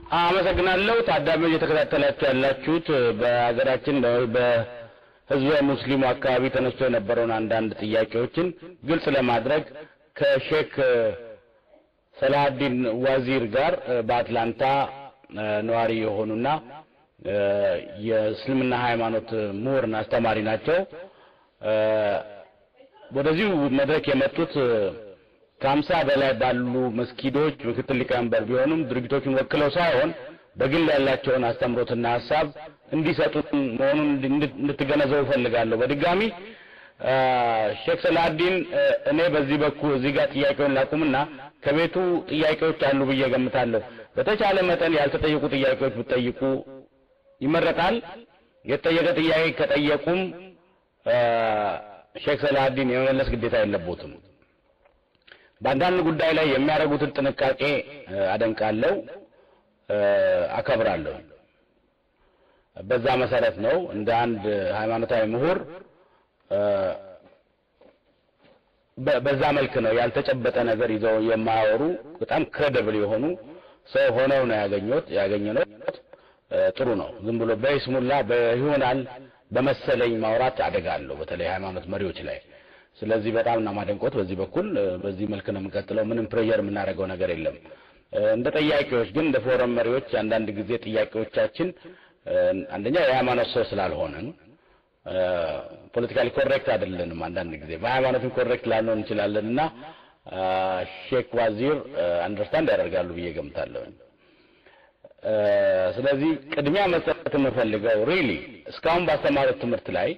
አመሰግናለሁ። ታዳሚዎች እየተከታተላችሁ ያላችሁት በሀገራችን በህዝበ ሙስሊሙ አካባቢ ተነስቶ የነበረውን አንዳንድ ጥያቄዎችን ግልጽ ለማድረግ ከሼክ ሰላሀዲን ዋዚር ጋር በአትላንታ ነዋሪ የሆኑና የእስልምና ሃይማኖት ምሁርና አስተማሪ ናቸው። ወደዚሁ መድረክ የመጡት ከሀምሳ በላይ ባሉ መስጊዶች ምክትል ሊቀመንበር ቢሆኑም ድርጅቶቹን ወክለው ሳይሆን በግል ያላቸውን አስተምሮትና ሀሳብ እንዲሰጡን መሆኑን እንድትገነዘቡ እፈልጋለሁ። በድጋሚ ሼክ ሰላሀዲን እኔ በዚህ በኩል እዚህ ጋር ጥያቄውን ላቁምና ከቤቱ ጥያቄዎች አሉ ብዬ ገምታለሁ። በተቻለ መጠን ያልተጠየቁ ጥያቄዎች ብትጠይቁ ይመረጣል። የተጠየቀ ጥያቄ ከጠየቁም ሼክ ሰላሀዲን የመመለስ ግዴታ የለቦትም። በአንዳንድ ጉዳይ ላይ የሚያደርጉትን ጥንቃቄ አደንቃለሁ፣ አከብራለሁ። በዛ መሰረት ነው እንደ አንድ ሃይማኖታዊ ምሁር በዛ መልክ ነው ያልተጨበጠ ነገር ይዘው የማያወሩ በጣም ክሬዲብል የሆኑ ሰው ሆነው ነው ያገኘሁት ያገኘነው። ጥሩ ነው። ዝም ብሎ በይስሙላ በይሆናል በመሰለኝ ማውራት አደጋለሁ፣ በተለይ ሃይማኖት መሪዎች ላይ። ስለዚህ በጣም እና ማደንቆት በዚህ በኩል በዚህ መልክ ነው የምንቀጥለው። ምንም ፕሬዠር የምናደርገው ነገር የለም። እንደ ጠያቂዎች ግን እንደ ፎረም መሪዎች አንዳንድ ጊዜ ጥያቄዎቻችን አንደኛ የሃይማኖት ሰው ስላልሆንን ፖለቲካሊ ኮሬክት አይደለንም። አንዳንድ ጊዜ በሃይማኖትም ኮሬክት ላንሆን እንችላለን እና ሼክ ዋዚር አንደርስታንድ ያደርጋሉ ብዬ ገምታለሁ። ስለዚህ ቅድሚያ መስጠት የምፈልገው ሪሊ እስካሁን ባስተማሩት ትምህርት ላይ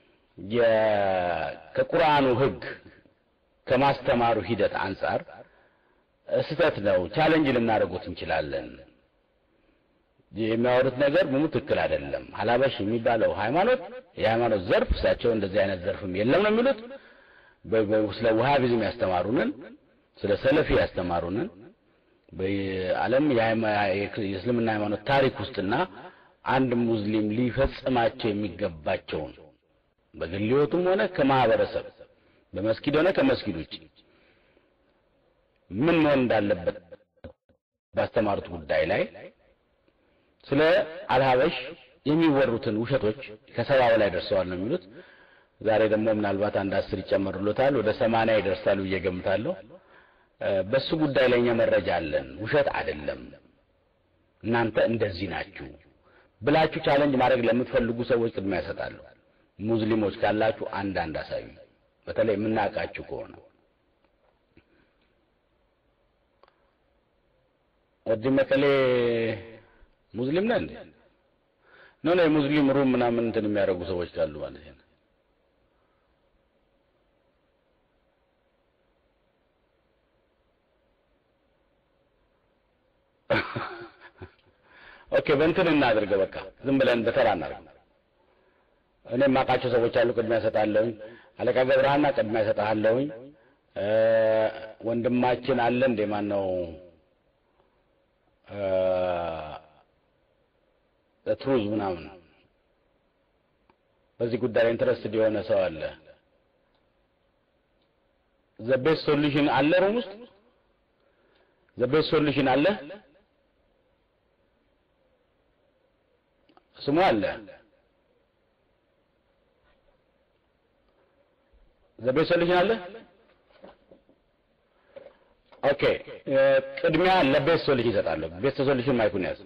ከቁርአኑ ሕግ ከማስተማሩ ሂደት አንጻር ስህተት ነው፣ ቻሌንጅ ልናደርጉት እንችላለን። የሚያወሩት ነገር ምኑ ትክክል አይደለም። ሀላበሽ የሚባለው ሃይማኖት የሃይማኖት ዘርፍ እሳቸው እንደዚህ አይነት ዘርፍም የለም ነው የሚሉት። ስለ ውሃቢዝም ያስተማሩንን፣ ስለ ሰለፊ ያስተማሩንን በዓለም የእስልምና ሃይማኖት ታሪክ ውስጥና አንድ ሙስሊም ሊፈጽማቸው የሚገባቸውን በግል ሕይወቱም ሆነ ከማህበረሰብ በመስጊድ ሆነ ከመስጊድ ውጭ ምን መሆን እንዳለበት ባስተማሩት ጉዳይ ላይ ስለ አልሀበሽ የሚወሩትን ውሸቶች ከሰባ በላይ ደርሰዋል ነው የሚሉት። ዛሬ ደግሞ ምናልባት አንድ አስር ይጨመሩለታል ወደ ሰማንያ ይደርሳሉ ብዬ ገምታለሁ። በሱ ጉዳይ ላይ እኛ መረጃ አለን፣ ውሸት አይደለም፣ እናንተ እንደዚህ ናችሁ ብላችሁ ቻለንጅ ማድረግ ለምትፈልጉ ሰዎች ቅድሚያ ይሰጣሉ። ሙስሊሞች ካላችሁ አንድ አንድ አሳዩ፣ በተለይ የምናውቃችሁ ከሆነ ወዲ መቀሌ ሙስሊም ነህ እንዴ? ነው ነው የሙስሊም ሩም ምናምን እንትን የሚያደርጉ ሰዎች ካሉ ማለት ነው። ኦኬ በእንትን እናድርገው። በቃ ዝም ብለን በተራ እናድርግ። እኔ የማውቃቸው ሰዎች አሉ፣ ቅድሚያ እሰጣለሁኝ። አለቃ ገብረሃና ቅድሚያ እሰጥሃለሁኝ። ወንድማችን አለ እንዴ ማን ነው ትሩዝ ምናምን በዚህ ጉዳይ ላይ ኢንትረስትድ የሆነ ሰው አለ። ዘ ቤስት ሶሉሽን አለ ሩም ውስጥ ዘ ቤስት ሶሉሽን አለ ስሙ አለ ዘ ቤስት ሶሉሽን አለ። ኦኬ ቅድሚያ ለቤስት ሶሉሽን ይሰጣለሁ። ቤስት ሶሉሽን ማይኩን ያዝ።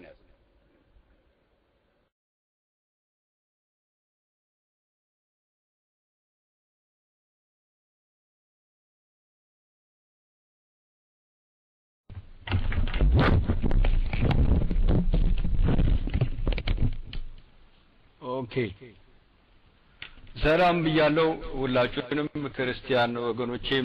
ኦኬ ሰላም ብያለሁ ሁላችሁንም ክርስቲያን ወገኖቼም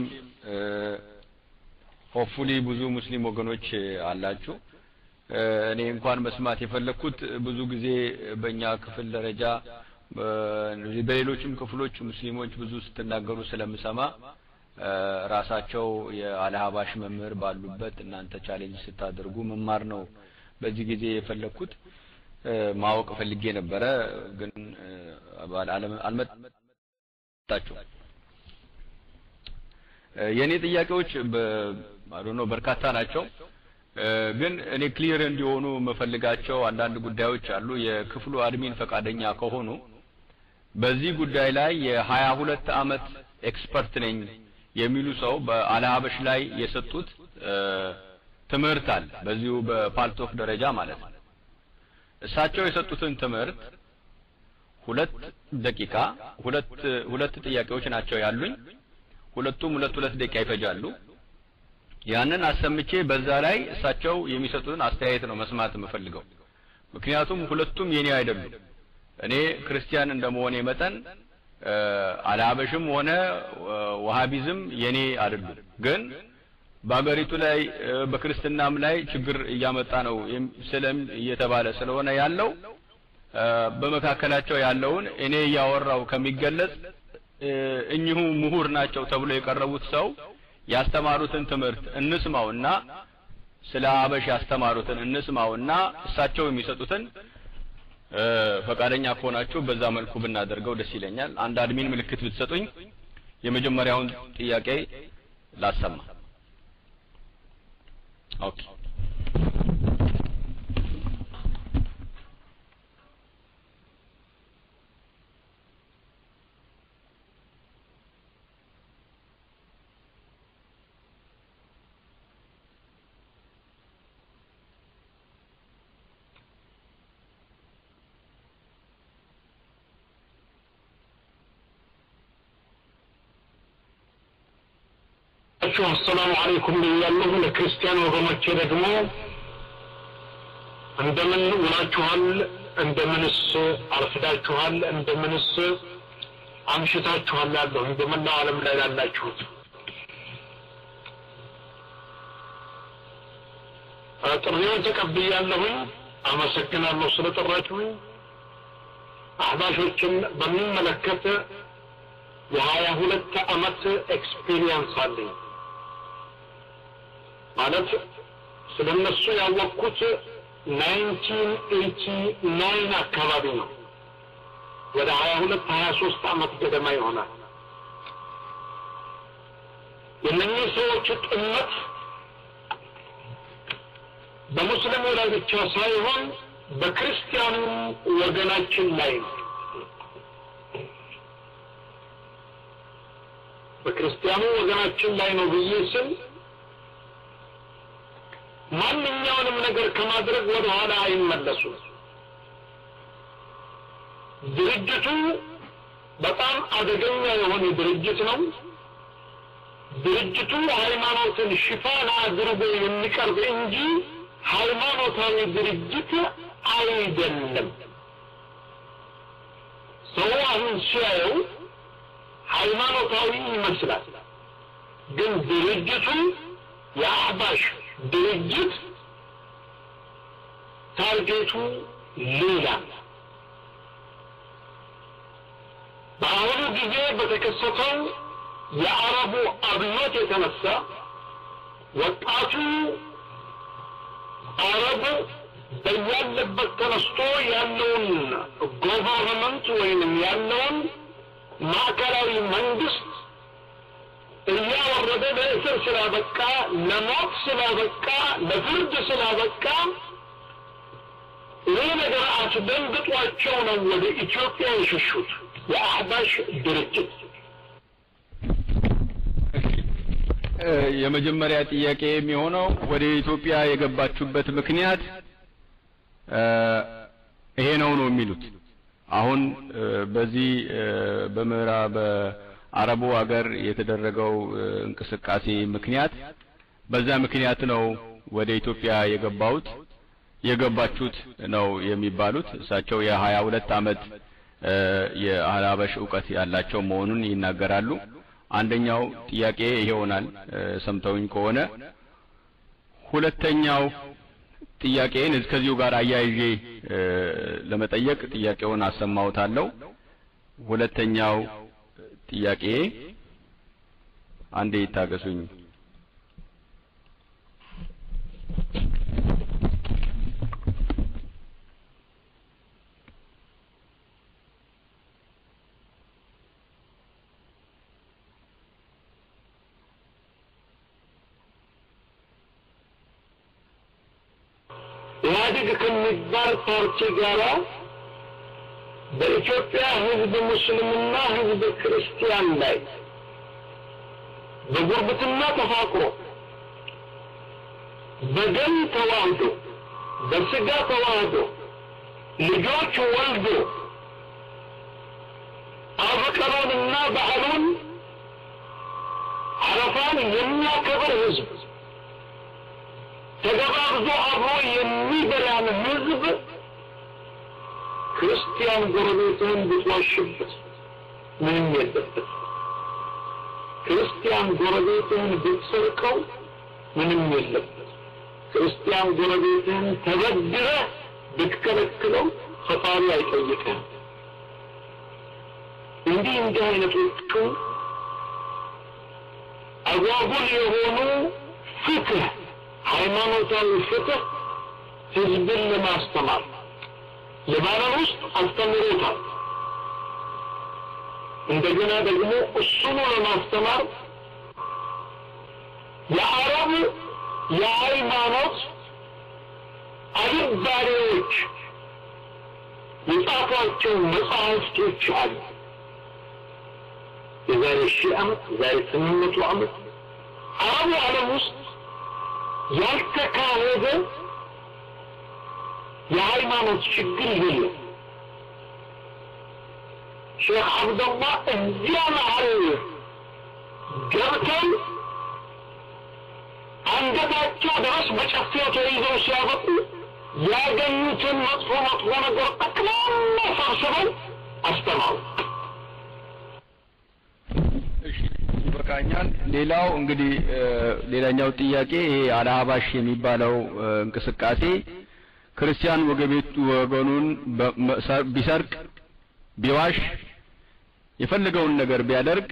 ሆፕፉሊ ብዙ ሙስሊም ወገኖች አላችሁ። እኔ እንኳን መስማት የፈለግኩት ብዙ ጊዜ በእኛ ክፍል ደረጃ በሌሎችም ክፍሎች ሙስሊሞች ብዙ ስትናገሩ ስለምሰማ ራሳቸው የአልሀባሽ መምህር ባሉበት እናንተ ቻሌንጅ ስታደርጉ መማር ነው በዚህ ጊዜ የፈለግኩት። ማወቅ ፈልጌ ነበረ፣ ግን አልመጣችሁ። የእኔ ጥያቄዎች በአዶኖ በርካታ ናቸው። ግን እኔ ክሊር እንዲሆኑ የምፈልጋቸው አንዳንድ ጉዳዮች አሉ። የክፍሉ አድሚን ፈቃደኛ ከሆኑ በዚህ ጉዳይ ላይ የሀያ ሁለት አመት ኤክስፐርት ነኝ የሚሉ ሰው በአልሀበሽ ላይ የሰጡት ትምህርት አለ። በዚሁ በፓልቶክ ደረጃ ማለት ነው። እሳቸው የሰጡትን ትምህርት ሁለት ደቂቃ ሁለት ሁለት ጥያቄዎች ናቸው ያሉኝ። ሁለቱም ሁለት ሁለት ደቂቃ ይፈጃሉ። ያንን አሰምቼ በዛ ላይ እሳቸው የሚሰጡትን አስተያየት ነው መስማት የምፈልገው። ምክንያቱም ሁለቱም የኔ አይደሉም። እኔ ክርስቲያን እንደመሆኔ መጠን አልሀበሽም ሆነ ወሃቢዝም የኔ አይደሉም። ግን በአገሪቱ ላይ በክርስትናም ላይ ችግር እያመጣ ነው ስለም እየተባለ ስለሆነ ያለው በመካከላቸው ያለውን እኔ እያወራው ከሚገለጽ እኚሁ ምሁር ናቸው ተብሎ የቀረቡት ሰው ያስተማሩትን ትምህርት እንስማውና ስለ አበሽ ያስተማሩትን እንስማውና እሳቸው የሚሰጡትን ፈቃደኛ ከሆናችሁ በዛ መልኩ ብናደርገው ደስ ይለኛል። አንድ አድሚን ምልክት ብትሰጡኝ የመጀመሪያውን ጥያቄ ላሰማ። ኦኬ ናችሁ አሰላሙ አለይኩም ብያለሁ። ለክርስቲያን ወገኖቼ ደግሞ እንደምን ውላችኋል? እንደምንስ አርፍዳችኋል? እንደምንስ አምሽታችኋል? ያለሁ በመላው ዓለም ላይ ላላችሁት ጥሪውን ተቀብያለሁኝ። አመሰግናለሁ ስለጠራችሁኝ። አህባሾችን በሚመለከት የሀያ ሁለት አመት ኤክስፒሪየንስ አለኝ። ማለት ስለ እነሱ ያወቅኩት ናይንቲን ኤይቲ ናይን አካባቢ ነው። ወደ ሀያ ሁለት ሀያ ሶስት አመት ገደማ ይሆናል። የእነኚህ ሰዎች ጥመት በሙስሊሙ ላይ ብቻ ሳይሆን በክርስቲያኑ ወገናችን ላይ ነው። በክርስቲያኑ ወገናችን ላይ ነው ብዬ ስል ማንኛውንም ነገር ከማድረግ ወደ ኋላ አይመለሱም። ድርጅቱ በጣም አደገኛ የሆነ ድርጅት ነው። ድርጅቱ ሃይማኖትን ሽፋን አድርጎ የሚቀርብ እንጂ ሃይማኖታዊ ድርጅት አይደለም። ሰው አሁን ሲያየው ሃይማኖታዊ ይመስላል፣ ግን ድርጅቱ የአህባሽ ድርጅት ታርጌቱ ሌላ። በአሁኑ ጊዜ በተከሰተው የአረቡ አብዮት የተነሳ ወጣቱ አረቡ በያለበት ተነስቶ ያለውን ጎቨርንመንት ወይንም ያለውን ማዕከላዊ መንግስት እያወረደ ለእስር ስላበቃ፣ ለሞት ስላበቃ፣ ለፍርድ ስላበቃ ይህ ነገር አስደንግጧቸው ነው ወደ ኢትዮጵያ የሸሹት የአህባሽ ድርጅት። የመጀመሪያ ጥያቄ የሚሆነው ወደ ኢትዮጵያ የገባችሁበት ምክንያት ይሄ ነው ነው የሚሉት አሁን በዚህ በምዕራብ በአረቡ ሀገር የተደረገው እንቅስቃሴ ምክንያት በዛ ምክንያት ነው ወደ ኢትዮጵያ የገባሁት የገባችሁት ነው የሚባሉት። እሳቸው የሀያ ሁለት አመት የአህባሽ እውቀት ያላቸው መሆኑን ይናገራሉ። አንደኛው ጥያቄ ይሆናል ሰምተውኝ ከሆነ ሁለተኛው ጥያቄን ከዚሁ ጋር አያይዤ ለመጠየቅ ጥያቄውን አሰማውታለሁ። ሁለተኛው ጥያቄ አንዴ ይታገሱኝ። ኢህአዴግ ከሚባል ፓርቲ ጋር በኢትዮጵያ ህዝብ ሙስሊምና ህዝብ ክርስቲያን ላይ በጉርብትና ተፋቅሮ በደም ተዋህዶ በስጋ ተዋህዶ ልጆች ወልዶ አበቀሎንና በዓሉን አረፋን የሚያከብር ህዝብ ተገባብዞ አብሮ የሚበላን ህዝብ ክርስቲያን ጎረቤትህን ብትዋሽበት ምንም የለበት። ክርስቲያን ጎረቤትህን ብትሰርቀው ምንም የለበት። ክርስቲያን ጎረቤትህን ተበድረህ ብትከለክለው ፈጣሪ አይጠይቅህም። እንዲህ እንዲህ አይነቶቹ አጓጉል የሆኑ ፍትህ ሃይማኖታዊ ፍትህ ህዝብን ለማስተማር ለባረር ውስጥ አስተምሮታል። እንደገና ደግሞ እሱኑ ለማስተማር የአረብ የሃይማኖት አልባሪዎች የጻፏቸው መጽሐፍቶች አሉ። የዛሬ ሺህ ዓመት የዛሬ ስምንት መቶ ዓመት አረቡ ዓለም ውስጥ ያልተካሄደ የሃይማኖት ችግር የለም። ሼክ አብደላህ እዚያ መሀል ገብተው አንገታቸው ድረስ በጨፌው ተይዘው ሲያበቁ ያገኙትን መጥፎ መጥፎ ነገር ጠቅላላ ሰብስበው አስተማሩ። እሺ ይበቃኛል። ሌላው እንግዲህ ሌላኛው ጥያቄ ይሄ አልሀባሽ የሚባለው እንቅስቃሴ ክርስቲያን ወገቤቱ ወገኑን ቢሰርቅ ቢዋሽ የፈለገውን ነገር ቢያደርግ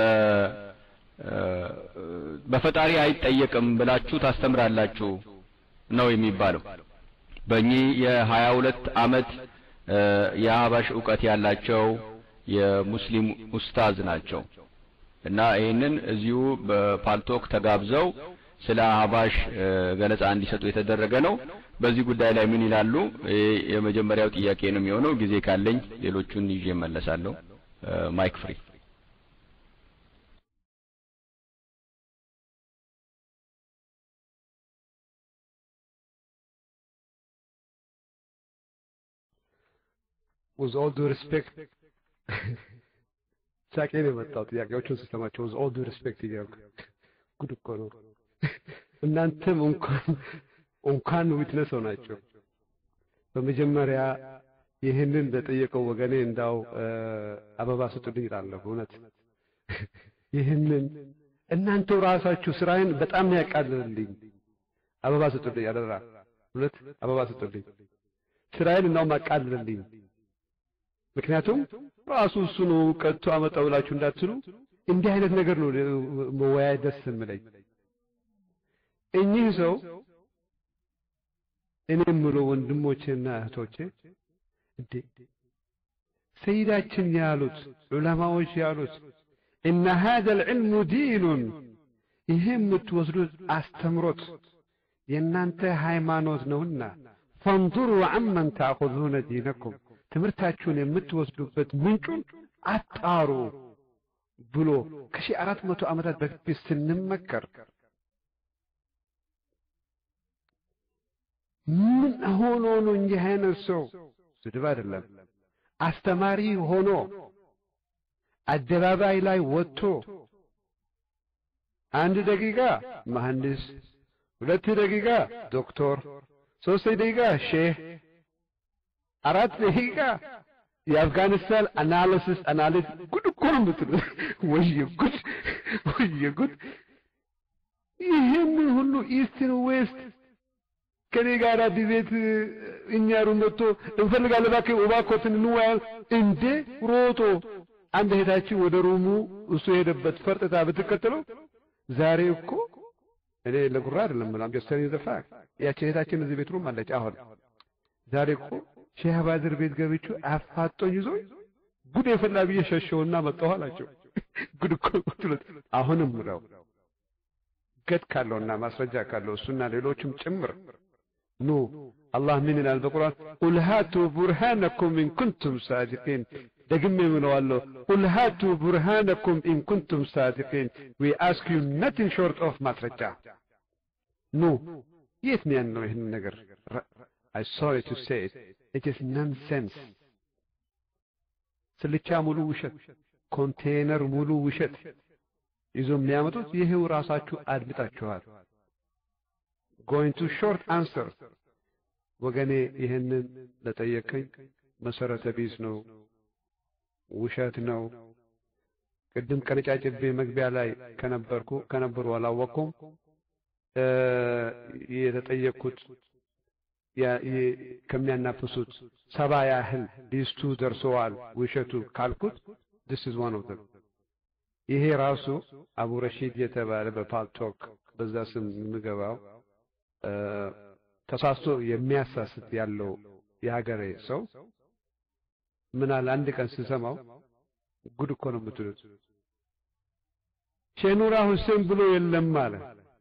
በፈጣሪ አይጠየቅም ብላችሁ ታስተምራላችሁ ነው የሚባለው። በእኚህ የሀያ ሁለት አመት የሀባሽ እውቀት ያላቸው የሙስሊም ኡስታዝ ናቸው እና ይህንን እዚሁ በፓልቶክ ተጋብዘው ስለ አህባሽ ገለጻ እንዲሰጡ የተደረገ ነው። በዚህ ጉዳይ ላይ ምን ይላሉ? የመጀመሪያው ጥያቄ ነው የሚሆነው። ጊዜ ካለኝ ሌሎቹን ይዤ እመለሳለሁ። ማይክ ፍሪ with all due respect ሳቄ ነው የመጣው ጥያቄዎቹን ስሰማቸው with all due respect እያልኩ ጉድ እኮ ነው። እናንተም እንኳን እንኳን ዊትነስ ሆናቸው። በመጀመሪያ ይህንን ለጠየቀው ወገኔ እንዳው አበባ ስጡልኝ እላለሁ። እውነት ይህንን እናንተው ራሳችሁ ስራዬን በጣም ነው ያቃልልልኝ። አበባ ስጡልኝ አደራ፣ እውነት አበባ ስጡልኝ። ስራዬን እንዳውም አቃልልልኝ። ምክንያቱም ራሱ እሱ ነው ቀጥቶ አመጣው ብላችሁ እንዳትሉ እንዲህ አይነት ነገር ነው መወያየት ደስ የምለኝ። እኚህ ሰው እኔ የምለው ወንድሞቼና እህቶቼ እንዴ ሰይዳችን ያሉት ዑለማዎች ያሉት እነ ሀዘ ልዕልሙ ዲኑን ይሄ የምትወስዱት አስተምሮት የእናንተ ሃይማኖት ነውና ፈንظሩ አመን ታእኹዙነ ዲነኩም ትምህርታችሁን የምትወስዱበት ምንጩን አጣሩ ብሎ ከሺህ አራት መቶ ዓመታት በፊት ስንመከር ምን ሆኖ ነው እንዲህ አይነት ሰው ስድብ አይደለም አስተማሪ ሆኖ አደባባይ ላይ ወጥቶ አንድ ደቂቃ መሐንዲስ፣ ሁለት ደቂቃ ዶክተር፣ ሶስት ደቂቃ ሼህ፣ አራት ደቂቃ የአፍጋኒስታን አናሊሲስ አናሊስ ጉድ እኮ ነው የምትሉት። ወየ ጉድ ወየ ጉድ! ይህን ሁሉ ኢስትን ዌስት ከኔ ጋር ዲቤት እኛ ሩም መጥቶ እንፈልጋለን እባክህ እባክዎትን እንወያይ እንዴ ሮጦ አንድ እህታችን ወደ ሩሙ እሱ የሄደበት ፈርጥታ ብትከተለው ዛሬ እኮ እኔ ለጉራ አይደለም ምናም ጀስተኒ ዘፋ ያቺ እህታችን እዚህ ቤት ሩም አለች አሁን ዛሬ እኮ ሼህ ባድር ቤት ገብቼ አፋጦኝ ይዞ ጉድ የፈላ ብዬ ሸሸውና መጣሁ አላቸው ጉድ እኮ ትሉት አሁንም ምለው ገድ ካለውና ማስረጃ ካለው እሱና ሌሎችም ጭምር ኑ አላህ ምን ይላል በቁርአን ቁል ሃቱ ቡርሃነኩም ኢን ኩንቱም ሳዲቂን ደግሜ ምለዋለሁ ቁል ሃቱ ቡርሃነኩም ኢን ኩንቱም ሳዲቂን ዊ አስክ ዩ ነቲንግ ሾርት ኦፍ ማስረጃ ኑ የት ነው ያለው ይህን ነገር አይ ሶሪ ቱ ሴ ኢት ኢዝ ነንሴንስ ስልቻ ሙሉ ውሸት ኮንቴነር ሙሉ ውሸት ይዞ የሚያመጡት ይሄው ራሳችሁ አድምጣችኋል ጎይንግ ቱ ሾርት አንሰር ወገኔ ይህንን ለጠየቀኝ መሰረተ ቢስ ነው ውሸት ነው ቅድም ቀነጫጭቤ መግቢያ ላይ ከነበርኩ ከነበሩ አላወቅኩም የተጠየቅኩት ከሚያናፍሱት ሰባ ያህል ሊስቱ ደርሰዋል ውሸቱ ካልኩት this is one of them ይሄ ራሱ አቡ ረሺድ የተባለ በፓልቶክ በዛ ስም የምገባው ተሳስቶ የሚያሳስት ያለው የሀገሬ ሰው ምን አለ አንድ ቀን ስሰማው ጉድ እኮ ነው የምትሉት ሼኑራ ሁሴን ብሎ የለም አለ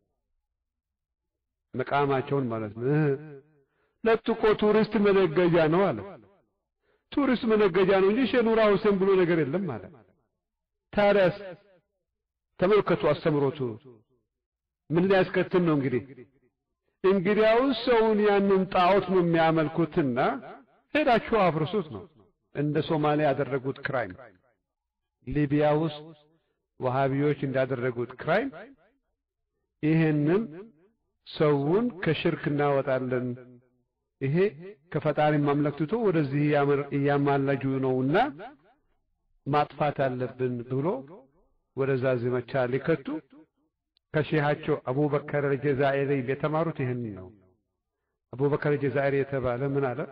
መቃማቸውን ማለት ነው ለጥቆ ቱሪስት መነገጃ ነው አለ ቱሪስት መነገጃ ነው እንጂ ሼኑራ ሁሴን ብሎ ነገር የለም አለ ታዲያስ ተመልከቱ አስተምሮቱ ምን ሊያስከትል ነው እንግዲህ እንግዲያውስ ሰውን ያንን ጣዖት ነው የሚያመልኩትና ሄዳችሁ አፍርሱት ነው እንደ ሶማሊያ ያደረጉት ክራይም ሊቢያ ውስጥ ወሃቢዎች እንዳደረጉት ክራይም ይሄንን ሰውን ከሽርክ እናወጣለን ይሄ ከፈጣሪ ማምለክ ትቶ ወደዚህ እያማለጁ ነውና ማጥፋት አለብን ብሎ ወደዛ ዘመቻ ሊከቱ ከሼሃቸው አቡበከር አልጀዛኢሪ የተማሩት ይህን ነው። አቡበከር አልጀዛኢሪ የተባለ ምን አለ?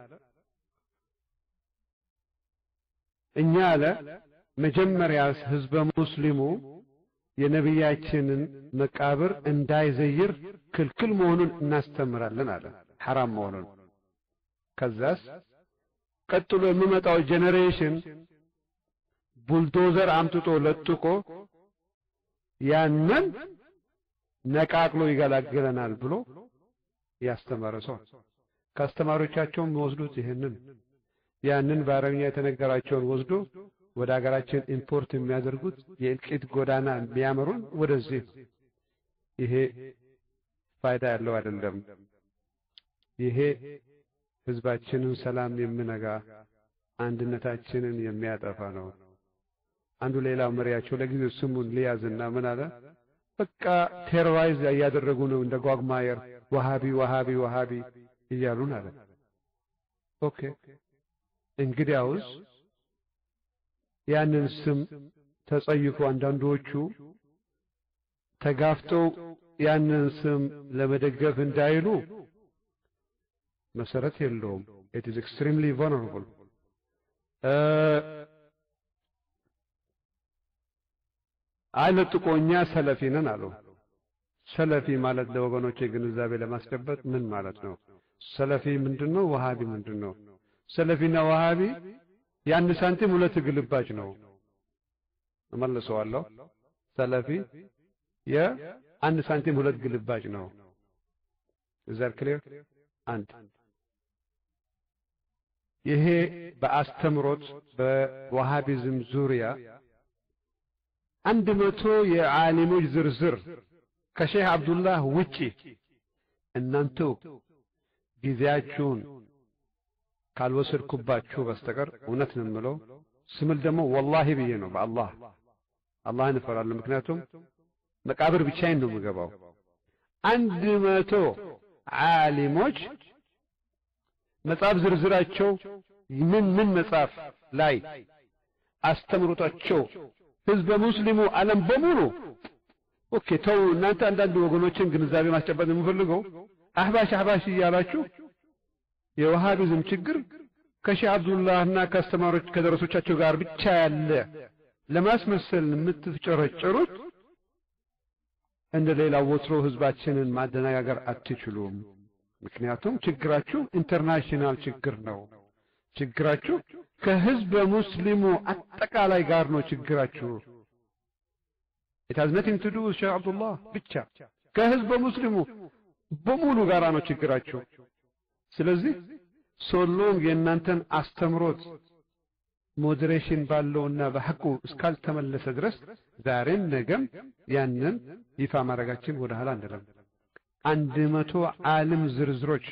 እኛ አለ መጀመሪያ ህዝበ ሙስሊሙ የነቢያችንን መቃብር እንዳይዘይር ክልክል መሆኑን እናስተምራለን አለ፣ ሐራም መሆኑን። ከዛስ ቀጥሎ የሚመጣው ጄኔሬሽን ቡልዶዘር አምጥቶ ለጥቆ ያንን ነቃቅሎ ይገላግለናል ብሎ ያስተማረ ሰው ከአስተማሪዎቻቸውም ወስዱት ይህንን ያንን በአረብኛ የተነገራቸውን ወስዶ ወደ ሀገራችን ኢምፖርት የሚያደርጉት የእልቂት ጎዳና የሚያመሩን ወደዚህ ይሄ ፋይዳ ያለው አይደለም። ይሄ ህዝባችንን ሰላም የሚነጋ አንድነታችንን የሚያጠፋ ነው። አንዱ ሌላው መሪያቸው ለጊዜው ስሙን ሊያዝና ምን አለ በቃ ቴሮራይዝ እያደረጉ ነው እንደ ጓግማየር ወሃቢ ወሃቢ ወሃቢ እያሉን አለ። ኦኬ እንግዲያውስ ያንን ስም ተጸይፎ አንዳንዶቹ ተጋፍተው ያንን ስም ለመደገፍ እንዳይሉ መሰረት የለውም። ኢት ኢዝ ኤክስትሪምሊ ቨልነራብል አይለጥቆ እኛ ሰለፊ ነን አሉ። ሰለፊ ማለት ለወገኖቼ ግንዛቤ ለማስጨበጥ ምን ማለት ነው? ሰለፊ ምንድነው? ወሃቢ ምንድነው? ሰለፊና ወሃቢ የአንድ ሳንቲም ሁለት ግልባጭ ነው። እመልሰዋለሁ። ሰለፊ የአንድ ሳንቲም ሁለት ግልባጭ ነው። እዛር ክሊር አንድ ይሄ በአስተምሮት በዋሃቢዝም ዙሪያ አንድ መቶ የዓሊሞች ዝርዝር ከሼህ አብዱላህ ውጪ እናንተው ጊዜያችሁን ካልወሰድኩባችሁ በስተቀር እውነት ነው የምለው ስምል ደግሞ ወላሂ ብዬ ነው በአላህ አላህን እፈራለሁ። ምክንያቱም መቃብር ብቻዬን ነው የምገባው። አንድ መቶ ዓሊሞች መጽሐፍ ዝርዝራቸው ምን ምን መጽሐፍ ላይ አስተምሮታቸው ህዝበ ሙስሊሙ ዓለም በሙሉ ኦኬ ተው እናንተ አንዳንድ ወገኖችን ግንዛቤ ማስጨበጥ የምፈልገው አህባሽ አህባሽ እያላችሁ የወሃቢዝም ችግር ከሼህ አብዱላህና ከአስተማሪዎች ከደረሶቻቸው ጋር ብቻ ያለ ለማስመሰል የምትጨረጨሩት እንደ ሌላው ወትሮ ህዝባችንን ማደነጋገር አትችሉም። ምክንያቱም ችግራችሁ ኢንተርናሽናል ችግር ነው። ችግራችሁ ከህዝበ ሙስሊሙ አጠቃላይ ጋር ነው ችግራችሁ። it has nothing to do with ሼህ አብዱላህ ብቻ ከህዝበ ሙስሊሙ በሙሉ ጋራ ነው ችግራችሁ። ስለዚህ ሶሎም የእናንተን አስተምሮት ሞዴሬሽን ባለውና በሐቁ እስካልተመለሰ ድረስ ዛሬም ነገም ያንን ይፋ ማድረጋችን ወደ ኋላ አንልም። አንድ መቶ ዓለም ዝርዝሮች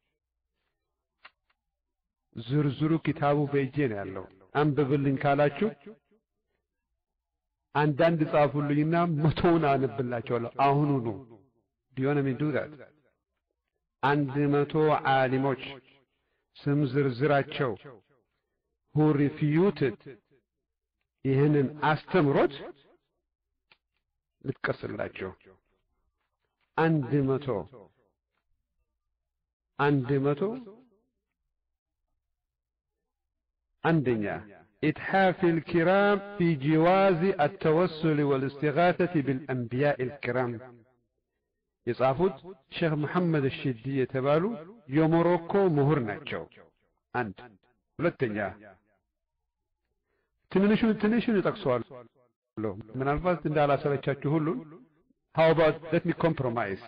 ዝርዝሩ ኪታቡ በእጄ ነው ያለው። አንብብልኝ ካላችሁ አንዳንድ ጻፉልኝና መቶውን አነብላችኋለሁ አሁኑኑ ዲዮነ ሚን ዱ ዛት አንድ መቶ ዓሊሞች ስም ዝርዝራቸው who refuted ይህንን አስተምሮት ልጥቀስላቸው አንድ መቶ አንድ መቶ አንደኛ إتحاف الكرام في جواز التوسل والاستغاثة بالأنبياء الكرام የጻፉት ሼክ መሐመድ እሽዲ የተባሉ የሞሮኮ ምሁር ናቸው። አንድ ሁለተኛ ትንንሹን ትንሹን እጠቅሰዋለሁ ምናልባት እንዳላሰለቻችሁ ሁሉን how about let me compromise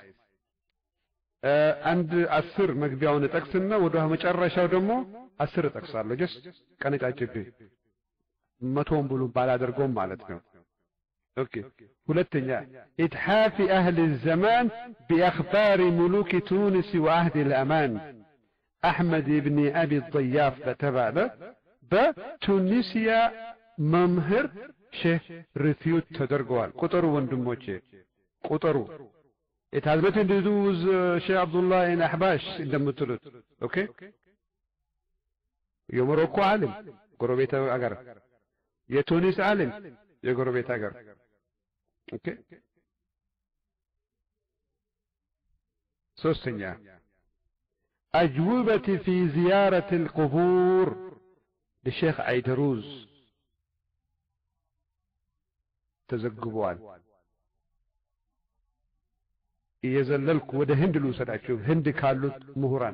አንድ አስር መግቢያውን እጠቅስና ወደ መጨረሻው ደግሞ አስር እጠቅሳለሁ ጀስ ቀነጫጭቤ መቶውን ብሉ ባላደርገውም ማለት ነው ኦኬ ሁለተኛ ኢትሓፊ አህል ዘማን ቢአኽባሪ ሙሉክ ቱኒስ ወአህድ ልአማን አሕመድ ብኒ አቢ ጠያፍ በተባለ በቱኒስያ መምህር ሼህ ሪፊዩት ተደርገዋል ቁጥሩ ወንድሞቼ ቁጥሩ It has nothing to do with uh, Sheikh Abdullah in Ahbash እንደምትሉት ኦኬ የሞሮኮ ዓለም ጎረቤት አገር የቱኒስ ዓለም የጎረቤት አገር ኦኬ ሶስተኛ أجوبة في زيارة القبور لشيخ عيدروز تزقبوان እየዘለልኩ ወደ ህንድ ልውሰዳችሁ ህንድ ካሉት ምሁራን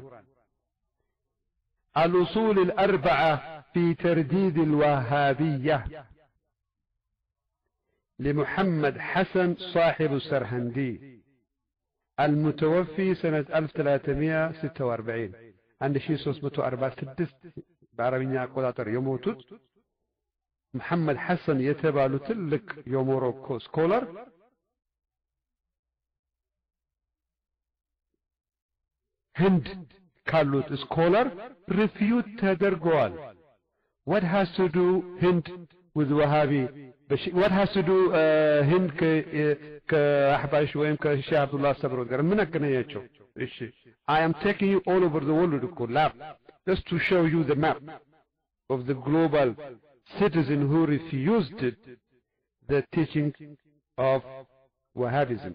الأصول الأربعة في ترديد الوهابية لمحمد حسن صاحب السرهندي المتوفي سنة 1346 عند شيء 346 بعربية أقواتر يموتوت محمد حسن يتبالو تلك يوموروكو سكولر ህንድ ካሉት ስኮለር ሪፊዩት ተደርገዋል what has to do hind with wahabi what has to do ህንድ ከአሕባሽ ወይም ከሼህ አብዱላህ ሰብሮት ጋር ምን አገናኛቸው እሺ i am taking you all over the world እኮ ላብ just to show you the map of the global citizen who refused the teaching of wahhabism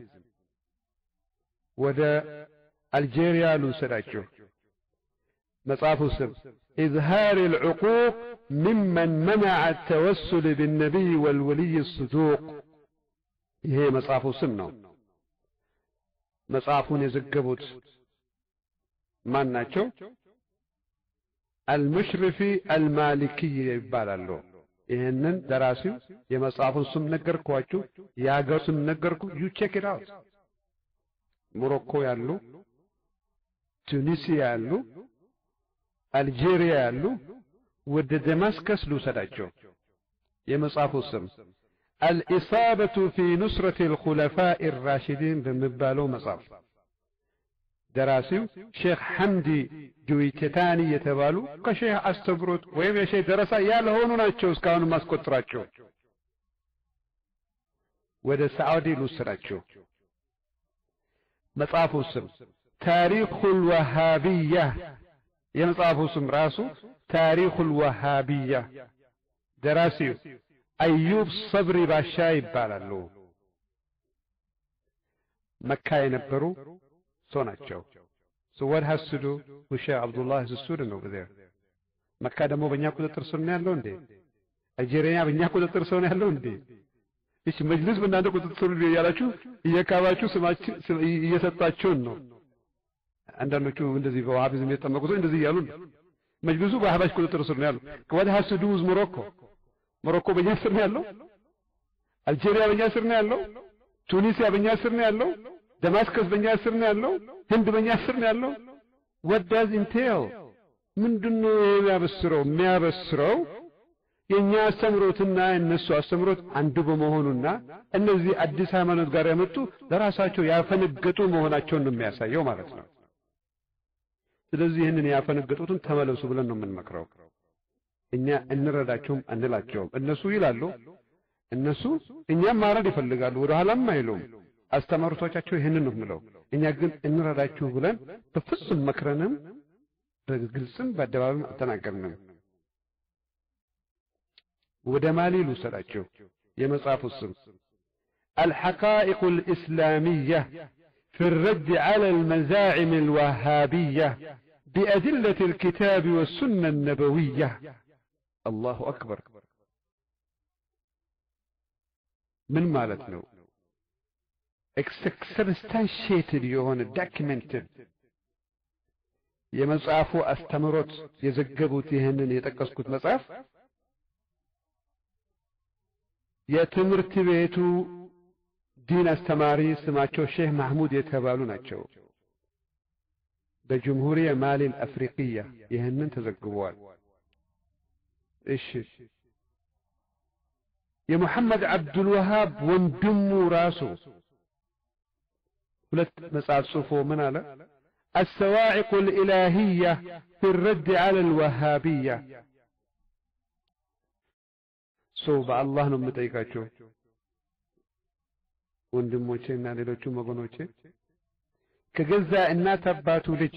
ወደ አልጄሪያ ልውሰዳችሁ መጽሐፉ ስም إظهار العقوق ممن منع التوسل بالنبي والولي الصدوق ይሄ መጽሐፉ ስም ነው መጽሐፉን የዘገቡት ማን ናቸው አልሙሽሪፊ አልማሊክይ ይባላሉ ይህንን ደራሲው የመጽሐፉን ስም ነገርኳችሁ የሀገር ስም ነገርኩ ዩ ቼክ ኢት አውት ሞሮኮ ያሉ ቱኒሲያ ያሉ አልጄሪያ ያሉ ወደ ደማስከስ ልውሰዳቸው የመጽሐፉ ስም አልኢሳበቱ ፊ ኑስረት ልኹለፋء الراشدين በሚባለው መጽሐፍ ደራሲው ሼክ ሐምዲ ጁዊቴታኒ የተባሉ ከሼህ አስተምሮት ወይም የሼህ ደረሳ ያልሆኑ ናቸው እስካሁን ማስቆጥራቸው ወደ ሳዑዲ ልውሰዳቸው መጽሐፉ ስም ታሪኩ ልወሃቢያ የመጽሐፉ ስም ራሱ ታሪኩ ልወሃቢያ ደራሲው አዩብ ሰብሪ ባሻ ይባላሉ መካ የነበሩ ሰው ናቸው so what has to do with Sheikh Abdullah is a student over there መካ ደግሞ በእኛ ቁጥጥር ስር ነው ያለው እንዴ አልጄሪያ በእኛ ቁጥጥር ስር ነው ያለው እንዴ እሺ መጅልስ በእናንተ ቁጥጥር ስር እያላችሁ እየካባችሁ ስማችን እየሰጣችሁን ነው አንዳንዶቹ እንደዚህ በዋሃቢዝም የተጠመቁ ሰው እንደዚህ እያሉ ነው መጅልሱ በአህባሽ ቁጥጥር ስር ነው ያለው what has to do with ሞሮኮ ሞሮኮ በእኛ ስር ነው ያለው አልጄሪያ በእኛ ስር ነው ያለው ቱኒሲያ በእኛ ስር ነው ያለው ደማስከስ በእኛ ስር ነው ያለው ህንድ በእኛ ስር ነው ያለው what does entail ምንድነው የሚያበስረው የሚያበስረው የእኛ አስተምሮትና የእነሱ አስተምሮት አንዱ በመሆኑና እነዚህ አዲስ ሃይማኖት ጋር የመጡ ለራሳቸው ያፈነገጡ መሆናቸውን ነው የሚያሳየው ማለት ነው ስለዚህ ይህንን ያፈነገጡትን ተመለሱ ብለን ነው የምንመክረው እኛ እንረዳቸውም አንላቸውም እነሱ ይላሉ እነሱ እኛም ማረድ ይፈልጋሉ ወደ ኋላም አይሉም አስተማሩቶቻቸው ይህንን ነው የምለው እኛ ግን እንረዳችሁ ብለን በፍጹም መክረንም በግልጽም በአደባባይም አልተናገርንም ወደ ማሊ ልውሰዳቸው የመጽሐፉ ስም الحقائق الإسلامية في الرد على المزاعم الوهابية بأدلة الكتاب والسنة النبوية الله أكبر من مالتنا substantiated የሆነ documented የመጽሐፉ አስተምሮት የዘገቡት ይህንን የጠቀስኩት መጽሐፍ የትምህርት ቤቱ ዲን አስተማሪ ስማቸው ሼህ ማህሙድ የተባሉ ናቸው በጅምሁሪያ ማሊ አፍሪቅያ ይህንን ተዘግቧል እሺ የሙሐመድ አብዱልወሃብ ወንድሙ ራሱ ሁለት መጽሐፍ ጽፎ ምን አለ السواعق الإلهية في الرد على الوهابية ሰው በአላህ ነው የምጠይቃቸው ወንድሞቼ እና ሌሎቹም ወገኖቼ ከገዛ እናት አባቱ ልጅ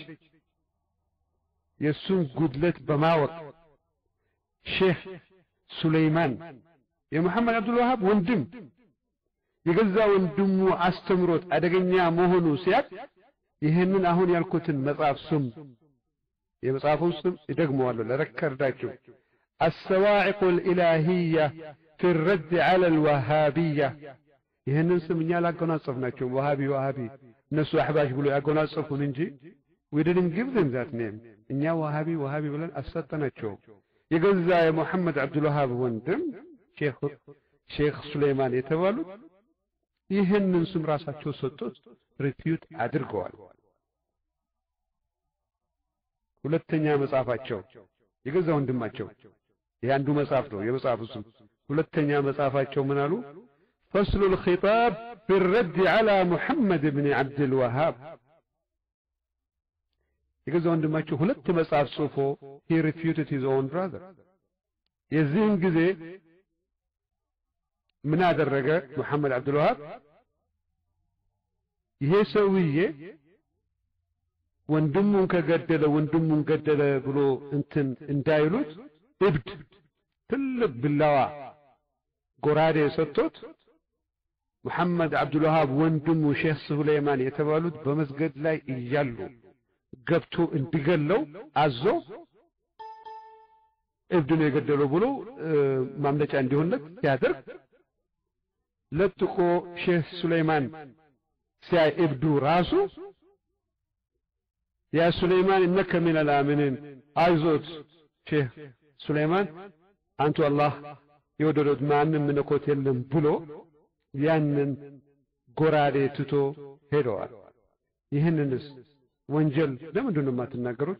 የእሱን ጉድለት በማወቅ ሼህ ሱለይማን የሙሐመድ አብዱልዋሃብ ወንድም የገዛ ወንድሙ አስተምሮት አደገኛ መሆኑ ሲያቅ ይህንን አሁን ያልኩትን መጽሐፍ ስም የመጽሐፉን ስም ይደግመዋለሁ ለረከርዳችሁ السواعق الإلهية في الرد على الوهابية ይህንን ስም እኛ ላጎናጸፍናቸው ዋሃቢ ዋሃቢ እነሱ አሕባሽ ብሎ ያጎናጸፉን እንጂ we didn't give them that name እኛ ዋሃቢ ዋሃቢ ብለን አሰጠናቸው የገዛ የሙሐመድ አብዱልዋሃብ ወንድም ሼክ ሱሌይማን የተባሉት ይህንን ስም ራሳቸው ሰጡት ሪፊዩት አድርገዋል ሁለተኛ መጽሐፋቸው የገዛ ወንድማቸው ይህ አንዱ መጽሐፍ ነው የመጽሐፉ ስም ሁለተኛ መጽሐፋቸው ምን አሉ فصل الخطاب في الرد على محمد بن عبد الوهاب የገዛ ወንድማቸው ሁለት መጽሐፍ ጽፎ he refuted his own brother የዚህን ጊዜ ምን አደረገ መሐመድ አብዱልዋሃብ ይሄ ሰውዬ ወንድሙን ከገደለ ወንድሙን ገደለ ብሎ እንትን እንዳይሉት እብድ ትልቅ ብላዋ ጎራዴ ሰጥቶት ሙሐመድ አብዱልዋሃብ ወንድሙ ሼህ ሱለይማን የተባሉት በመስገድ ላይ እያሉ ገብቶ እንዲገለው አዞ እብድ ነው የገደለው ብሎ ማምለጫ እንዲሆንለት ሲያደርግ ለጥቆ ሼህ ሱለይማን ሲያይ እብዱ ራሱ ያ ሱለይማን እነከ ሚን አልአሚኒን አይዞት ሼህ ሱለይማን አንቱ አላህ የወደዶት ማንም ምነኮት የለም ብሎ ያንን ጎራዴ ትቶ ሄደዋል ይህንንስ ወንጀል ለምንድን ነው የማትናገሩት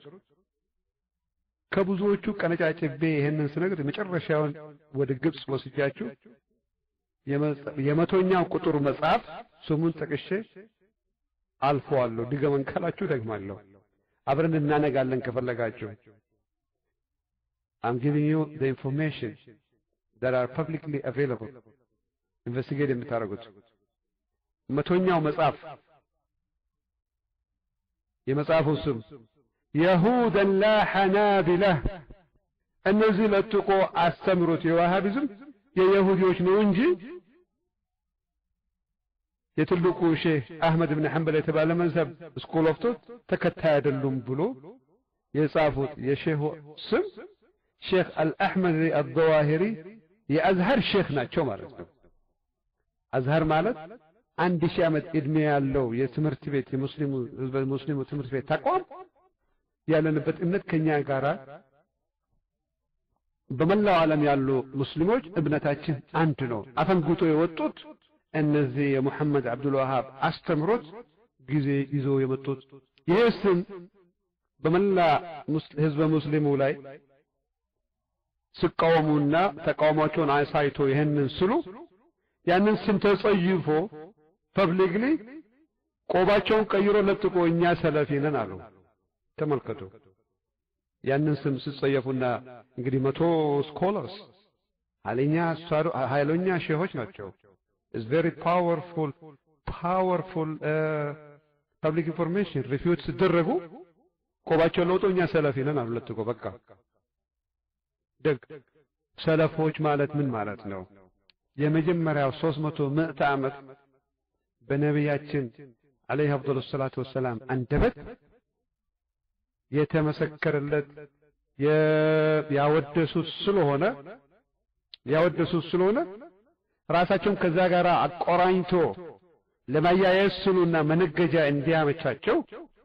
ከብዙዎቹ ቀነጫጭቤ ይህንን ስነግር የመጨረሻውን ወደ ግብፅ ወስጃችሁ የመቶኛው ቁጥር መጽሐፍ ስሙን ጠቅሼ አልፈዋለሁ ድገመን ካላችሁ ደግማለሁ አብረን እናነጋለን ከፈለጋችሁ I'm giving you the information that are publicly available ኢንቨስቲጌት የምታደርጉት መቶኛው መጽሐፍ የመጽሐፉ ስም የሁደን ላ ሐናቢላህ እነዚህ ለጥቆ አስተምሮት የዋሃቢዝም የይሁዲዎች ነው እንጂ የትልቁ ሼህ አህመድ ብን ሐንበል የተባለ መዝሀብ ስኩል ኦፍ ቶት ተከታይ አይደሉም ብሎ የጻፉት የሼህ ስም ሼክ አልአሕመድ አልዘዋሂሪ የአዝሀር ሼክ ናቸው ማለት ነው አዝሀር ማለት አንድ ሺህ ዓመት ዕድሜ ያለው የትምህርት ቤት የሙስሊሙ ህዝበ ሙስሊሙ ትምህርት ቤት ተቋም ያለንበት እምነት ከኛ ጋራ በመላው ዓለም ያሉ ሙስሊሞች እምነታችን አንድ ነው አፈንግጦ የወጡት እነዚህ የሙሐመድ አብዱል ወሃብ አስተምሮት ጊዜ ይዘው የመጡት ይህ ስም በመላ ህዝበ ሙስሊሙ ላይ ሲቃወሙና ተቃውሟቸውን አሳይቶ ይህንን ስሉ ያንን ስም ተጸይፎ ፐብሊክሊ ቆባቸውን ቀይሮ ለጥቆ እኛ ሰለፊ ነን አሉ። ተመልከቱ። ያንን ስም ሲጸየፉና እንግዲህ መቶ ስኮለርስ ኃይለኛ ኃይለኛ ሼሆች ናቸው። is very powerful powerful ፐብሊክ ኢንፎርሜሽን ሪፊዩት ሲደረጉ ቆባቸውን ለውጦ እኛ ሰለፊ ነን አሉ ለጥቆ በቃ ደግ ሰለፎች ማለት ምን ማለት ነው? የመጀመሪያው ሦስት መቶ ምዕተ ዓመት በነቢያችን አለይሂ አፍዶሉ ሰላቱ ወሰላም አንደበት የተመሰከረለት ያወደሱት ስለሆነ ያወደሱት ስለሆነ ራሳቸውን ከዛ ጋር አቆራኝቶ ለማያያዝ ስሉና መነገጃ እንዲያመቻቸው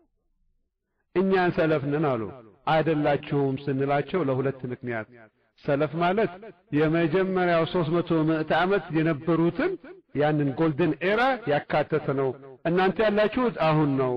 እኛን ሰለፍ ነን አሉ። አይደላችሁም ስንላቸው ለሁለት ምክንያት ሰለፍ ማለት የመጀመሪያው ሦስት መቶ ምዕተ ዓመት የነበሩትን ያንን ጎልደን ኤራ ያካተተ ነው። እናንተ ያላችሁት አሁን ነው።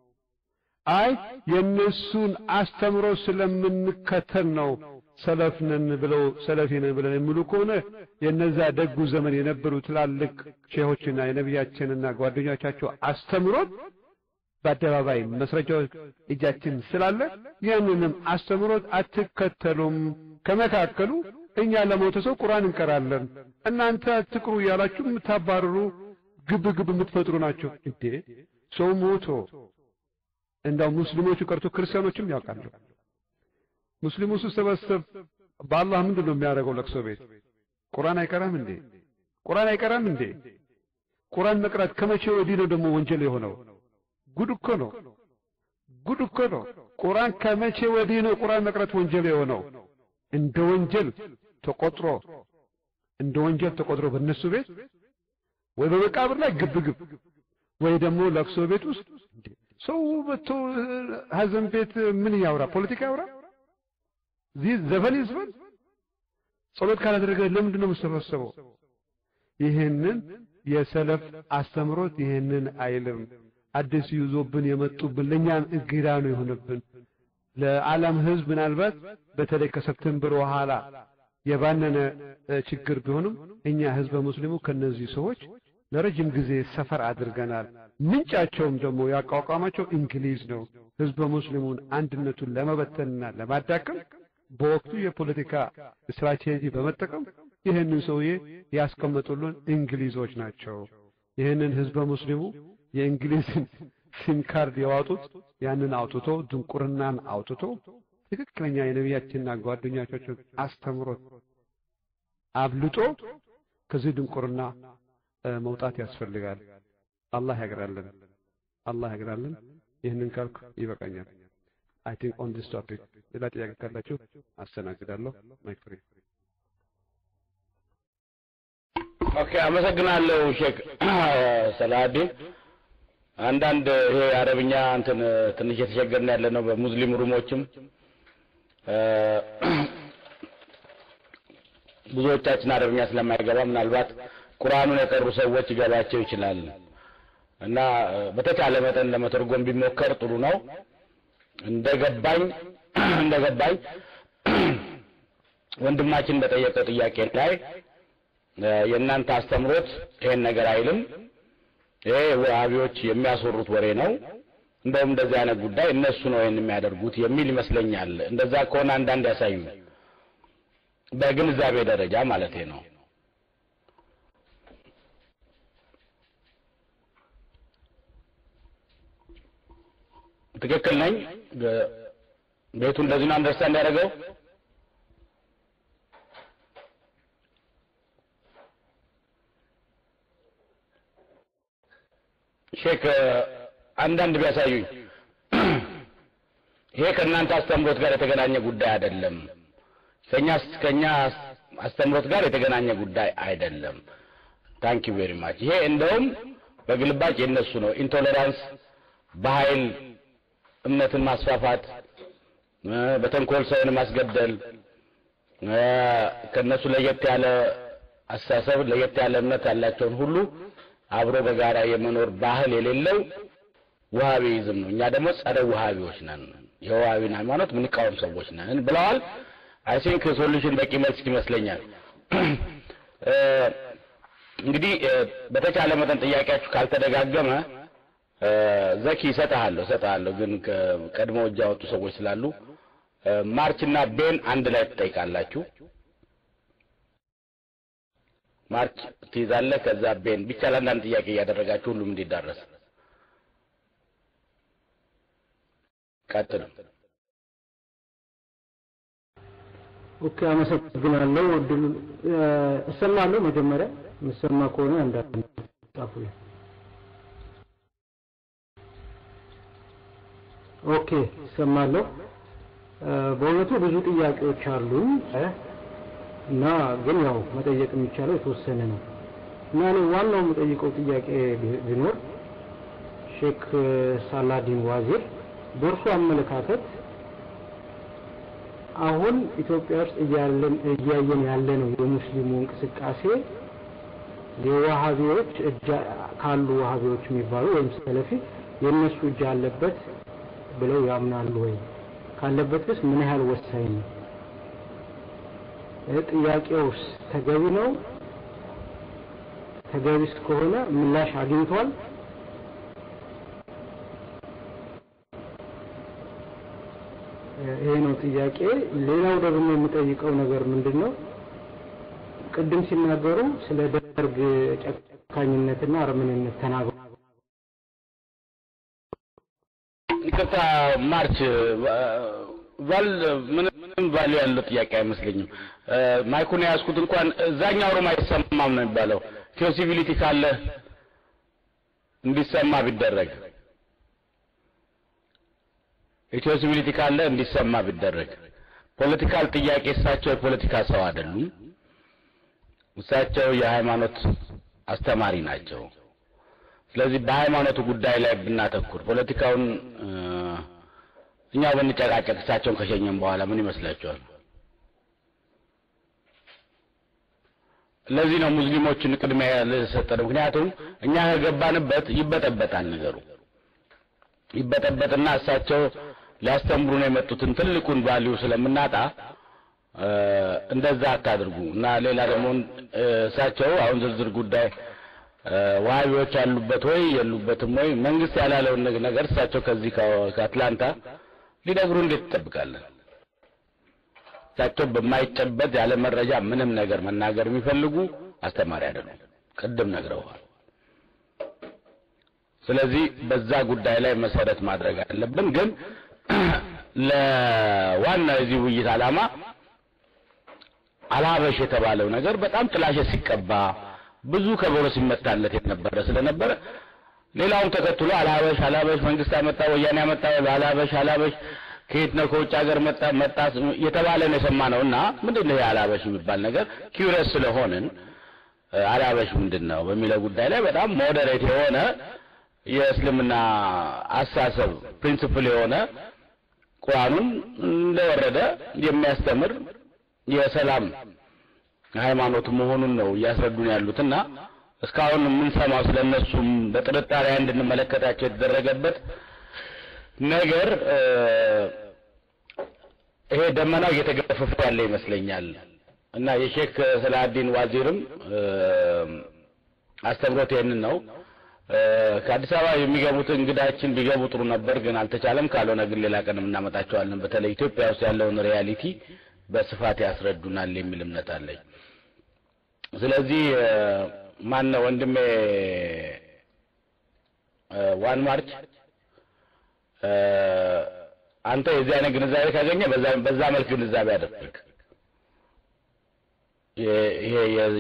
አይ የእነሱን አስተምሮ ስለምንከተል ነው ሰለፍ ነን ብለው ሰለፊ ነን ብለን የሚሉ ከሆነ የነዛ ደጉ ዘመን የነበሩ ትላልቅ ሼሆችና የነቢያችንና ጓደኞቻቸው አስተምሮት በአደባባይ መስረጃዎች እጃችን ስላለ ያንንም አስተምሮት አትከተሉም። ከመካከሉ እኛ ለሞተ ሰው ቁርአን እንቀራለን፣ እናንተ አትቅሩ እያላችሁ የምታባርሩ ግብ ግብ የምትፈጥሩ ናቸው። እንዴ ሰው ሞቶ እንዳው ሙስሊሞቹ ቀርቶ ክርስቲያኖችም ያውቃሉ። ሙስሊሙ ሲሰበሰብ በአላህ ምንድን ነው የሚያደርገው? ለቅሶ ቤት ቁርአን አይቀራም እንዴ? ቁርአን አይቀራም እንዴ? ቁርአን መቅራት ከመቼ ወዲህ ነው ደግሞ ወንጀል የሆነው? ጉድ እኮ ነው። ጉድ እኮ ነው። ቁርአን ከመቼ ወዲህ ነው ቁርአን መቅራት ወንጀል የሆነው? እንደ ወንጀል ተቆጥሮ እንደ ወንጀል ተቆጥሮ በእነሱ ቤት ወይ በመቃብር ላይ ግብ ግብ ወይ ደግሞ ለቅሶ ቤት ውስጥ ሰው በቶ ሀዘን ቤት ምን ያውራ? ፖለቲካ ያውራ? እዚህ ዘፈን ይዝፈን? ጸሎት ካላደረገ ለምንድን ነው የምሰበሰበው? ይህንን የሰለፍ አስተምሮት ይህንን አይልም። አዲስ ይዞብን የመጡብን ለእኛም እንግዳ ነው የሆነብን። ለዓለም ሕዝብ ምናልባት በተለይ ከሰፕቴምበር በኋላ የባነነ ችግር ቢሆንም እኛ ሕዝበ ሙስሊሙ ከነዚህ ሰዎች ለረጅም ጊዜ ሰፈር አድርገናል። ምንጫቸውም ደግሞ ያቋቋማቸው እንግሊዝ ነው። ሕዝበ ሙስሊሙን አንድነቱን ለመበተንና ለማዳከም በወቅቱ የፖለቲካ ስትራቴጂ በመጠቀም ይህንን ሰውዬ ያስቀመጡልን እንግሊዞች ናቸው። ይህንን ሕዝበ ሙስሊሙ የእንግሊዝን ሲም ካርድ የዋጡት ያንን አውጥቶ ድንቁርናን አውጥቶ ትክክለኛ የነቢያችንና ጓደኞቻቸው አስተምሮት አብልጦ ከዚህ ድንቁርና መውጣት ያስፈልጋል። አላህ ያግራልን፣ አላህ ያግራልን። ይህንን ካልኩ ይበቃኛል። አይ ቲንክ ኦን ዲስ ቶፒክ ሌላ ጥያቄ ካላችሁ አስተናግዳለሁ። ማይክ ፍሪ። ኦኬ፣ አመሰግናለሁ ሼክ ሰላዲን። አንዳንድ ይሄ አረብኛ እንትን ትንሽ የተቸገርን ያለ ነው። በሙስሊም ሩሞችም ብዙዎቻችን አረብኛ ስለማይገባ ምናልባት ቁርአኑን የቀሩ ሰዎች ይገባቸው ይችላል እና በተቻለ መጠን ለመተርጎም ቢሞከር ጥሩ ነው። እንደገባኝ እንደገባኝ ወንድማችን በጠየቀው ጥያቄ ላይ የእናንተ አስተምሮት ይሄን ነገር አይልም። ይሄ ወሃቢዎች የሚያስወሩት ወሬ ነው። እንደውም እንደዚህ አይነት ጉዳይ እነሱ ነው ይሄን የሚያደርጉት የሚል ይመስለኛል። እንደዛ ከሆነ አንዳንድ ያሳዩ በግንዛቤ ደረጃ ማለት ነው። ትክክል ነኝ? ቤቱ እንደዚህ ነው አንደርስታንድ ያደረገው? ሼክ አንዳንድ ቢያሳዩኝ። ይሄ ከእናንተ አስተምሮት ጋር የተገናኘ ጉዳይ አይደለም። ከኛ ከኛ አስተምሮት ጋር የተገናኘ ጉዳይ አይደለም። ታንክ ዩ ቬሪ ማች። ይሄ እንደውም በግልባጭ የነሱ ነው። ኢንቶለራንስ፣ በኃይል እምነትን ማስፋፋት፣ በተንኮል ሰውን ማስገደል፣ ከነሱ ለየት ያለ አስተሳሰብ ለየት ያለ እምነት ያላቸውን ሁሉ አብሮ በጋራ የመኖር ባህል የሌለው ውሃቢይዝም ነው። እኛ ደግሞ ጸረ ውሃቢዎች ነን። የዋሃቢን ሃይማኖት ምንቃወም ሰዎች ነን ብለዋል። አይ ቲንክ ሶሉሽን በቂ መልስ ይመስለኛል። እንግዲህ በተቻለ መጠን ጥያቄያችሁ ካልተደጋገመ ዘኪ እሰጥሃለሁ እሰጥሃለሁ፣ ግን ቀድሞ እጅ ያወጡ ሰዎች ስላሉ ማርች እና ቤን አንድ ላይ ትጠይቃላችሁ። ማርች ትይዛለህ፣ ከዛ ቤን ብቻ ለአንዳንድ ጥያቄ እያደረጋችሁ ሁሉም እንዲዳረስ ቀጥሉ። ኦኬ፣ አመሰግናለሁ። እድሉ እሰማለሁ። መጀመሪያ የምሰማ ከሆነ አንዳንድ ጻፉልኝ። ኦኬ፣ እሰማለሁ። በእውነቱ ብዙ ጥያቄዎች አሉኝ እና ግን ያው መጠየቅ የሚቻለው የተወሰነ ነው እና እኔ ዋናው የምጠይቀው ጥያቄ ቢኖር ሼክ ሳላዲን ዋዚር በእርሱ አመለካከት አሁን ኢትዮጵያ ውስጥ እያለን እያየን ያለነው የሙስሊሙ እንቅስቃሴ የዋሃቢዎች እጅ ካሉ ዋሃቢዎች የሚባሉ ወይም ሰለፊ የእነሱ እጅ አለበት ብለው ያምናሉ ወይ? ካለበትስ ምን ያህል ወሳኝ ነው? ጥያቄውስ ተገቢ ነው? ተገቢስ ከሆነ ምላሽ አግኝቷል? ይሄ ነው ጥያቄ። ሌላው ደግሞ የምጠይቀው ነገር ምንድን ነው? ቅድም ሲናገሩ ስለ ደርግ ጨካኝነትና አረመኔነት ተናግሩ። ይቅርታ ማርች ቫል ምንም ቫሉ ያለው ጥያቄ አይመስለኝም። ማይኩን የያዝኩት እንኳን እዛኛው ሩም አይሰማም ነው የሚባለው። ፖሲቢሊቲ ካለ እንዲሰማ ቢደረግ ፖሲቢሊቲ ካለ እንዲሰማ ቢደረግ። ፖለቲካል ጥያቄ እሳቸው የፖለቲካ ሰው አይደሉም። እሳቸው የሃይማኖት አስተማሪ ናቸው። ስለዚህ በሃይማኖቱ ጉዳይ ላይ ብናተኩር ፖለቲካውን እኛ ብንጨቃጨቅ እሳቸውን ከሸኘን በኋላ ምን ይመስላችኋል? ለዚህ ነው ሙስሊሞችን ቅድሚያ ያልሰጠን። ምክንያቱም እኛ ከገባንበት ይበጠበጣል ነገሩ ይበጠበጥና እሳቸው ሊያስተምሩ ነው የመጡትን ትልቁን ቫልዩ ስለምናጣ እንደዛ አታድርጉ እና ሌላ ደግሞ እሳቸው አሁን ዝርዝር ጉዳይ ዋሃቢዎች ያሉበት ወይ የሉበትም ወይ መንግስት ያላለውን ነገር እሳቸው ከዚህ ከአትላንታ ሊነግሩ እንዴት ትጠብቃለን? እሳቸው በማይጨበጥ ያለ መረጃ ምንም ነገር መናገር የሚፈልጉ አስተማሪ አይደሉም። ቅድም ነግረዋል። ስለዚህ በዛ ጉዳይ ላይ መሰረት ማድረግ አለብን። ግን ለዋና የዚህ ውይይት ዓላማ አልሀበሽ የተባለው ነገር በጣም ጥላሸት ሲቀባ ብዙ ከበሮ ሲመታለት የነበረ ስለነበረ ሌላውም ተከትሎ አልሀበሽ አልሀበሽ መንግስት አመጣ፣ ወያኔ አመጣ፣ አልሀበሽ አልሀበሽ ከየት ነው ከውጭ ሀገር መጣ መጣ የተባለ ነው የሰማነው እና ምንድን ነው የአልሀበሽ የሚባል ነገር ኪውሪየስ ስለሆንን አልሀበሽ ምንድን ነው በሚለው ጉዳይ ላይ በጣም ሞዴሬት የሆነ የእስልምና አሳሰብ ፕሪንሲፕል የሆነ ቁርአኑን እንደወረደ የሚያስተምር የሰላም ሃይማኖት መሆኑን ነው እያስረዱን ያሉትና እስካሁን የምንሰማው ስለነሱም በጥርጣሬ እንድንመለከታቸው የተደረገበት ነገር ይሄ ደመናው እየተገፈፈ ያለ ይመስለኛል እና የሼክ ሰላሀዲን ዋዚርም አስተምሮት ይህንን ነው። ከአዲስ አበባ የሚገቡት እንግዳችን ቢገቡ ጥሩ ነበር፣ ግን አልተቻለም። ካልሆነ ግን ሌላ ቀን እናመጣቸዋለን። በተለይ ኢትዮጵያ ውስጥ ያለውን ሪያሊቲ በስፋት ያስረዱናል የሚል እምነት አለኝ። ስለዚህ ማን ነው ወንድሜ ዋን ማርች አንተ የዚህ አይነት ግንዛቤ ካገኘ በዛ በዛ መልክ ግንዛቤ አደርግ። ይሄ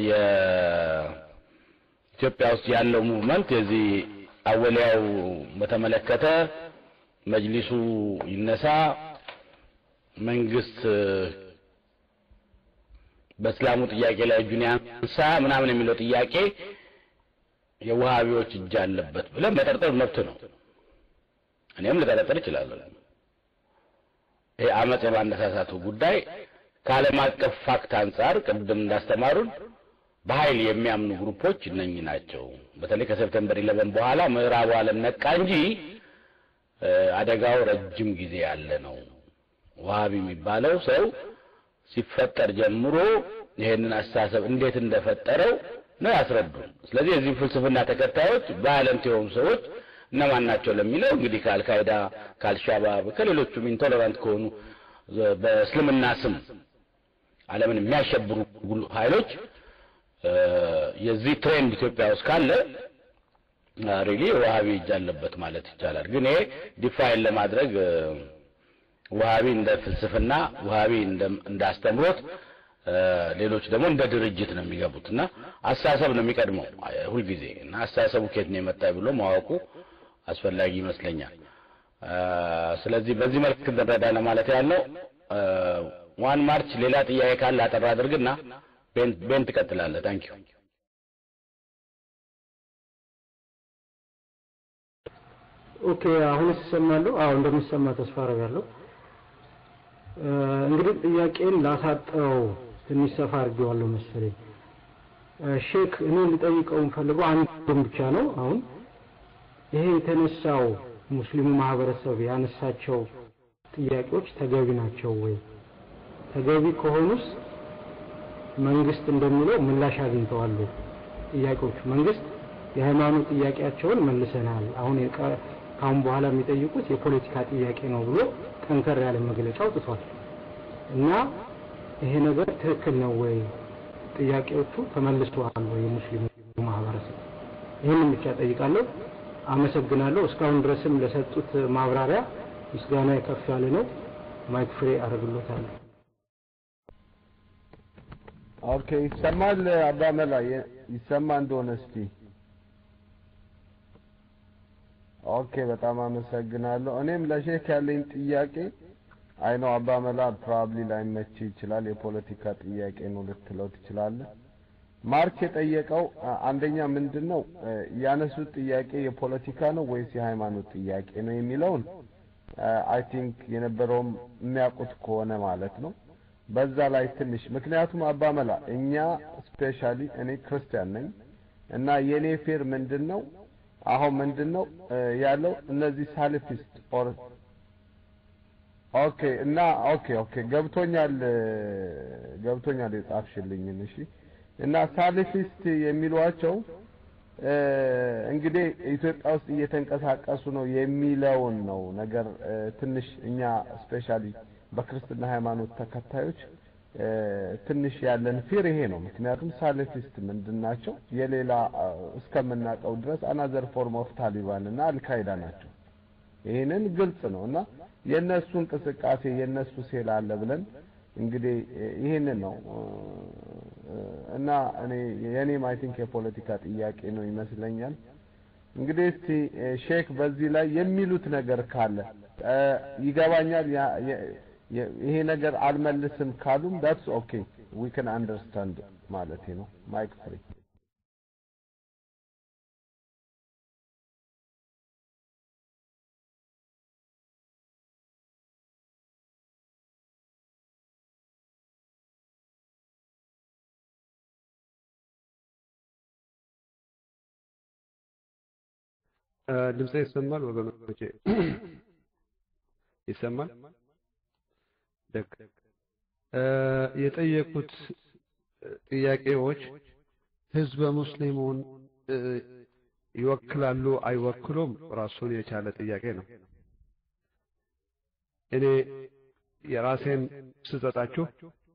የኢትዮጵያ ውስጥ ያለው ሙቭመንት የዚህ አወሊያው በተመለከተ መጅሊሱ ይነሳ፣ መንግስት በእስላሙ ጥያቄ ላይ እጁን ያንሳ ምናምን የሚለው ጥያቄ የውሃቢዎች እጅ አለበት ብለን መጠርጠር መብት ነው። እኔም ልጠረጥር እችላለሁ። ይሄ አመፅ የማነሳሳቱ ጉዳይ ከዓለም አቀፍ ፋክት አንጻር ቅድም እንዳስተማሩን በኃይል የሚያምኑ ግሩፖች እነኚህ ናቸው። በተለይ ከሴፕቴምበር ኢለቨን በኋላ ምዕራቡ ዓለም ነቃ እንጂ አደጋው ረጅም ጊዜ ያለ ነው። ዋሃቢ የሚባለው ሰው ሲፈጠር ጀምሮ ይሄንን አስተሳሰብ እንዴት እንደፈጠረው ነው ያስረዱን። ስለዚህ የዚህ ፍልስፍና ተከታዮች ቫዮለንት የሆኑ ሰዎች እነማን ናቸው ለሚለው እንግዲህ ከአልካይዳ ከአልሻባብ ከሌሎቹም ኢንቶለራንት ከሆኑ በእስልምና ስም ዓለምን የሚያሸብሩ ኃይሎች የዚህ ትሬንድ ኢትዮጵያ ውስጥ ካለ ሪሊ ዋሃቢ እጅ አለበት ማለት ይቻላል። ግን ይሄ ዲፋይን ለማድረግ ዋሃቢ እንደ ፍልስፍና፣ ዋሃቢ እንደ አስተምሮት፣ ሌሎች ደግሞ እንደ ድርጅት ነው የሚገቡት እና አስተሳሰብ ነው የሚቀድመው ሁልጊዜ እና አስተሳሰቡ ከየት ነው የመጣ ብሎ ማወቁ አስፈላጊ ይመስለኛል። ስለዚህ በዚህ መልክ እንረዳ ለማለት ያለው ዋን ማርች ሌላ ጥያቄ ካለ አጠር አድርግና ቤን ትቀጥላለህ። ታንኪዩ ኦኬ አሁን ይሰማለሁ? አዎ እንደሚሰማ ተስፋ አደርጋለሁ። እንግዲህ ጥያቄን ላሳጠረው ትንሽ ሰፋ አድርጌዋለሁ መሰለኝ። ሼክ እኔ ልጠይቀው የምፈልገው አንድም ብቻ ነው። አሁን ይሄ የተነሳው ሙስሊሙ ማህበረሰብ ያነሳቸው ጥያቄዎች ተገቢ ናቸው ወይ? ተገቢ ከሆኑስ መንግስት እንደሚለው ምላሽ አግኝተዋል? ጥያቄዎቹ መንግስት የሃይማኖት ጥያቄያቸውን መልሰናል፣ አሁን ካሁን በኋላ የሚጠይቁት የፖለቲካ ጥያቄ ነው ብሎ ጠንከር ያለ መግለጫ አውጥቷል እና ይሄ ነገር ትክክል ነው ወይ? ጥያቄዎቹ ተመልሰዋል ወይ? የሙስሊሙ ማህበረሰብ ይህንን ብቻ ጠይቃለሁ። አመሰግናለሁ። እስካሁን ድረስም ለሰጡት ማብራሪያ ምስጋና ከፍ ያለ ነው። ማይክ ፍሬ አደርግሎታለሁ። ኦኬ ይሰማል። አባመላ ይሰማ እንደሆነ እስቲ ኦኬ በጣም አመሰግናለሁ። እኔም ለሼክ ያለኝ ጥያቄ አይ ነው አባመላ ፕሮባብሊ ላይመች ይችላል። የፖለቲካ ጥያቄ ነው ልትለው ትችላለህ። ማርክ የጠየቀው አንደኛ ምንድን ነው ያነሱት ጥያቄ የፖለቲካ ነው ወይስ የሃይማኖት ጥያቄ ነው የሚለውን አይ ቲንክ የነበረውም የሚያውቁት ከሆነ ማለት ነው በዛ ላይ ትንሽ ምክንያቱም አባመላ እኛ ስፔሻሊ እኔ ክርስቲያን ነኝ እና የኔ ፌር ምንድን ነው አሁን ምንድን ነው ያለው እነዚህ ሳልፊስት ኦር ኦኬ እና ኦኬ ኦኬ ገብቶኛል ገብቶኛል የጻፍሽልኝን እሺ እና ሳልፊስት የሚሏቸው እንግዲህ ኢትዮጵያ ውስጥ እየተንቀሳቀሱ ነው የሚለውን ነው ነገር ትንሽ እኛ ስፔሻሊ በክርስትና ሃይማኖት ተከታዮች ትንሽ ያለን ፊር ይሄ ነው። ምክንያቱም ሳለፊስት ምንድን ናቸው? የሌላ እስከምናውቀው ድረስ አናዘር ፎርም ኦፍ ታሊባን እና አልካይዳ ናቸው። ይህንን ግልጽ ነው እና የእነሱ እንቅስቃሴ የእነሱ ሴል አለ ብለን እንግዲህ ይህንን ነው እና እኔ የእኔም አይ ቲንክ የፖለቲካ ጥያቄ ነው ይመስለኛል። እንግዲህ እስቲ ሼክ በዚህ ላይ የሚሉት ነገር ካለ ይገባኛል። ይሄ ነገር አልመልስም ካሉም ዳትስ ኦኬ ዊ ካን አንደርስታንድ ማለት ነው። ማይክ ፍሪ ድምጼ ይሰማል ወገኖቼ? ይሰማል? ደግ የጠየቁት ጥያቄዎች ህዝበ ሙስሊሙን ይወክላሉ አይወክሉም ራሱን የቻለ ጥያቄ ነው። እኔ የራሴን ስሰጣችሁ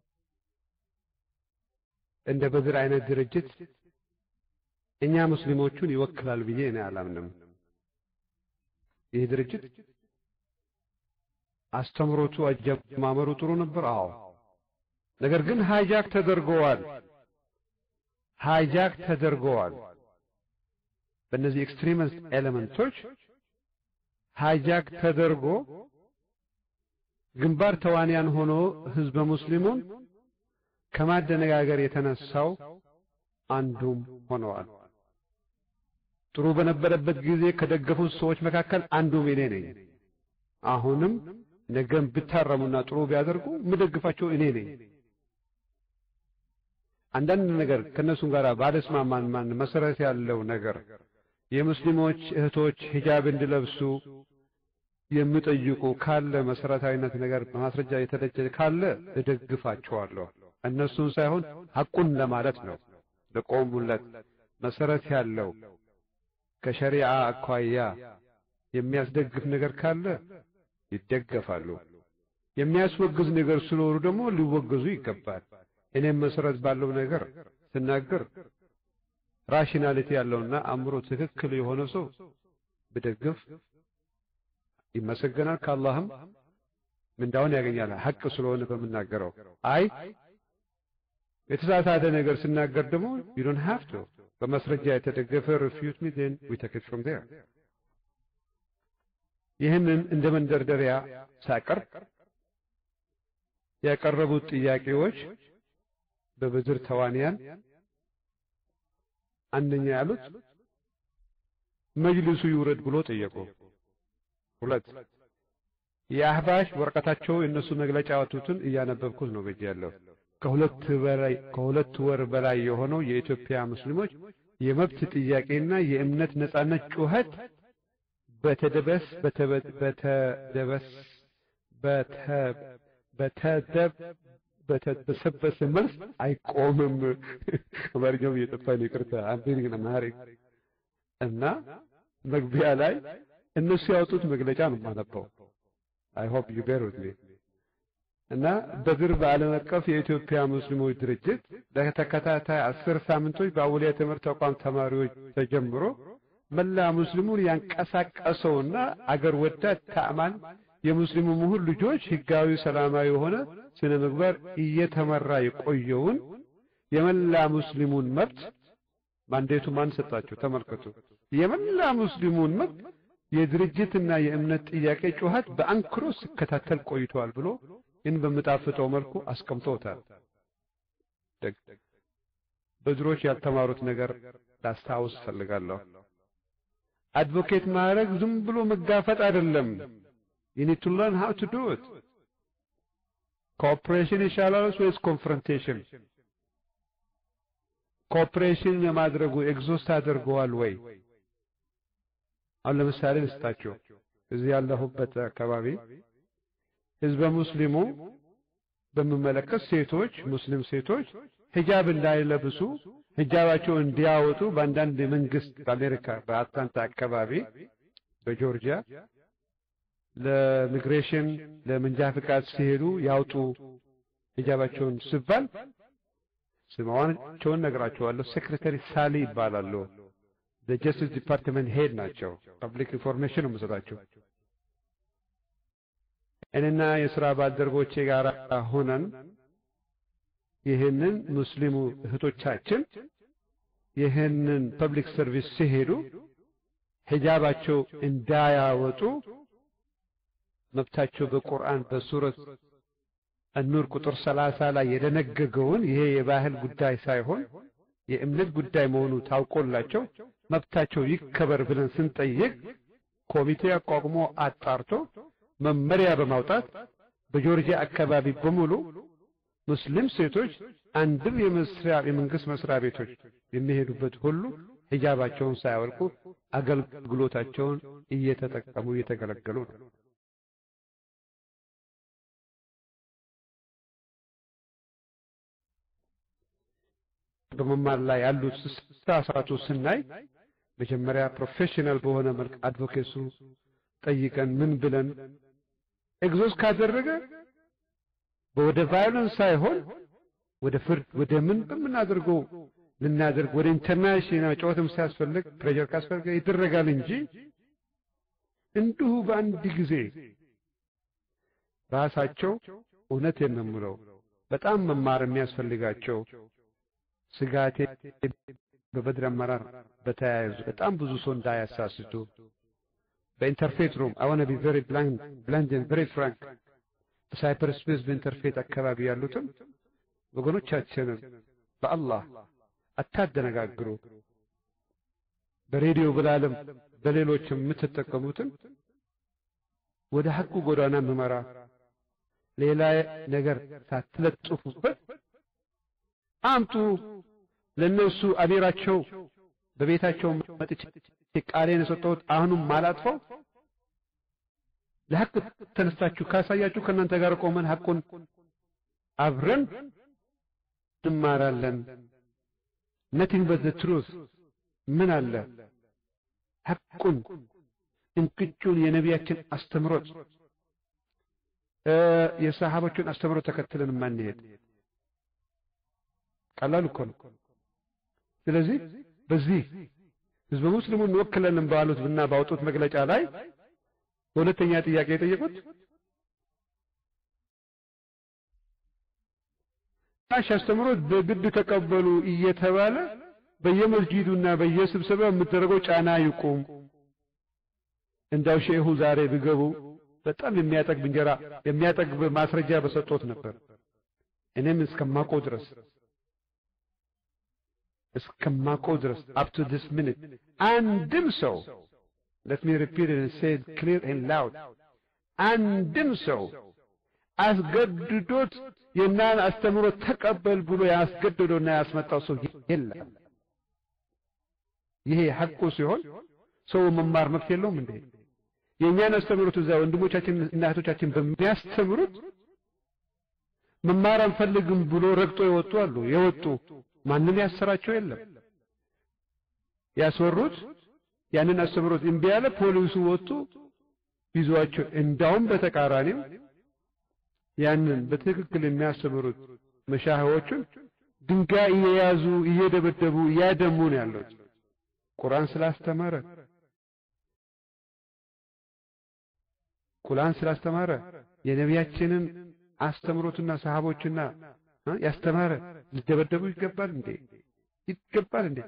እንደ በድር አይነት ድርጅት እኛ ሙስሊሞቹን ይወክላል ብዬ እኔ አላምንም። ይህ ድርጅት አስተምሮቱ አጀማመሩ ጥሩ ነበር። አዎ፣ ነገር ግን ሃይጃክ ተደርገዋል። ሃይጃክ ተደርገዋል። በእነዚህ ኤክስትሪሚስት ኤሌመንቶች ሃይጃክ ተደርጎ ግንባር ተዋንያን ሆኖ ህዝበ ሙስሊሙን ከማደነጋገር የተነሳው አንዱም ሆነዋል። ጥሩ በነበረበት ጊዜ ከደገፉት ሰዎች መካከል አንዱም እኔ ነኝ። አሁንም ነገም ብታረሙና ጥሩ ቢያደርጉ የምደግፋቸው እኔ ነኝ። አንዳንድ ነገር ከእነሱም ጋር ባለስማማን ማን መሰረት ያለው ነገር የሙስሊሞች እህቶች ሂጃብ እንዲለብሱ የምጠይቁ ካለ መሰረታዊነት ነገር በማስረጃ የተደጀ ካለ እደግፋቸዋለሁ። እነሱን ሳይሆን ሐቁን ለማለት ነው። ለቆሙለት መሰረት ያለው ከሸሪዓ አኳያ የሚያስደግፍ ነገር ካለ ይደገፋሉ። የሚያስወግዝ ነገር ሲኖሩ ደግሞ ሊወገዙ ይገባል። እኔም መሰረት ባለው ነገር ስናገር ራሽናሊቲ ያለውና አእምሮ ትክክል የሆነ ሰው ብደግፍ ይመሰገናል፣ ከአላህም ምንዳውን ያገኛል። ሐቅ ስለሆነ በምናገረው አይ የተሳሳተ ነገር ስናገር ደግሞ you don't have to በማስረጃ የተደገፈ refute me then we take it from there ይህንን እንደ መንደርደሪያ ሳቀርብ ያቀረቡት ጥያቄዎች በብድር ተዋንያን አንደኛ ያሉት መጅልሱ ይውረድ ብሎ ጠየቁ። ሁለት የአህባሽ ወረቀታቸው የእነሱ መግለጫ ያወጡትን እያነበብኩት ነው በእጅ ያለው ከሁለት በላይ ከሁለት ወር በላይ የሆነው የኢትዮጵያ ሙስሊሞች የመብት ጥያቄና የእምነት ነጻነት ጩኸት በተደበስ በተደበስ በተደብ በተበሰበሰ መልስ አይቆምም። አማርኛው እየጠፋኝ ይቅርታ። አንዴን ግን አማርኛ እና መግቢያ ላይ እነሱ ያወጡት መግለጫ ነው የማነበው። አይ ሆፕ ዩ ቤር ዊዝ ሚ እና በድር በዓለም አቀፍ የኢትዮጵያ ሙስሊሞች ድርጅት ለተከታታይ አስር ሳምንቶች በአውሊያ ትምህርት ተቋም ተማሪዎች ተጀምሮ መላ ሙስሊሙን ያንቀሳቀሰውና አገር ወዳድ ተአማን የሙስሊሙ ምሁር ልጆች ህጋዊ ሰላማዊ የሆነ ስነ ምግባር እየተመራ የቆየውን የመላ ሙስሊሙን መብት ማንዴቱ ማን ሰጣቸው? ተመልከቱ። የመላ ሙስሊሙን መብት የድርጅትና የእምነት ጥያቄ ጩኸት በአንክሮ ሲከታተል ቆይተዋል ብሎ ይህን በምጣፍጠው መልኩ አስቀምጦታል። በድሮች ያልተማሩት ነገር ላስታውስ ፈልጋለሁ። አድቮኬት ማድረግ ዝም ብሎ መጋፈጥ አይደለም። you need to learn how to do it ኮኦፕሬሽን ይሻላል ወይስ ኮንፍሮንቴሽን? ኮኦፕሬሽን የማድረጉ ኤግዞስት አድርገዋል ወይ? አሁን ለምሳሌ ልስጣችሁ። እዚህ ያለሁበት አካባቢ ህዝበ ሙስሊሙ በሚመለከት ሴቶች ሙስሊም ሴቶች ሂጃብ እንዳይለብሱ ሂጃባቸው እንዲያወጡ በአንዳንድ የመንግስት በአሜሪካ በአትላንታ አካባቢ በጆርጂያ ለሚግሬሽን ለመንጃ ፍቃድ ሲሄዱ ያውጡ ሂጃባቸውን ሲባል ስማቸውን ነግራቸዋለሁ። ሴክሬታሪ ሳሊ ይባላሉ። ለጀስቲስ ዲፓርትመንት ሄድ ናቸው። ፐብሊክ ኢንፎርሜሽን ነው የምሰጣቸው። እኔና የሥራ ባልደረቦቼ ጋር ሆነን ይህንን ሙስሊሙ እህቶቻችን ይህንን ፐብሊክ ሰርቪስ ሲሄዱ ሂጃባቸው እንዳያወጡ መብታቸው በቁርአን በሱረት አኑር ቁጥር ሰላሳ ላይ የደነገገውን ይሄ የባህል ጉዳይ ሳይሆን የእምነት ጉዳይ መሆኑ ታውቆላቸው መብታቸው ይከበር ብለን ስንጠይቅ ኮሚቴ አቋቁሞ አጣርቶ መመሪያ በማውጣት በጆርጂያ አካባቢ በሙሉ ሙስሊም ሴቶች አንድም የመስሪያ የመንግስት መስሪያ ቤቶች የሚሄዱበት ሁሉ ሂጃባቸውን ሳያወልቁ አገልግሎታቸውን እየተጠቀሙ እየተገለገሉ ነው። በመማር ላይ ያሉት ስሳሳቱ ስናይ መጀመሪያ ፕሮፌሽናል በሆነ መልክ አድቮኬሱ ጠይቀን ምን ብለን ኤግዞስ ካደረገ ወደ ቫዮለንስ ሳይሆን ወደ ፍርድ ወደ ምን በምናደርገው ልናደርግ ወደ ኢንተርናሽናል ጨዋታም ሲያስፈልግ ፕሬዠር ካስፈልገ ይደረጋል እንጂ እንዲሁ በአንድ ጊዜ ራሳቸው እውነቴን ነው የምለው በጣም መማር የሚያስፈልጋቸው ስጋቴ በበድር አመራር በተያያዙ በጣም ብዙ ሰው እንዳያሳስቱ በኢንተርፌት ሩም አይ ዋና ቢ ቬሪ ብላንድ ኤንድ ቬሪ ፍራንክ በሳይፐር ስፔስ በኢንተርፌት አካባቢ ያሉትን ወገኖቻችንን በአላህ አታደነጋግሩ። በሬዲዮ ብላለም በሌሎችም የምትጠቀሙትን ወደ ሐቁ ጎዳና ምመራ ሌላ ነገር ሳትለጥፉበት አምጡ። ለነሱ አሚራቸው በቤታቸው መጥቼ ቃሌን የሰጠሁት አሁንም ማላጥፈው ለሐቅ ተነስታችሁ ካሳያችሁ ከእናንተ ጋር ቆመን ሐቁን አብረን እንማራለን። ነቲንግ በት ዘ ትሩዝ ምን አለ ሐቁን እንቅጩን የነቢያችን አስተምሮት የሰሃቦችን አስተምሮት ተከትለን ማንሄድ ቀላል እኮ ነው። ስለዚህ በዚህ ህዝበ ሙስሊሙን እንወክለንም ባሉት እና ባወጡት መግለጫ ላይ በሁለተኛ ጥያቄ የጠየቁት ታሽ አስተምሮት በግድ ተቀበሉ እየተባለ በየመስጂዱና በየስብሰባው የምትደረገው ጫና ይቁም። እንዳው ሼሁ ዛሬ ቢገቡ በጣም የሚያጠግብ እንጀራ የሚያጠግብ ማስረጃ በሰጦት ነበር። እኔም እስከማውቀው ድረስ እስከማውቀው ድረስ አፕ ቱ ዲስ ሚኒት አንድም ሰው let me repeat it and say it clear and loud አንድም ሰው አስገድዶት የናን አስተምሮ ተቀበል ብሎ ያስገድዶና ያስመጣው ሰው የለም። ይሄ ሐቁ ሲሆን ሰው መማር መብት የለውም እንዴ? የእኛን አስተምሮት እዛ ወንድሞቻችን እና እህቶቻችን በሚያስተምሩት መማር አንፈልግም ብሎ ረግጦ የወጡ አሉ። የወጡ ማንም ያሰራቸው የለም። ያስወሩት ያንን አስተምሮት እምቢ ያለ ፖሊሱ ወጡ ይዟቸው፣ እንዳውም በተቃራኒው ያንን በትክክል የሚያስተምሩት መሻህዎቹን ድንጋይ እየያዙ እየደበደቡ እያደሙ ነው ያሉት። ቁርአን ስላስተማረ ቁርአን ስላስተማረ የነቢያችንን አስተምሮትና ሰሃቦችና ያስተማረ ሊደበደቡ ይገባል እንዴ? ይገባል እንዴ?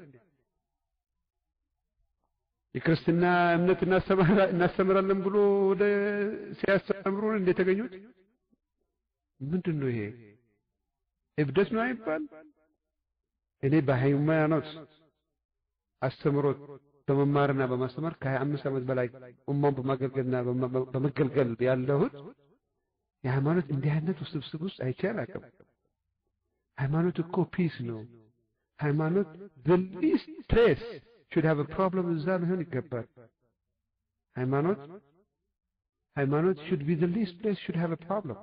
የክርስትና እምነት እናስተምራለን ብሎ ወደ ሲያስተምሩን እንዴ ተገኙት? ምንድን ነው ይሄ? እብደት ነው አይባል። እኔ በሃይማኖት አስተምሮት በመማርና በማስተማር ከሀያ አምስት ዓመት በላይ ኡማውን በማገልገልና በመገልገል ያለሁት የሃይማኖት እንዲህ አይነት ውስብስብ ውስጥ አይቼ አላውቅም። ሃይማኖት እኮ ፒስ ነው። ሃይማኖት the least place should have a problem እዛ ሊሆን ይገባል። ሃይማኖት ሃይማኖት should be the least place should have a problem።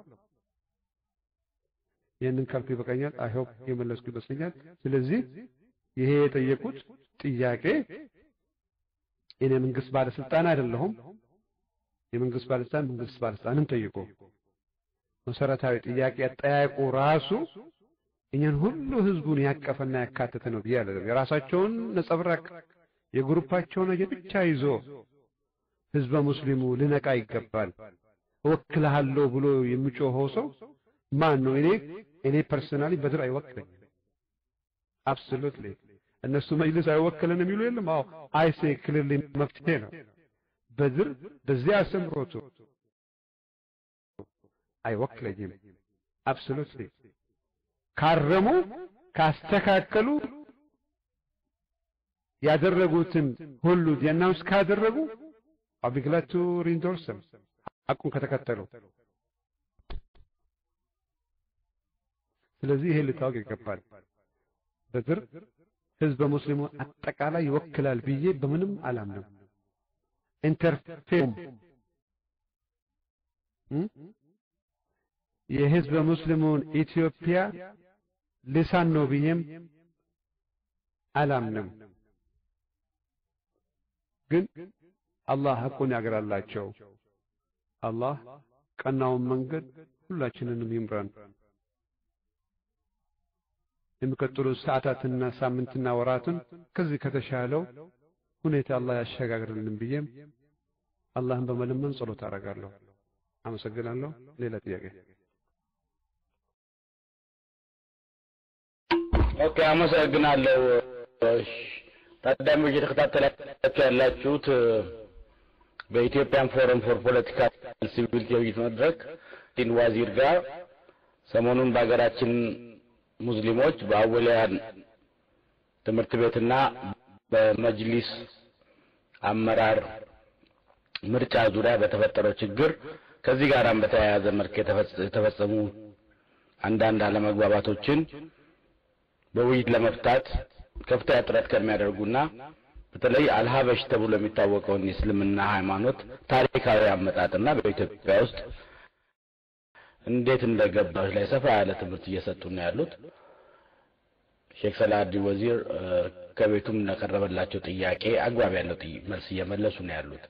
ይህንን ካልኩ ይበቃኛል። አይ ሆፕ የመለስኩ ይመስለኛል። ስለዚህ ይሄ የጠየቁት ጥያቄ እኔ መንግስት ባለስልጣን አይደለሁም። የመንግስት ባለስልጣን መንግስት ባለስልጣንን ጠይቁ። መሰረታዊ ጥያቄ አጠያየቁ ራሱ እኛን ሁሉ ህዝቡን ያቀፈና ያካተተ ነው ብዬ አለ። የራሳቸውን ነጸብራቅ የግሩፓቸውን የብቻ ይዞ ህዝበ ሙስሊሙ ልነቃ ይገባል። እወክልሃለሁ ብሎ የሚጮኸው ሰው ማን ነው? እኔ እኔ ፐርሰናሊ በድር አይወክለኝም። አብሶሉትሊ እነሱ መጅልስ አይወክለን የሚሉ የለም። አዎ አይሴ ክልል መፍትሄ ነው። በድር በዚያ አስተምሮቱ አይወክለኝም። አብሶሉትሊ ካረሙ ካስተካከሉ ያደረጉትን ሁሉ ዲያናውስ ካደረጉ አቢግላቱ ሪንዶርስም ሐቁን ከተከተሉ ስለዚህ ይሄ ልታወቅ ይገባል። በድር ህዝበ ሙስሊሙ አጠቃላይ ይወክላል ብዬ በምንም አላምንም። ኢንተርፌም የህዝበ ሙስሊሙን ኢትዮጵያ ልሳን ነው ብዬም አላምንም። ግን አላህ ሐቁን ያግራላቸው። አላህ ቀናውን መንገድ ሁላችንንም ይምራን። የሚቀጥሉት ሰዓታትና ሳምንትና ወራትን ከዚህ ከተሻለው ሁኔታ አላህ ያሸጋግርልን ብዬም አላህን በመለመን ጸሎት አደርጋለሁ። አመሰግናለሁ። ሌላ ጥያቄ? ኦኬ፣ አመሰግናለሁ። ታዳሚዎች የተከታተላችሁ ያላችሁት በኢትዮጵያን ፎረም ፎር ፖለቲካል ሲቪሊቲ የውይይት መድረክ ዲን ዋዚር ጋር ሰሞኑን በሀገራችን ሙስሊሞች በአወሊያን ትምህርት ቤትና በመጅሊስ አመራር ምርጫ ዙሪያ በተፈጠረው ችግር ከዚህ ጋራም በተያያዘ መልክ የተፈጸሙ አንዳንድ አለመግባባቶችን በውይይት ለመፍታት ከፍተኛ ጥረት ከሚያደርጉና በተለይ አልሀበሽ ተብሎ የሚታወቀውን የእስልምና ሃይማኖት ታሪካዊ አመጣጥና በኢትዮጵያ ውስጥ እንዴት እንደገባች ላይ ሰፋ ያለ ትምህርት እየሰጡ ነው ያሉት። ሼክ ሰላሀዲን ወዚር ከቤቱም ለቀረበላቸው ጥያቄ አግባብ ያለው መልስ እየመለሱ ነው ያሉት።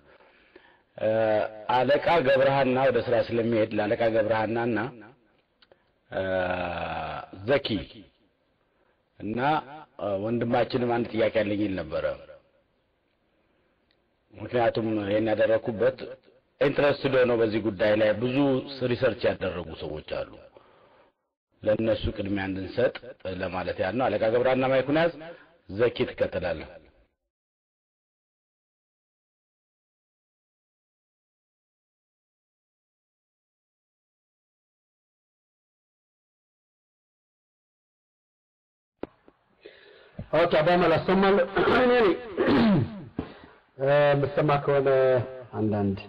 አለቃ ገብረሃና ወደ ስራ ስለሚሄድ ለአለቃ ገብረሃናና ዘኪ እና ወንድማችንም አንድ ጥያቄ ያለኝ ይል ነበረ። ምክንያቱም ይሄን ያደረኩበት ኢንትረስትድ ሆነው በዚህ ጉዳይ ላይ ብዙ ሪሰርች ያደረጉ ሰዎች አሉ። ለእነሱ ቅድሚያ እንድንሰጥ ለማለት ያህል ነው። አለቃ ገብረሃና ማይኩን ያዝ፣ ዘኪ ትከተላለህ። ኦኬ አባመል አሰማለሁ። እኔ ነኝ የምትሰማ ከሆነ አንዳንድ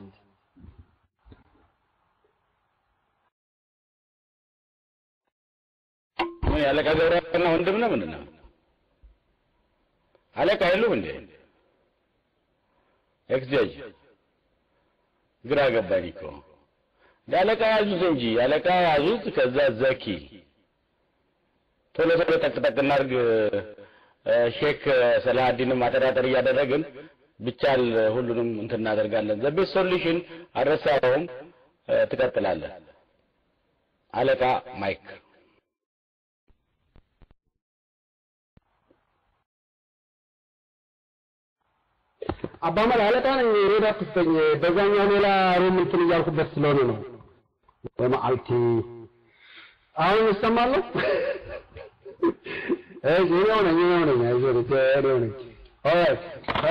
ምን የአለቃ ገብረሃና ወንድም ነው ምንድን ነው? አለቃ የሉም እንዴ? ኤክስ ጀጅ ግራ ገባኝ እኮ አለቃ ያዙት እንጂ አለቃ ያዙት። ከዛ ዘኪ ቶሎ ቶሎ ጠቅጠቅ እናድርግ። ሼክ ሰላሀዲንም አጠራጠር እያደረግን ብቻል ሁሉንም እንትን እናደርጋለን። ዘ ቤስት ሶሉሽን አልረሳኸውም፣ ትቀጥላለህ። አለቃ ማይክ አባመል አለቃ ነኝ። ሬድ አትስጠኝ። በዛኛው ሌላ ሩም እንትን እያልኩበት ስለሆነ ነው። በመዓልቲ አሁን ይሰማለሁ። እሺ እኔው ነኝ እኔው ነኝ አይዞህ እኔው ነኝ። ኦራይት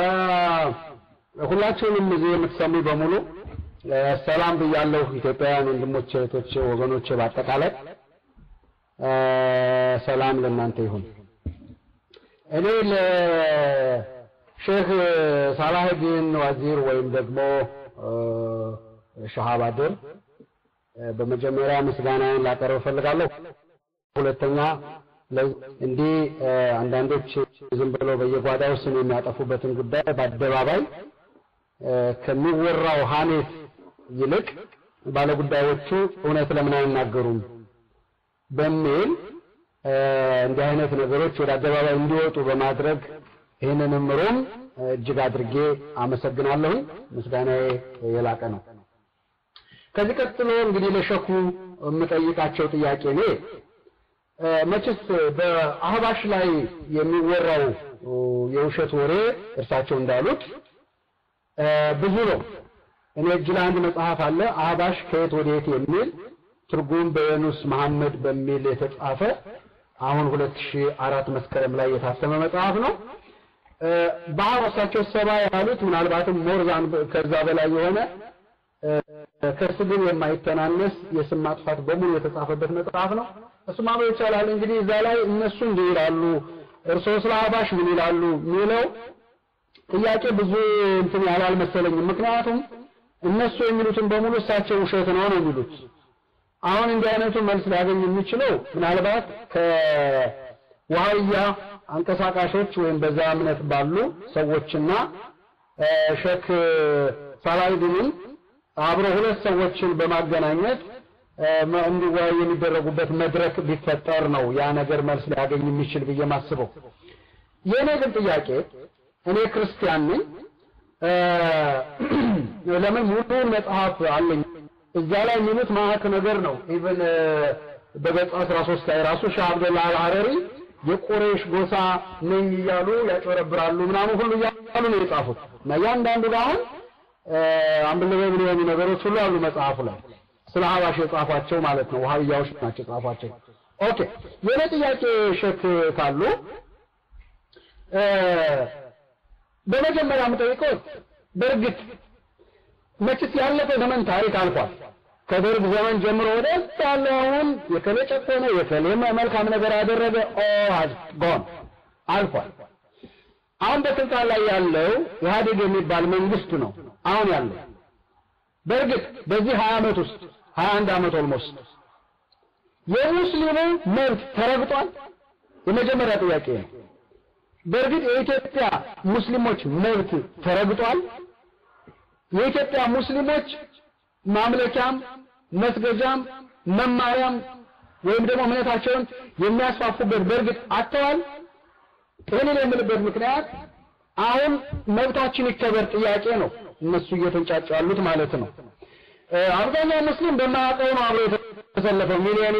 ሁላችሁንም እዚህ የምትሰሙ በሙሉ ሰላም ብያለሁ። ኢትዮጵያውያን ወንድሞቼ፣ እህቶቼ፣ ወገኖቼ በአጠቃላይ ሰላም ለእናንተ ይሁን። እኔ ለሼህ ሳላህዲን ዋዚር ወይም ደግሞ ሸሃባድር በመጀመሪያ ምስጋናዬን ላቀርብ እፈልጋለሁ። ሁለተኛ እንዲህ አንዳንዶች ዝም ብለው በየጓዳው ስም የሚያጠፉበትን ጉዳይ በአደባባይ ከሚወራው ሀሜት ይልቅ ባለጉዳዮቹ እውነት ለምን አይናገሩም በሚል እንዲህ አይነት ነገሮች ወደ አደባባይ እንዲወጡ በማድረግ ይህንንም ሮም እጅግ አድርጌ አመሰግናለሁኝ። ምስጋናዬ የላቀ ነው። ከዚህ ቀጥሎ እንግዲህ ለሸኩ የምጠይቃቸው ጥያቄ እኔ መቼስ በአህባሽ ላይ የሚወራው የውሸት ወሬ እርሳቸው እንዳሉት ብዙ ነው። እኔ እጅ ላይ አንድ መጽሐፍ አለ አህባሽ ከየት ወዴት የሚል ትርጉም በየኑስ መሐመድ በሚል የተጻፈ አሁን 2004 መስከረም ላይ የታተመ መጽሐፍ ነው። ባህር እሳቸው ሰባ ያሉት ምናልባትም ሞርዛን ከዛ በላይ የሆነ ከስድብ የማይተናነስ የስም ማጥፋት በሙሉ የተጻፈበት መጽሐፍ ነው። እሱ ማንበብ ይቻላል። እንግዲህ እዛ ላይ እነሱ እንዲህ ይላሉ፣ እርስዎ ስለ አህባሽ ምን ይላሉ የሚለው ጥያቄ ብዙ እንትን ያላል መሰለኝም። ምክንያቱም እነሱ የሚሉትን በሙሉ እሳቸው ውሸት ነው ነው የሚሉት። አሁን እንዲህ አይነቱ መልስ ሊያገኝ የሚችለው ምናልባት ከዋህያ አንቀሳቃሾች ወይም በዛ እምነት ባሉ ሰዎችና ሼክ ሳላሂዲንን አብሮ ሁለት ሰዎችን በማገናኘት እንዲወያዩ የሚደረጉበት መድረክ ቢፈጠር ነው ያ ነገር መልስ ሊያገኝ የሚችል ብዬ ማስበው። የእኔ ግን ጥያቄ እኔ ክርስቲያን ነኝ። ለምን ሙሉውን መጽሐፍ አለኝ። እዛ ላይ የሚሉት ማአት ነገር ነው። ኢቭን በገጽ 13 ላይ ራሱ ሻህ አብደላ አልሐረሪ የቁሬሽ ጎሳ ነኝ እያሉ ያጨረብራሉ ምናምን ሁሉ እያሉ ነው የጻፉት እና እያንዳንዱ ጋር አሁን አንብልበብል የሆኑ ነገሮች ሁሉ አሉ መጽሐፉ ላይ ስለ ሀባሽ የጻፏቸው ማለት ነው። ውሃብያዎች ናቸው የጻፏቸው። ኦኬ የኔ ጥያቄ ሼክ ካሉ በመጀመሪያ የምጠይቀው በእርግጥ መችስ ያለፈ ዘመን ታሪክ አልፏል። ከደርግ ዘመን ጀምሮ ወደ ያለው አሁን የከሌ ጨቆነ የከሌ መልካም ነገር ያደረገ ኦል ጎን አልፏል። አሁን በስልጣን ላይ ያለው ኢህአዴግ የሚባል መንግስት ነው አሁን ያለው። በእርግጥ በዚህ 20 ዓመት ውስጥ 21 ዓመት ኦልሞስት የሙስሊሙ መብት ተረግጧል። የመጀመሪያ ጥያቄ ነው። በእርግጥ የኢትዮጵያ ሙስሊሞች መብት ተረግጧል? የኢትዮጵያ ሙስሊሞች ማምለኪያም መስገጃም መማሪያም ወይም ደግሞ እምነታቸውን የሚያስፋፉበት በእርግጥ አጥተዋል። ይህንን የምልበት ምክንያት አሁን መብታችን ይከበር ጥያቄ ነው እነሱ እየተንጫጩ ያሉት ማለት ነው። አብዛኛው ሙስሊም በማያውቀው ነው አብሮ የተሰለፈው ሚሊዮን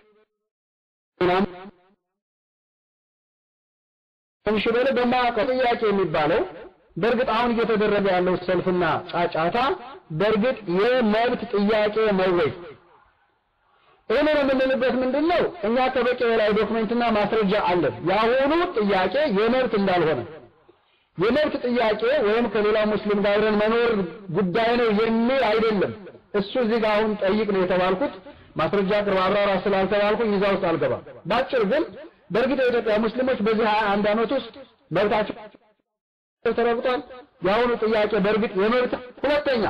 ትንሽ በለ በማያውቀው ጥያቄ የሚባለው በእርግጥ አሁን እየተደረገ ያለው ሰልፍና ጫጫታ በእርግጥ የመብት ጥያቄ ነው ወይ? ይህንን የምንልበት ምንድን ነው? እኛ ከበቂ በላይ ዶክመንትና ማስረጃ አለን። የአሁኑ ጥያቄ የመብት እንዳልሆነ የመብት ጥያቄ ወይም ከሌላ ሙስሊም ጋር አብረን መኖር ጉዳይ ነው የሚል አይደለም። እሱ እዚህ ጋር አሁን ጠይቅ ነው የተባልኩት። ማስረጃ ቅርብ አብራራ ስላልተባልኩኝ እዛ ውስጥ አልገባም። ባጭር ግን በእርግጥ የኢትዮጵያ ሙስሊሞች በዚህ ሀያ አንድ ዓመት ውስጥ መብታቸው ተረግጧል። የአሁኑ ጥያቄ በእርግጥ የመብት ሁለተኛ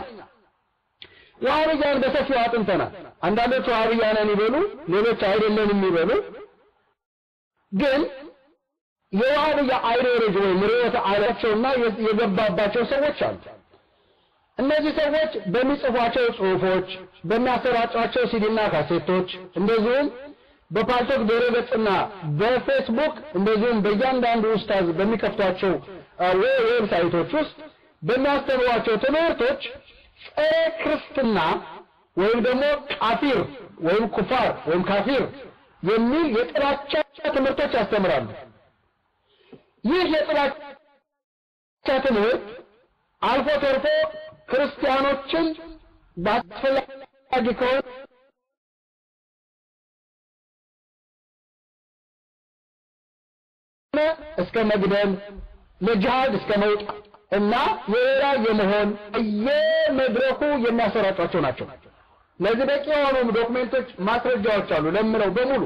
ዋሃብያን በሰፊው አጥንተናል። አንዳንዶቹ ዋሃብያ ነን ይበሉ፣ ሌሎች አይደለን የሚበሉ ግን የዋሃብያ አይዲዮሎጂ ወይም ርዕዮተ ዓለማቸውና የገባባቸው ሰዎች አሉ። እነዚህ ሰዎች በሚጽፏቸው ጽሁፎች፣ በሚያሰራጯቸው ሲዲና ካሴቶች እንደዚሁም በፓልቶክ ድረገጽና በፌስቡክ እንደዚሁም በእያንዳንዱ ኡስታዝ በሚከፍቷቸው ዌብሳይቶች ውስጥ በሚያስተምሯቸው ትምህርቶች ጸረ ክርስትና ወይም ደግሞ ቃፊር ወይም ኩፋር ወይም ካፊር የሚል የጥላቻ ትምህርቶች ያስተምራሉ። ይህ የጥላቻ ትምህርት አልፎ ተርፎ ክርስቲያኖችን በአስፈላጊ ከሆነ እስከ መግደል ለጅሃድ እስከ መውጣት እና የሌላ የመሆን የመድረኩ የሚያሰራጯቸው ናቸው። ለዚህ በቂ የሆኑ ዶክሜንቶች፣ ማስረጃዎች አሉ ለምለው በሙሉ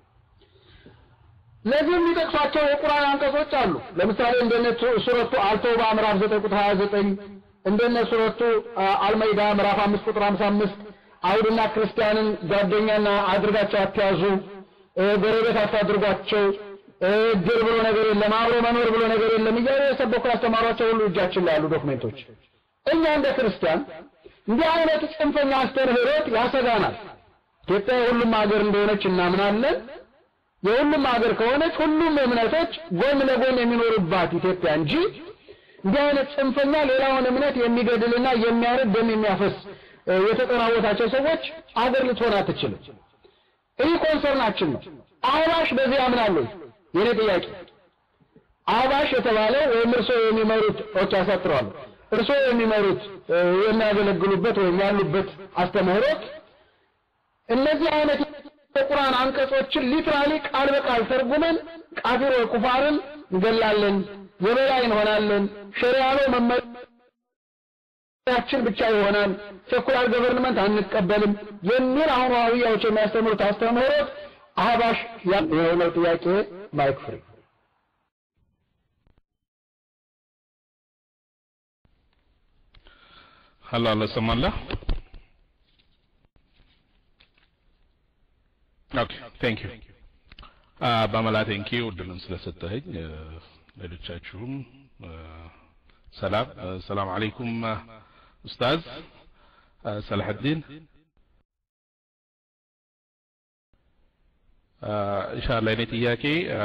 ለዚህ የሚጠቅሷቸው የቁርአን አንቀጾች አሉ። ለምሳሌ እንደነ ሱረቱ አልተውባ ምዕራፍ 9 ቁጥር 29 እንደነ ሱረቱ አልመይዳ ምዕራፍ 5 ቁጥር 55 አይሁድና ክርስቲያንን ጓደኛና አድርጋቸው አትያዙ፣ ጎረቤት አታድርጓቸው፣ እድር ብሎ ነገር የለም፣ አብሮ መኖር ብሎ ነገር የለም እያሉ የሰበኩ ያስተማሯቸው ሁሉ እጃችን ላይ ያሉ ዶክሜንቶች። እኛ እንደ ክርስቲያን እንዲህ አይነቱ ጽንፈኛ አስተምህሮት ያሰጋናል። ኢትዮጵያ የሁሉም ሀገር እንደሆነች እናምናለን። የሁሉም ሀገር ከሆነች ሁሉም እምነቶች ጎን ለጎን የሚኖሩባት ኢትዮጵያ እንጂ እንዲህ አይነት ጽንፈኛ ሌላውን እምነት የሚገድልና የሚያርድ ደም የሚያፈስ የተጠናወታቸው ሰዎች አገር ልትሆን አትችልም። ይህ ኮንሰርናችን ነው። አህባሽ በዚህ ያምናሉ። የኔ ጥያቄ አህባሽ የተባለው ወይም እርሶ የሚመሩት ኦኬ ያሳጥረዋል። እርሶ የሚመሩት የሚያገለግሉበት ወይም ያሉበት አስተምህሮት እነዚህ አይነት የቁርአን አንቀጾችን ሊትራሊ ቃል በቃል ተርጉመን ቃፊር ወይ ኩፋርን እንገላለን፣ የበላይ እንሆናለን፣ ሸሪያ ነው መመሪያችን ብቻ ይሆናል፣ ሴኩላር ገቨርንመንት አንቀበልም የሚል አሁን ዋህብያዎች የሚያስተምሩት አስተምህሮት አህባሽ የሆነው ጥያቄ ማይክ ፍሪ ሀሎ አሎ ሰማላ ኦኬ ቴንክ ዩ በመላ ቴንክ ዩ እድሉን ስለሰጠኸኝ ሌሎቻችሁም ሰላም ሰላም አለይኩም ኡስታዝ ሰላሐዲን ኢንሻአላህ የኔ ጥያቄ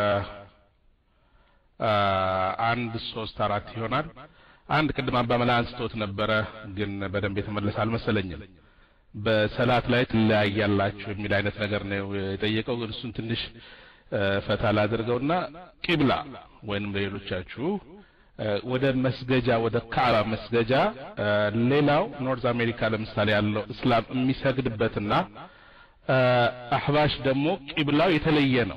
አንድ ሶስት አራት ይሆናል አንድ ቅድም አባመላ አንስቶት ነበረ ግን በደንብ የተመለሰ አልመሰለኝም በሰላት ላይ ትለያያላችሁ የሚል አይነት ነገር ነው የጠየቀው ግን እሱን ትንሽ ፈታ ላድርገውና ቂብላ ወይንም ለሌሎቻችሁ ወደ መስገጃ ወደ ካዕባ መስገጃ ሌላው ኖርዝ አሜሪካ ለምሳሌ ያለው እስላም የሚሰግድበትና አህባሽ ደግሞ ቂብላው የተለየ ነው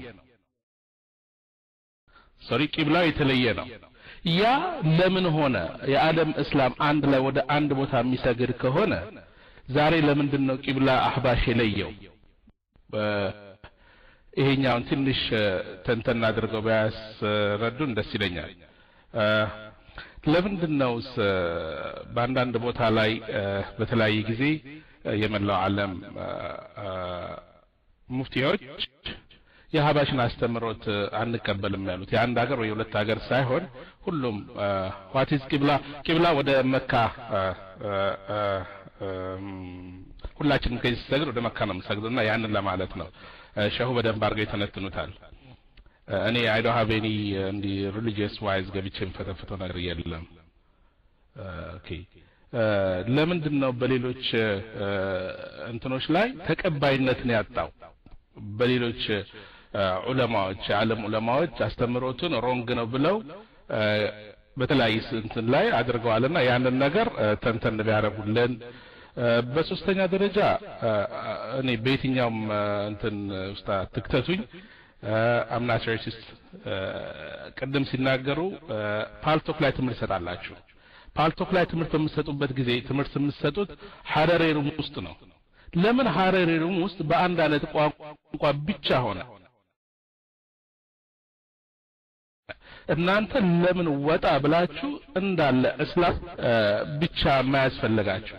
ሶሪ ቂብላው የተለየ ነው ያ ለምን ሆነ የዓለም እስላም አንድ ላይ ወደ አንድ ቦታ የሚሰግድ ከሆነ ዛሬ ለምንድን ነው ቂብላ አህባሽ የለየው ይሄኛውን ትንሽ ተንተና አድርገው ቢያስረዱን ደስ ይለኛል ለምንድን ነውስ በአንዳንድ ቦታ ላይ በተለያየ ጊዜ የመላው ዓለም ሙፍቲዎች የሀባሽን አስተምሮት አንቀበልም ያሉት የአንድ ሀገር ወይ የሁለት ሀገር ሳይሆን ሁሉም ዋቲዝ ቂብላ ቂብላ ወደ መካ ሁላችንም ከዚህ ሲሰግድ ወደ መካ ነው የምንሰግደው እና ያንን ለማለት ነው ሸሁ በደንብ አድርገው ይተነትኑታል እኔ አይዶ ሀቤኒ እንዲህ ሪሊጂየስ ዋይዝ ገብቼ የምፈተፍተው ነገር የለም ኦኬ ለምንድን ነው በሌሎች እንትኖች ላይ ተቀባይነትን ያጣው በሌሎች ዑለማዎች የዓለም ዑለማዎች አስተምሮቱን ሮንግ ነው ብለው በተለያየ እንትን ላይ አድርገዋልና ያንን ነገር ተንተን ቢያደርጉልን በሶስተኛ ደረጃ እኔ በየትኛውም እንትን ውስጥ ትክተቱኝ አምናት ሬሲስት ቅድም ሲናገሩ ፓልቶክ ላይ ትምህርት ይሰጣላችሁ ፓልቶክ ላይ ትምህርት በምትሰጡበት ጊዜ ትምህርት የምትሰጡት ሀረሬ ሩም ውስጥ ነው ለምን ሀረሬ ሩም ውስጥ በአንድ አይነት ቋንቋ ብቻ ሆነ እናንተ ለምን ወጣ ብላችሁ እንዳለ እስላም ብቻ የማያስፈልጋችሁ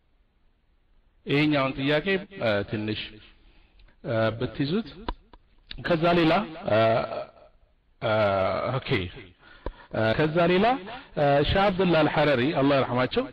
ይሄኛውን ጥያቄ ትንሽ ብትይዙት ከዛ ሌላ ኦኬ ከዛ ሌላ ሻህ አብዱላ አልሐረሪ አላህ ይርሐማቸው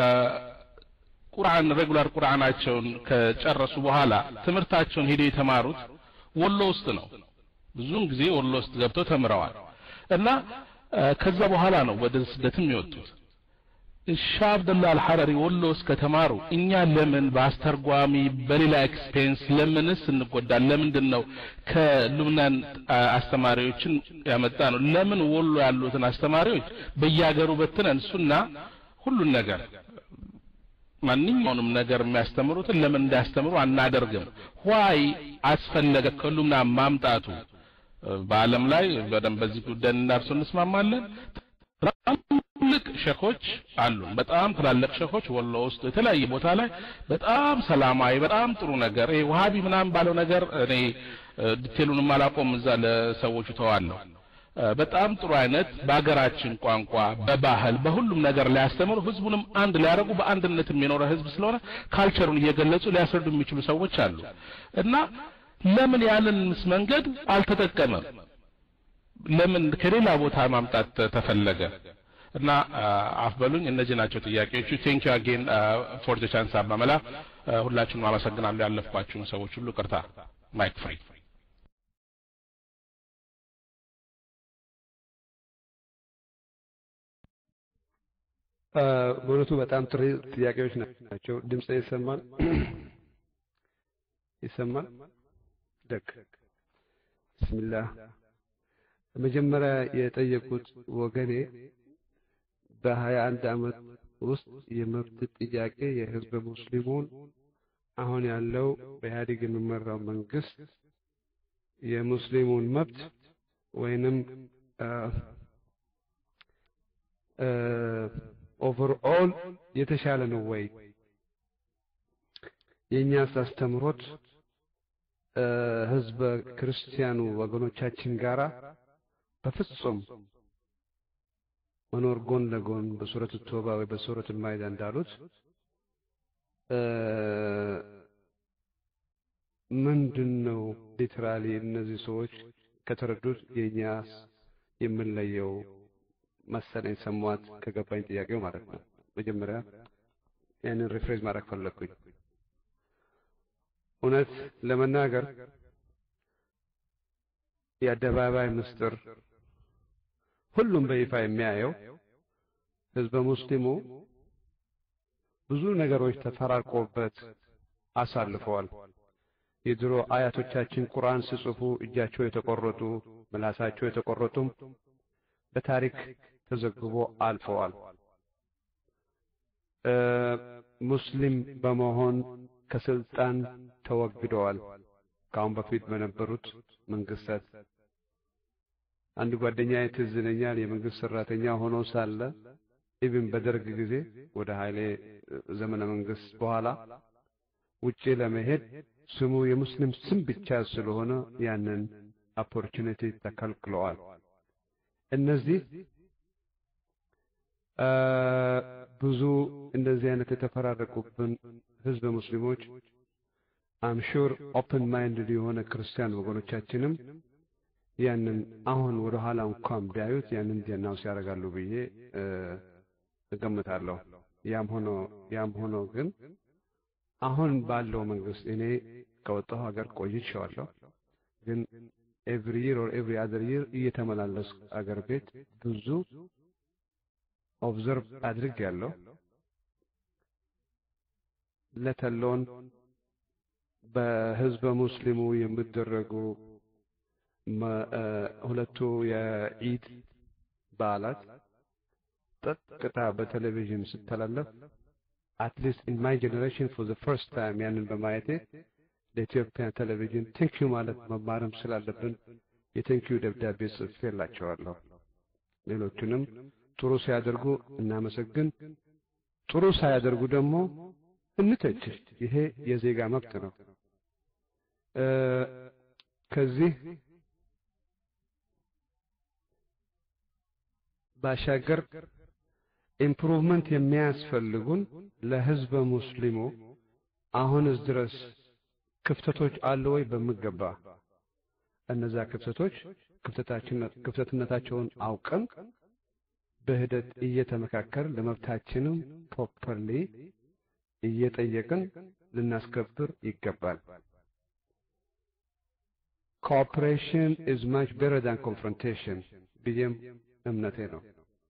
ቁርአን ሬጉላር ቁርአናቸውን ከጨረሱ በኋላ ትምህርታቸውን ሄደው የተማሩት ወሎ ውስጥ ነው ብዙውን ጊዜ ወሎ ውስጥ ገብተው ተምረዋል እና ከዛ በኋላ ነው ወደ ስደትም የወጡት ሻህ አብደላ አልሐረሪ ወሎ ውስጥ ከተማሩ እኛ ለምን በአስተርጓሚ በሌላ ኤክስፔንስ ለምንስ እንጎዳል ለምንድን ነው ከሉብናን አስተማሪዎችን ያመጣ ነው ለምን ወሎ ያሉትን አስተማሪዎች በየሀገሩ በትነን እሱና ሁሉን ነገር ማንኛውንም ነገር የሚያስተምሩትን ለምን እንዳያስተምሩ አናደርግም ዋይ አስፈለገ ከሉምና ማምጣቱ በአለም ላይ በደንብ በዚህ ጉዳይ እናርሶ እንስማማለን ትላልቅ ሸኾች አሉ በጣም ትላልቅ ሸኾች ወሎ ውስጥ የተለያየ ቦታ ላይ በጣም ሰላማዊ በጣም ጥሩ ነገር ይሄ ውሃቢ ምናምን ባለው ነገር እኔ ዲቴሉንም አላቆም እዛ ለሰዎቹ ተዋለሁ በጣም ጥሩ አይነት በሀገራችን ቋንቋ በባህል በሁሉም ነገር ሊያስተምሩ ህዝቡንም አንድ ሊያደርጉ በአንድነት የሚኖረ ህዝብ ስለሆነ ካልቸሩን እየገለጹ ሊያስረዱ የሚችሉ ሰዎች አሉ እና ለምን ያንን መንገድ አልተጠቀመም ለምን ከሌላ ቦታ ማምጣት ተፈለገ እና አፍበሉኝ እነዚህ ናቸው ጥያቄዎቹ ቴንክ ዩ አጌን ፎር ዘ ቻንስ አባመላ ሁላችሁንም አመሰግናለሁ ያለፍኳችሁን ሰዎች ሁሉ ቅርታ ማይክ ፍሪ በእውነቱ በጣም ጥሩ ጥያቄዎች ናቸው ድምፅ ይሰማል ይሰማል ደግ ብስሚላህ መጀመሪያ የጠየቁት ወገኔ በሀያ አንድ አመት ውስጥ የመብት ጥያቄ የህዝብ ሙስሊሙን አሁን ያለው በኢህአዴግ የሚመራው መንግስት የሙስሊሙን መብት ወይንም ኦቨርኦል የተሻለ ነው ወይ የእኛስ አስተምሮት ህዝበ ክርስቲያኑ ወገኖቻችን ጋራ በፍጹም መኖር ጎን ለጎን በሱረት ቶባ ወይ በሱረት ማይዳ እንዳሉት ምንድን ነው ሊትራሊ እነዚህ ሰዎች ከተረዱት የእኛስ የምንለየው መሰለኝ ሰሟት ከገባኝ ጥያቄው ማለት ነው መጀመሪያ ያንን ሪፍሬዝ ማድረግ ፈለግኩኝ እውነት ለመናገር የአደባባይ ምስጢር ሁሉም በይፋ የሚያየው ህዝበ ሙስሊሙ ብዙ ነገሮች ተፈራርቆበት አሳልፈዋል የድሮ አያቶቻችን ቁርአን ሲጽፉ እጃቸው የተቆረጡ ምላሳቸው የተቆረጡም በታሪክ ተዘግቦ አልፈዋል ሙስሊም በመሆን ከስልጣን ተወግደዋል ከአሁን በፊት በነበሩት መንግስታት አንድ ጓደኛ ትዝ ይለኛል የመንግስት ሰራተኛ ሆኖ ሳለ ኢብን በደርግ ጊዜ ወደ ኃይሌ ዘመነ መንግስት በኋላ ውጪ ለመሄድ ስሙ የሙስሊም ስም ብቻ ስለሆነ ያንን ኦፖርቹኒቲ ተከልክለዋል እነዚህ ብዙ እንደዚህ አይነት የተፈራረቁብን ህዝበ ሙስሊሞች አምሹር ኦፕን ማይንድድ የሆነ ክርስቲያን ወገኖቻችንም ያንን አሁን ወደ ኋላ እንኳን ቢያዩት ያንን ዲናውስ ያደርጋሉ ብዬ እገምታለሁ። ያም ሆኖ ያም ሆኖ ግን አሁን ባለው መንግስት እኔ ከወጣሁ ሀገር ቆይቼዋለሁ። ግን ኤቭሪ ይር ኦር ኤቭሪ አዘር ይር እየተመላለስኩ አገር ቤት ብዙ ኦብዘርቭ አድርጌያለሁ። ለተሎን በህዝበ ሙስሊሙ የሚደረጉ ሁለቱ የኢድ በዓላት ቀጥታ በቴሌቪዥን ስተላለፍ አትሊስት ኢን ማይ ጀኔሬሽን ፎር ዘ ፈርስት ታይም ያንን በማየቴ ለኢትዮጵያ ቴሌቪዥን ቴንኪዩ ማለት መማርም ስላለብን የቴንኪዩ ደብዳቤ ጽፌላቸዋለሁ። ሌሎቹንም ጥሩ ሲያደርጉ እናመሰግን፣ ጥሩ ሳያደርጉ ደግሞ እንተች። ይሄ የዜጋ መብት ነው። ከዚህ ባሻገር ኢምፕሩቭመንት የሚያስፈልጉን ለህዝበ ሙስሊሙ አሁንስ ድረስ ክፍተቶች አሉ ወይ? በሚገባ እነዛ ክፍተቶች ክፍተትነታቸውን አውቀን በሂደት እየተመካከር ለመብታችንም ፕሮፐርሊ እየጠየቅን ልናስከብር ይገባል። ኮኦፕሬሽን ኢዝ ማች ቤተር ዳን ኮንፍሮንቴሽን ብዬም እምነቴ ነው።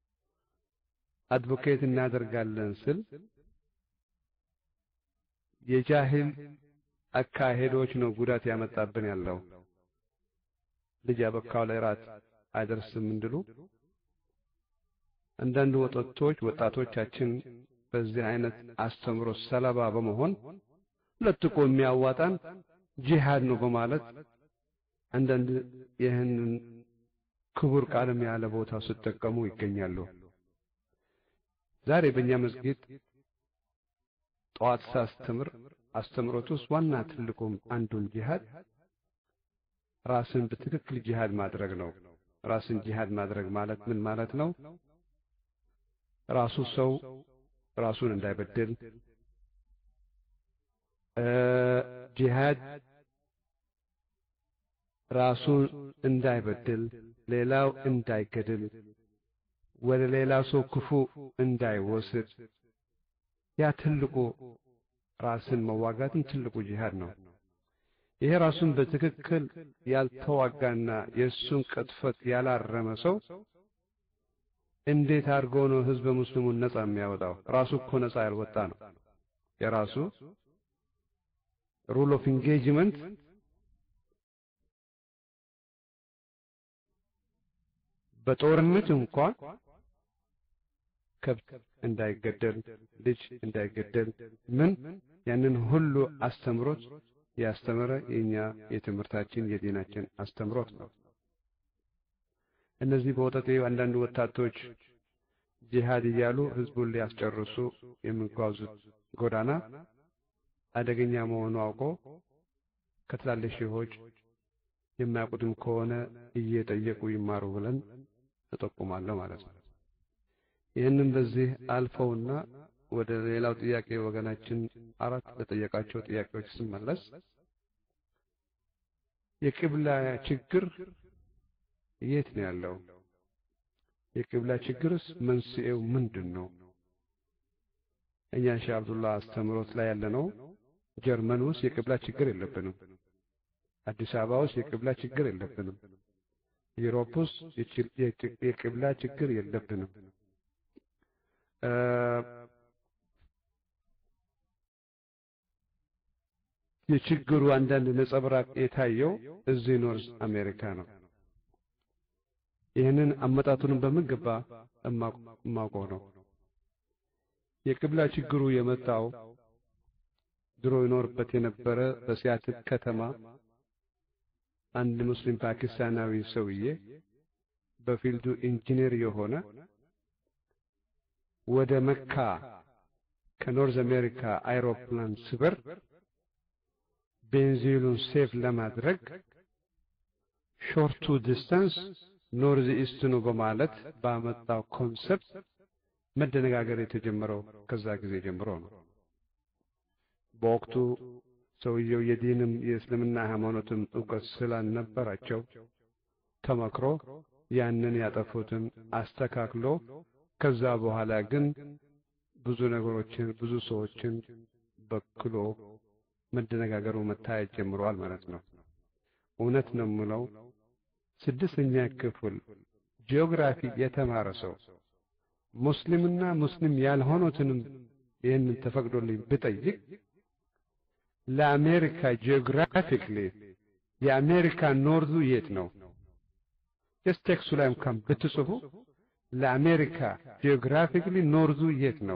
አድቮኬት እናደርጋለን ስል የጃሂል አካሄዶች ነው ጉዳት ያመጣብን ያለው። ልጅ ያበካው ላይ ራት አይደርስም እንድሉ አንዳንድ ወጣቶች ወጣቶቻችን በዚህ አይነት አስተምሮ ሰለባ በመሆን ለጥቆ የሚያዋጣን ጂሃድ ነው በማለት አንዳንድ ይህንን ክቡር ቃልም ያለ ቦታ ሲጠቀሙ ይገኛሉ። ዛሬ በእኛ መስጊድ ጠዋት ሳስተምር አስተምሮት ውስጥ ዋና ትልቁም አንዱን ጂሃድ ራስን በትክክል ጂሃድ ማድረግ ነው። ራስን ጂሃድ ማድረግ ማለት ምን ማለት ነው? ራሱ ሰው ራሱን እንዳይበድል ጂሃድ ራሱን እንዳይበድል ሌላው እንዳይገድል ወደ ሌላ ሰው ክፉ እንዳይወስድ ያ ትልቁ ራስን መዋጋትን ትልቁ ጂሃድ ነው። ይሄ ራሱን በትክክል ያልተዋጋና የእሱን ቅጥፈት ያላረመ ሰው እንዴት አድርጎ ነው ህዝበ ሙስሊሙን ነጻ የሚያወጣው? ራሱ እኮ ነጻ ያልወጣ ነው። የራሱ ሩል ኦፍ ኢንጌጅመንት በጦርነት እንኳን ከብት እንዳይገደል፣ ልጅ እንዳይገደል ምን ያንን ሁሉ አስተምሮት ያስተምረ የኛ የትምህርታችን የዲናችን አስተምሮት ነው። እነዚህ በወጠጤ አንዳንድ ወጣቶች ጂሃድ እያሉ ህዝቡን ሊያስጨርሱ የሚጓዙት ጎዳና አደገኛ መሆኑ አውቆ ከትላልቅ ሼሆች የማያውቁትም ከሆነ እየጠየቁ ይማሩ ብለን እጠቁማለሁ ማለት ነው። ይህንን በዚህ አልፈውና ወደ ሌላው ጥያቄ ወገናችን አራት ለጠየቃቸው ጥያቄዎች ስመለስ የቅብላ ችግር የት ነው ያለው? የቅብላ ችግርስ መንስኤው ምንድን ነው? እኛ ሼህ አብዱላህ አስተምሮት ላይ ያለነው ጀርመን ውስጥ የቅብላ ችግር የለብንም። አዲስ አበባ ውስጥ የቅብላ ችግር የለብንም። ዩሮፕ ውስጥ የቅብላ ችግር የለብንም። የችግሩ አንዳንድ ነጸብራቅ የታየው እዚህ ኖርዝ አሜሪካ ነው። ይህንን አመጣጡንም በሚገባ እማውቀው ነው። የቅብላ ችግሩ የመጣው ድሮ ይኖርበት የነበረ በሲያትል ከተማ አንድ ሙስሊም ፓኪስታናዊ ሰውዬ በፊልዱ ኢንጂነር የሆነ ወደ መካ ከኖርዝ አሜሪካ አይሮፕላን ስበር ቤንዚሉን ሴፍ ለማድረግ ሾርቱ ዲስታንስ ኖርዝ ኢስት ነው በማለት ባመጣው ኮንሰፕት መደነጋገር የተጀመረው ከዛ ጊዜ ጀምሮ ነው። በወቅቱ ሰውየው የዲንም የእስልምና ሃይማኖትም እውቀት ስላልነበራቸው ተመክሮ ያንን ያጠፉትን አስተካክሎ ከዛ በኋላ ግን ብዙ ነገሮችን ብዙ ሰዎችን በክሎ መደነጋገሩ መታየት ጀምረዋል ማለት ነው። እውነት ነው የምለው ስድስተኛ ክፍል ጂኦግራፊ የተማረ ሰው ሙስሊምና ሙስሊም ያልሆኑትንም ይህንን ተፈቅዶልኝ ብጠይቅ ለአሜሪካ ጂኦግራፊክሊ የአሜሪካ ኖርዙ የት ነው? ጀስት ቴክስቱ ላይ እንኳን ብትጽፉ ለአሜሪካ ጂኦግራፊክሊ ኖርዙ የት ነው?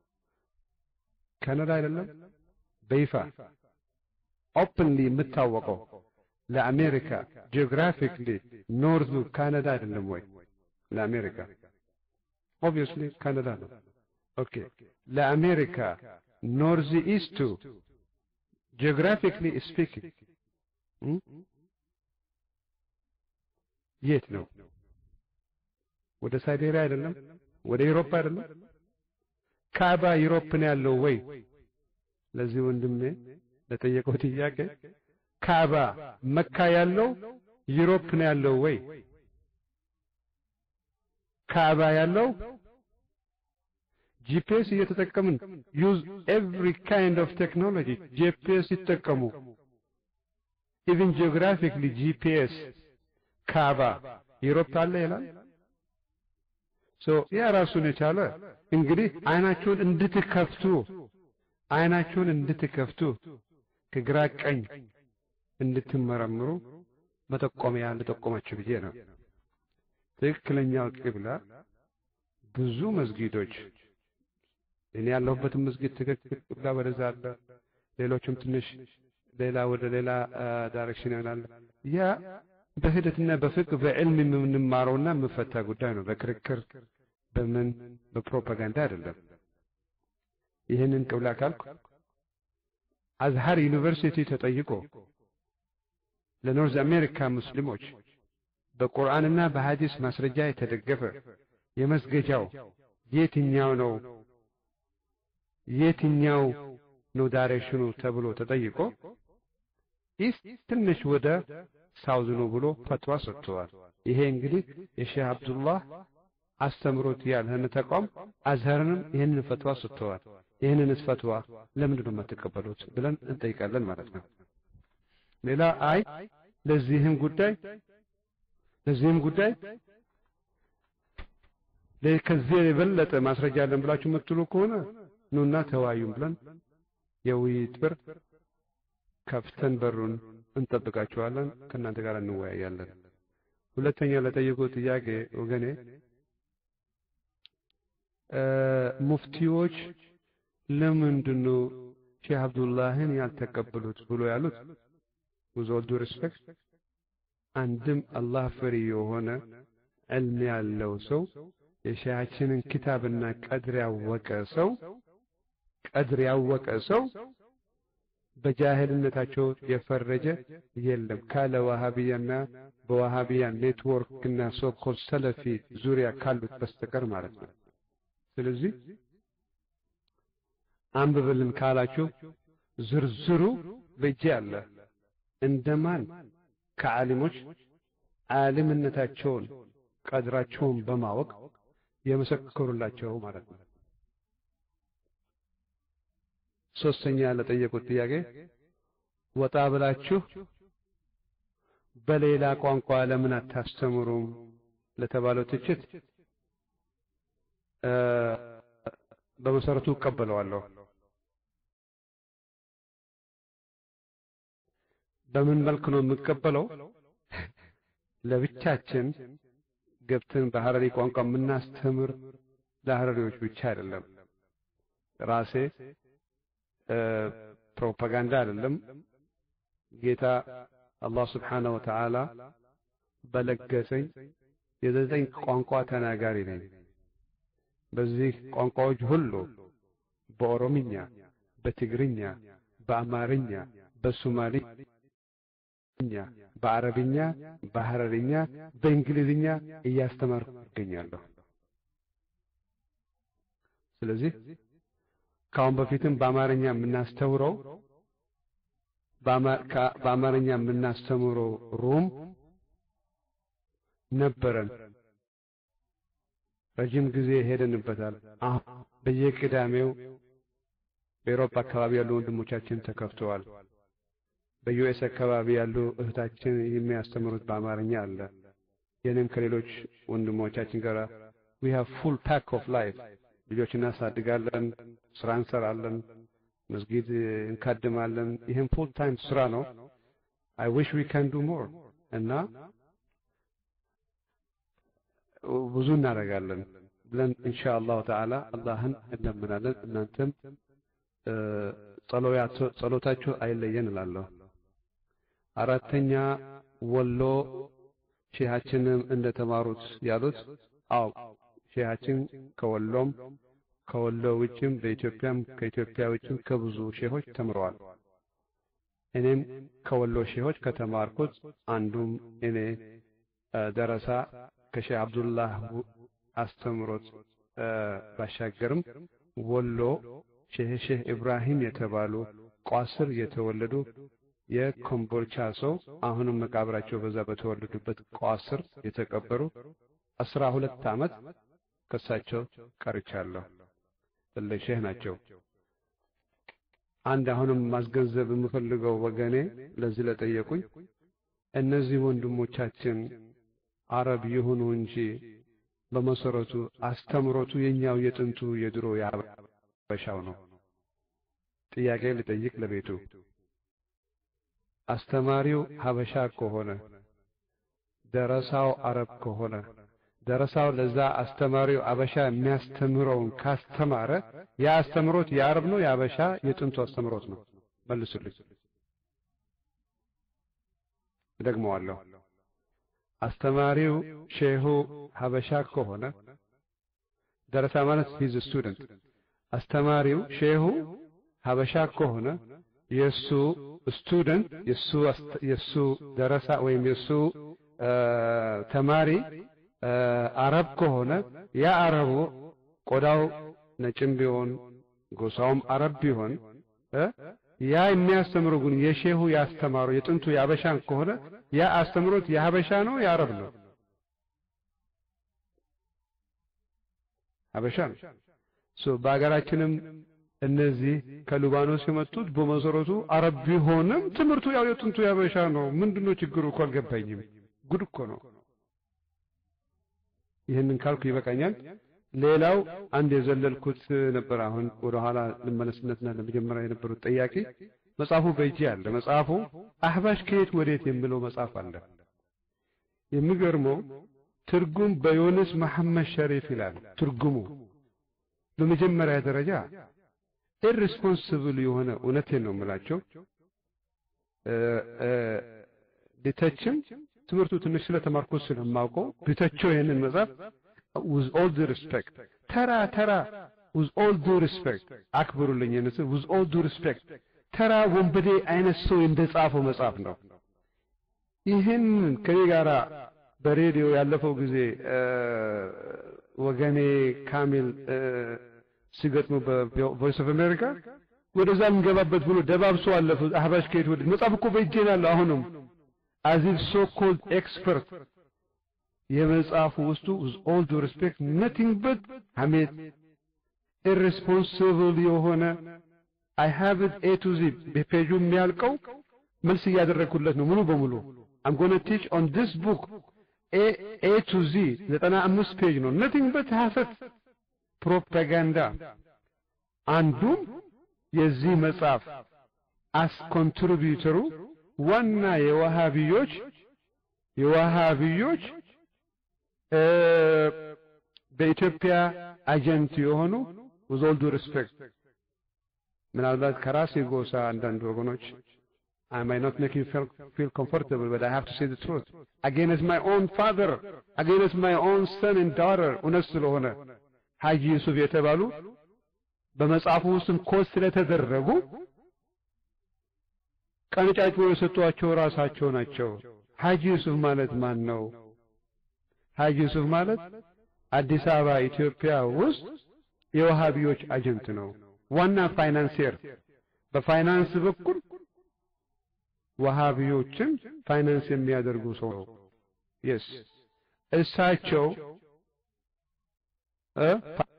ካናዳ አይደለም? በይፋ ኦፕንሊ የምታወቀው ለአሜሪካ ጂኦግራፊክሊ ኖርዙ ካናዳ አይደለም ወይ? ለአሜሪካ ኦብቪየስሊ ካናዳ ነው። ኦኬ ለአሜሪካ ኖርዝ ኢስቱ ጂኦግራፊክሊ ስፒኪንግ የት ነው? ወደ ሳይቤሪያ አይደለም? ወደ ዩሮፕ አይደለም? ካባ ዩሮፕ ነው ያለው ወይ? ለዚህ ወንድሜ ለጠየቀው ጥያቄ ካባ መካ ያለው ዩሮፕ ነው ያለው ወይ? ካባ ያለው ጂፒኤስ እየተጠቀምን ዩዝ ኤቭሪ ካይንድ ኦፍ ቴክኖሎጂ ጂፒኤስ ይጠቀሙ። ኢቭን ጂኦግራፊክሊ ጂፒኤስ ካባ ዩሮፕ አለ ይላል። ሶ ያ ራሱን የቻለ እንግዲህ አይናችሁን እንድትከፍቱ አይናችሁን እንድትከፍቱ ከግራ ቀኝ እንድትመረምሩ መጠቆሚያ ልጠቆማችሁ ብዬ ነው። ትክክለኛው ቂብላ ብዙ መስጊዶች እኔ ያለሁበትን መስጊድ ትክክል ቂብላ ወደዛ አለ። ሌሎችም ትንሽ ሌላ ወደ ሌላ ዳይሬክሽን ይሆናል። ያ በሂደትና በፍቅህ በዕልም የምንማረውና የምፈታ ጉዳይ ነው። በክርክር በምን በፕሮፓጋንዳ አይደለም። ይህንን ቅብላ ካልኩ አዝሃር ዩኒቨርሲቲ ተጠይቆ ለኖርዝ አሜሪካ ሙስሊሞች በቁርአንና በሐዲስ ማስረጃ የተደገፈ የመስገጃው የትኛው ነው የትኛው ነው ዳይሬክሽኑ ተብሎ ተጠይቆ ኢስት ትንሽ ወደ ሳውዝ ነው ብሎ ፈትዋ ሰጥተዋል። ይሄ እንግዲህ የሼህ አብዱላህ አስተምሮት ያልሆነ ተቋም አዝሀርንም ይህንን ፈትዋ ሰጥተዋል። ይህንንስ ፈትዋ ለምንድን ነው የማትቀበሉት ብለን እንጠይቃለን ማለት ነው። ሌላ አይ ለዚህም ጉዳይ ለዚህም ጉዳይ ከዚህ የበለጠ ማስረጃ አለን ብላችሁ የምትሉ ከሆነ ኑና ተወያዩም ብለን የውይይት በር ከፍተን በሩን እንጠብቃችኋለን። ከእናንተ ጋር እንወያያለን። ሁለተኛ ለጠየቁት ጥያቄ ወገኔ ሙፍቲዎች ለምንድን ነው ሼህ አብዱላህን ያልተቀበሉት ብሎ ያሉት with all due respect አንድም አላህ ፈሪ የሆነ ዕልም ያለው ሰው የሻያችንን ኪታብና ቀድር ያወቀ ሰው ቀድር ያወቀ ሰው በጃህልነታቸው የፈረጀ የለም ካለ ዋሃቢያና በዋሃቢያ ኔትወርክና ሶኮል ሰለፊ ዙሪያ ካሉት በስተቀር ማለት ነው። ስለዚህ አንብብልን ካላችሁ ዝርዝሩ በእጄ አለ። እንደማን ከዓሊሞች ዓሊምነታቸውን ቀድራቸውን በማወቅ የመሰከሩላቸው ማለት ነው። ሶስተኛ ለጠየቁት ጥያቄ ወጣ ብላችሁ በሌላ ቋንቋ ለምን አታስተምሩም ለተባለው ትችት በመሰረቱ እቀበለዋለሁ። በምን መልክ ነው የምቀበለው? ለብቻችን ገብተን በሐረሪ ቋንቋ የምናስተምር ለሐረሪዎች ብቻ አይደለም። ራሴ ፕሮፓጋንዳ አይደለም። ጌታ አላህ ስብሓነሁ ወተዓላ በለገሰኝ የዘጠኝ ቋንቋ ተናጋሪ ነኝ። በዚህ ቋንቋዎች ሁሉ በኦሮምኛ፣ በትግርኛ፣ በአማርኛ፣ በሶማሊኛ፣ በአረብኛ፣ በሐረርኛ፣ በእንግሊዝኛ እያስተማርኩ እገኛለሁ። ስለዚህ ከአሁን በፊትም በአማርኛ የምናስተውረው በአማርኛ የምናስተምረው ሩም ነበረን። ረጅም ጊዜ ሄደንበታል። አሁን በየቅዳሜው በኤሮፓ አካባቢ ያሉ ወንድሞቻችን ተከፍተዋል። በዩኤስ አካባቢ ያሉ እህታችን የሚያስተምሩት በአማርኛ አለ። የኔም ከሌሎች ወንድሞቻችን ጋር we have full pack of life ልጆች እናሳድጋለን፣ ስራ እንሰራለን፣ መስጊድ እንካድማለን። ይህም ፉል ታይም ስራ ነው። I wish we can do more እና ብዙ እናደርጋለን ብለን ኢንሻአላሁ ተዓላ አላህን እንለምናለን። እናንተም ጸሎታችሁ አይለየን እላለሁ። አራተኛ ወሎ ሼሃችንም እንደተማሩት ያሉት አው ሼሃችን ከወሎም ከወሎ ውጭም በኢትዮጵያም ከኢትዮጵያ ውጭም ከብዙ ሼሆች ተምረዋል። እኔም ከወሎ ሼሆች ከተማርኩት አንዱም እኔ ደረሳ ከሼህ አብዱላህ አስተምሮት ባሻገርም ወሎ ሼህ ሼህ ኢብራሂም የተባሉ ቋስር የተወለዱ የኮምቦልቻ ሰው አሁንም መቃብራቸው በዛ በተወለዱበት ቋስር የተቀበሩ አስራ ሁለት ዓመት ከሳቸው ቀርቻለሁ። ትልቅ ሼህ ናቸው። አንድ አሁንም ማስገንዘብ የምፈልገው ወገኔ ለዚህ ለጠየቁኝ እነዚህ ወንድሞቻችን አረብ ይሁኑ እንጂ በመሰረቱ አስተምሮቱ የኛው የጥንቱ የድሮ ያበሻው ነው። ጥያቄ ልጠይቅ ለቤቱ አስተማሪው ሀበሻ ከሆነ ደረሳው አረብ ከሆነ ደረሳው ለዛ አስተማሪው አበሻ የሚያስተምረውን ካስተማረ ያ አስተምሮት የአረብ ነው የአበሻ የጥንቱ አስተምሮት ነው? መልሱልኝ። ደግመዋለሁ። አስተማሪው ሼሁ ሀበሻ ከሆነ ደረሳ ማለት ሂዝ ስቱደንት አስተማሪው ሼሁ ሀበሻ ከሆነ የሱ ስቱደንት የሱ የሱ ደረሳ ወይም የሱ ተማሪ አረብ ከሆነ ያ አረቡ ቆዳው ነጭም ቢሆን ጎሳውም አረብ ቢሆን ያ የሚያስተምሩ ግን የሼሁ ያስተማሩ የጥንቱ የአበሻን ከሆነ ያ አስተምሮት የሀበሻ ነው የአረብ ነው? ሀበሻ ነው። ሶ በሀገራችንም እነዚህ ከሊባኖስ የመጡት በመሰረቱ አረብ ቢሆንም ትምህርቱ ያው የጥንቱ የሀበሻ ነው። ምንድነው ችግሩ እኮ አልገባኝም። ጉድ እኮ ነው። ይህንን ካልኩ ይበቃኛል። ሌላው አንድ የዘለልኩት ነበር። አሁን ወደ ኋላ ልመለስነትና ለመጀመሪያ የነበሩት ጥያቄ መጽሐፉ በእጄ አለ። መጽሐፉ አህባሽ ከየት ወዴት የሚለው መጽሐፍ አለ። የሚገርመው ትርጉም በዮንስ መሐመድ ሸሪፍ ይላል። ትርጉሙ በመጀመሪያ ደረጃ ኢሪስፖንስብል የሆነ እውነቴን ነው የምላቸው ቢተችም ትምህርቱ ትንሽ ስለተማርኩት ስለማውቀው ቢተቸው ይህንን መጽሐፍ with all due respect ተራ ተራ with all due respect አክብሩልኝ የነሱ with all due respect ተራ ወንበዴ አይነት ሰው እንደጻፈው መጽሐፍ ነው። ይህን ከኔ ጋራ በሬዲዮ ያለፈው ጊዜ ወገኔ ካሚል ሲገጥሙ በቮይስ ኦፍ አሜሪካ ወደዛ የምንገባበት ብሎ ደባብሶ አለፉ። አህባሽ ከየት ወደ መጽሐፍ እኮ በእጄ ነው ያለው አሁንም አዚፍ ሶ ኮልድ ኤክስፐርት የመጽሐፉ ውስጡ with all due respect nothing but ሐሜት irresponsible የሆነ I have it A to Z በፔጁ የሚያልቀው መልስ እያደረግኩለት ነው ሙሉ በሙሉ I'm going to teach on this book A, A to Z ዘጠና አምስት ፔጅ ነው nothing but ሐሰት ፕሮፓጋንዳ አንዱም የዚህ መጽሐፍ አስ ኮንትሪቢዩተሩ ዋና የዋሃቢዮች የዋሃቢዮች በኢትዮጵያ አጀንት የሆኑ with all due respect ምናልባት ከራሴ ጎሳ አንዳንድ ወገኖች I might not make you feel, feel comfortable, but I have to say the truth. Against my own father, against my own son and daughter, እውነት ስለሆነ ሐጂ ዩሱፍ የተባሉ በመጽሐፉ ውስጥም ኮስ ስለተደረጉ ቀንጫጭቦ የሰጧቸው ራሳቸው ናቸው። ሐጂ ዩሱፍ ማለት ማን ነው? ሐጂ ዩሱፍ ማለት አዲስ አበባ ኢትዮጵያ ውስጥ የወሃቢዎች አጀንት ነው። ዋና ፋይናንሲየር በፋይናንስ በኩል ወሃቢዮችን ፋይናንስ የሚያደርጉ ሰው ነው። የስ እሳቸው እ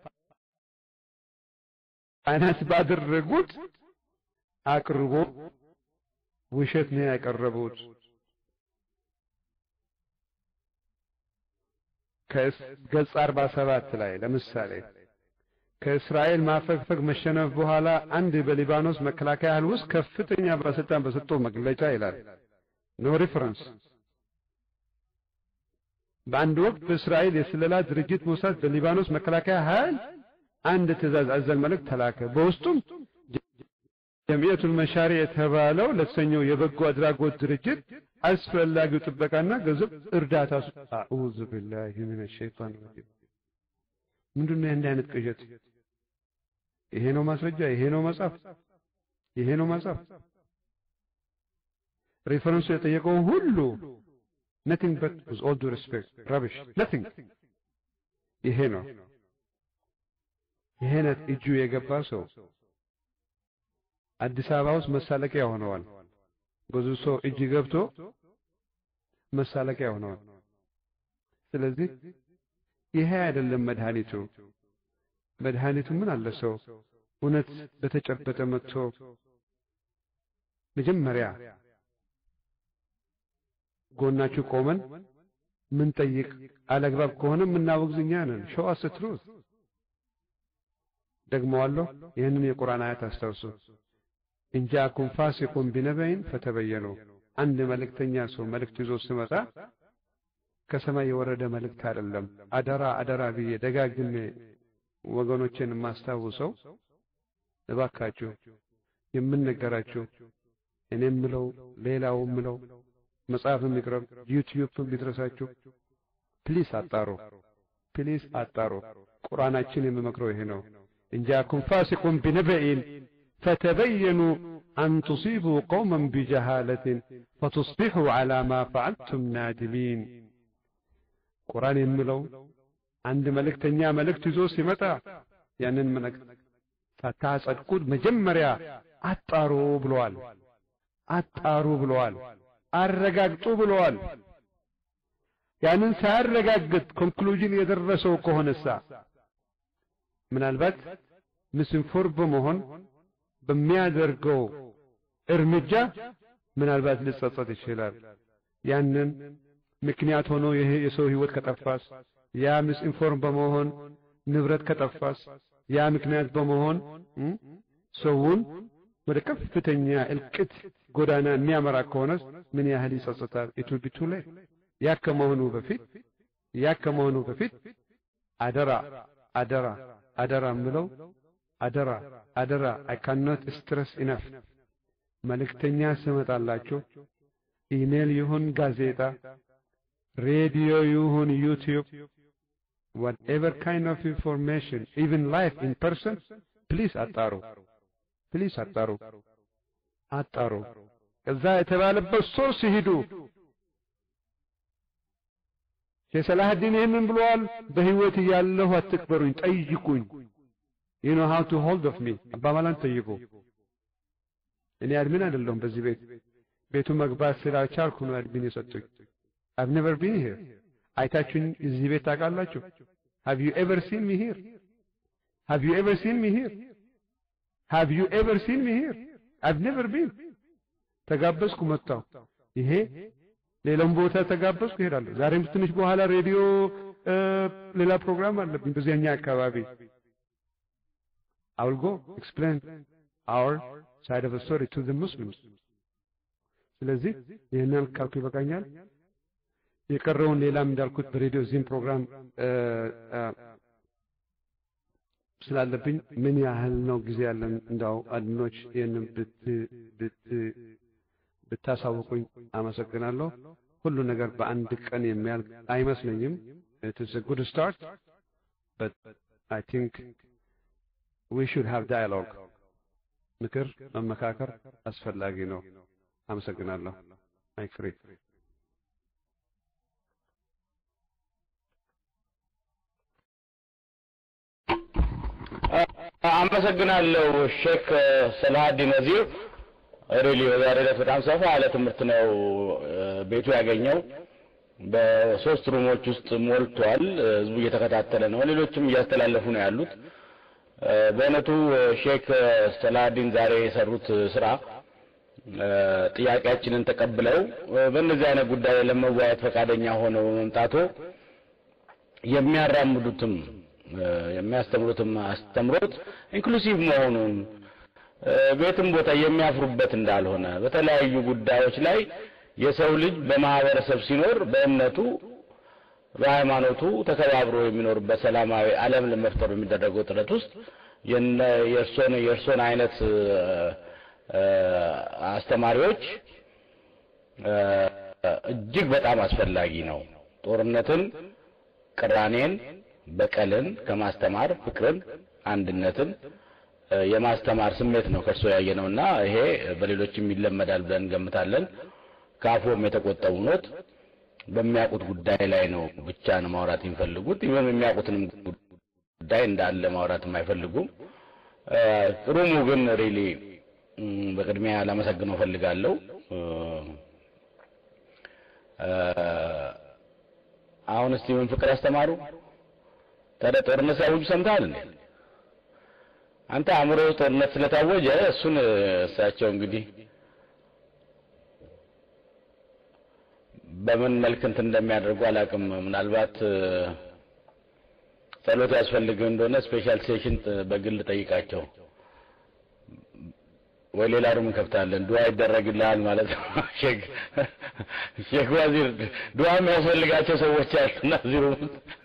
ፋይናንስ ባደረጉት አቅርቦ ውሸት ነው ያቀረቡት። ከገጽ 47 ላይ ለምሳሌ ከእስራኤል ማፈግፈግ መሸነፍ በኋላ አንድ በሊባኖስ መከላከያ ኃይል ውስጥ ከፍተኛ ባለስልጣን በሰጠው መግለጫ ይላል። ኖ ሪፈረንስ በአንድ ወቅት በእስራኤል የስለላ ድርጅት ሞሳድ በሊባኖስ መከላከያ ኃይል አንድ ትእዛዝ አዘል መልእክት ተላከ። በውስጡም ጀምዕየቱል መሻሪ የተባለው ለተሰኘው የበጎ አድራጎት ድርጅት አስፈላጊው ጥበቃና ገንዘብ እርዳታ አዑዙ ቢላሂ ሚነ ሸይጣን ረጂም። ምንድን ነው እንዲህ አይነት ቅዠት? ይሄ ነው ማስረጃ? ይሄ ነው መጽሐፍ? ይሄ ነው መጽሐፍ? ሬፈረንሱ የጠየቀው ሁሉ nothing but with all due respect rubbish nothing ይሄ ነው ይሄ ነት እጁ የገባ ሰው አዲስ አበባ ውስጥ መሳለቂያ ሆነዋል። ብዙ ሰው እጅ ገብቶ መሳለቂያ ሆነዋል። ስለዚህ ይሄ አይደለም መድኃኒቱ። መድኃኒቱ ምን አለ ሰው እውነት በተጨበጠ መጥቶ መጀመሪያ ጎናችሁ ቆመን ምን ጠይቅ አለግባብ ከሆነ የምናወግዝ እኛ ነን። ሾው አስ ትሩዝ ደግመዋለሁ። ይህንን የቁርአን አያት አስታውሱ። እንጃኩም ፋሲቁን ቢነበይን ፈተበየኑ። አንድ መልእክተኛ ሰው መልእክት ይዞ ሲመጣ ከሰማይ የወረደ መልእክት አይደለም። አደራ አደራ ብዬ ደጋግሜ ወገኖችን የማስታውሰው እባካችሁ የምንነገራችሁ እኔ የምለው ሌላው የምለው መጽሐፍ የሚቅረብ ዩቲዩብ ቢድረሳችሁ ፕሊስ አጣሩ፣ ፕሊስ አጣሩ። ቁርአናችን የሚመክረው ይሄ ነው። እንጃኩም ፋሲቁን ቢነበኢን ፈተበየኑ አን ቱሲቡ ቀውመን ቢጀሃለትን ፈቱስቢሑ ዐላ ማ ፈዐልቱም ናዲሚን። ቁርአን የሚለው አንድ መልእክተኛ መልእክት ይዞ ሲመጣ ያንን መልእክት ሳታጸድቁት መጀመሪያ አጣሩ ብለዋል። አጣሩ ብለዋል። አረጋግጡ ብለዋል። ያንን ሳያረጋግጥ ኮንክሉዥን የደረሰው ከሆነሳ ምናልባት ምስንፎር በመሆን በሚያደርገው እርምጃ ምናልባት ሊጸጸት ይችላል። ያንን ምክንያት ሆኖ ይሄ የሰው ህይወት ከጠፋስ፣ ያ ምስኢንፎርም በመሆን ንብረት ከጠፋስ፣ ያ ምክንያት በመሆን ሰውን ወደ ከፍተኛ እልቅት ጎዳና የሚያመራ ከሆነስ ምን ያህል ይጸጽታል? ኢቱ ቢቱ ላይ ያ ከመሆኑ በፊት ያ ከመሆኑ በፊት አደራ አደራ አደራ ምለው አደራ አደራ አይ ካንኖት ስትረስ ኢነፍ መልእክተኛ ስመጣላችሁ ኢሜል ይሁን ጋዜጣ፣ ሬዲዮ ይሁን ዩቲዩብ whatever kind of information even live in person ፕሊዝ አጣሩ ፕሊዝ አጣሩ አጣሩ። ከዛ የተባለበት ሶርስ ሂዱ። ሼህ ሰላህዲን ይህንን ብለዋል። በህይወት እያለሁ አትቅበሩኝ፣ ጠይቁኝ። you know how to hold of me አባባላን ጠይቁ። እኔ አድሚን አይደለሁም በዚህ ቤት ቤቱ መግባት ስላልቻልኩ ነው አድሚን የሰጡኝ። I've never been here አይታችሁኝ እዚህ ቤት ታውቃላችሁ? have you ever seen me here have you ever seen me here have you ever seen me here I've never been ተጋበዝኩ መጣሁ። ይሄ ሌላም ቦታ ተጋበዝኩ እሄዳለሁ። ዛሬም ትንሽ በኋላ ሬዲዮ ሌላ ፕሮግራም አለብኝ በዚያኛ አካባቢ I will go explain our side of the story to the Muslims ስለዚህ ይህንን ካልኩ ይበቃኛል። የቀረውን ሌላም እንዳልኩት በሬዲዮ እዚህም ፕሮግራም ስላለብኝ ምን ያህል ነው ጊዜ ያለን እንዳው አድኖች ይህንን ብታሳውቁኝ አመሰግናለሁ። ሁሉ ነገር በአንድ ቀን የሚያልቅ አይመስለኝም። it is a good start but I think we should have dialogue ምክር መመካከር አስፈላጊ ነው። አመሰግናለሁ። ማይክ ፍሪ አመሰግናለሁ ሼክ ሰላሀዲን ነዚር። ሪሊ በዛሬ ዕለት በጣም ሰፋ ያለ ትምህርት ነው ቤቱ ያገኘው። በሶስት ሩሞች ውስጥ ሞልቷል። ህዝቡ እየተከታተለ ነው። ሌሎችም እያስተላለፉ ነው ያሉት። በእውነቱ ሼክ ሰላዲን ዛሬ የሰሩት ስራ ጥያቄያችንን ተቀብለው በእነዚህ አይነት ጉዳይ ለመወያየት ፈቃደኛ ሆነው መምጣቶ የሚያራምዱትም የሚያስተምሩትም አስተምሮት ኢንክሉሲቭ መሆኑን ቤትም ቦታ የሚያፍሩበት እንዳልሆነ በተለያዩ ጉዳዮች ላይ የሰው ልጅ በማህበረሰብ ሲኖር በእምነቱ በሃይማኖቱ ተከባብሮ የሚኖርበት ሰላማዊ ዓለም ለመፍጠር በሚደረገው ጥረት ውስጥ የእርሶን የእርሶን አይነት አስተማሪዎች እጅግ በጣም አስፈላጊ ነው። ጦርነትን፣ ቅራኔን፣ በቀልን ከማስተማር ፍቅርን፣ አንድነትን የማስተማር ስሜት ነው ከእርሶ ያየ ነውና ይሄ በሌሎችም ይለመዳል ብለን እንገምታለን። ከአፎም የተቆጠቡ ኖት በሚያውቁት ጉዳይ ላይ ነው ብቻ ነው ማውራት የሚፈልጉት። ይህም የሚያውቁትንም ጉዳይ እንዳለ ማውራትም አይፈልጉም። ሩሙ ግን ሪሊ በቅድሚያ ላመሰግነው ፈልጋለሁ። አሁን እስቲ ምን ፍቅር አስተማሩ? ታዲያ ጦርነት ሲያውጁ ሰምተሃል እንዴ? አንተ አእምሮ ጦርነት ስለታወጀ እሱን እሳቸው እንግዲህ በምን መልክ እንትን እንደሚያደርጉ አላውቅም። ምናልባት ጸሎት ያስፈልግ እንደሆነ ስፔሻል ሴሽን በግል ጠይቃቸው ወይ ሌላ ሩም እንከፍታለን። ዱዓ ይደረግልሃል ማለት ነው። ሼክ ሼክ ዋዚር ዱዓ የሚያስፈልጋቸው ሰዎች አሉና እዚህ ሩም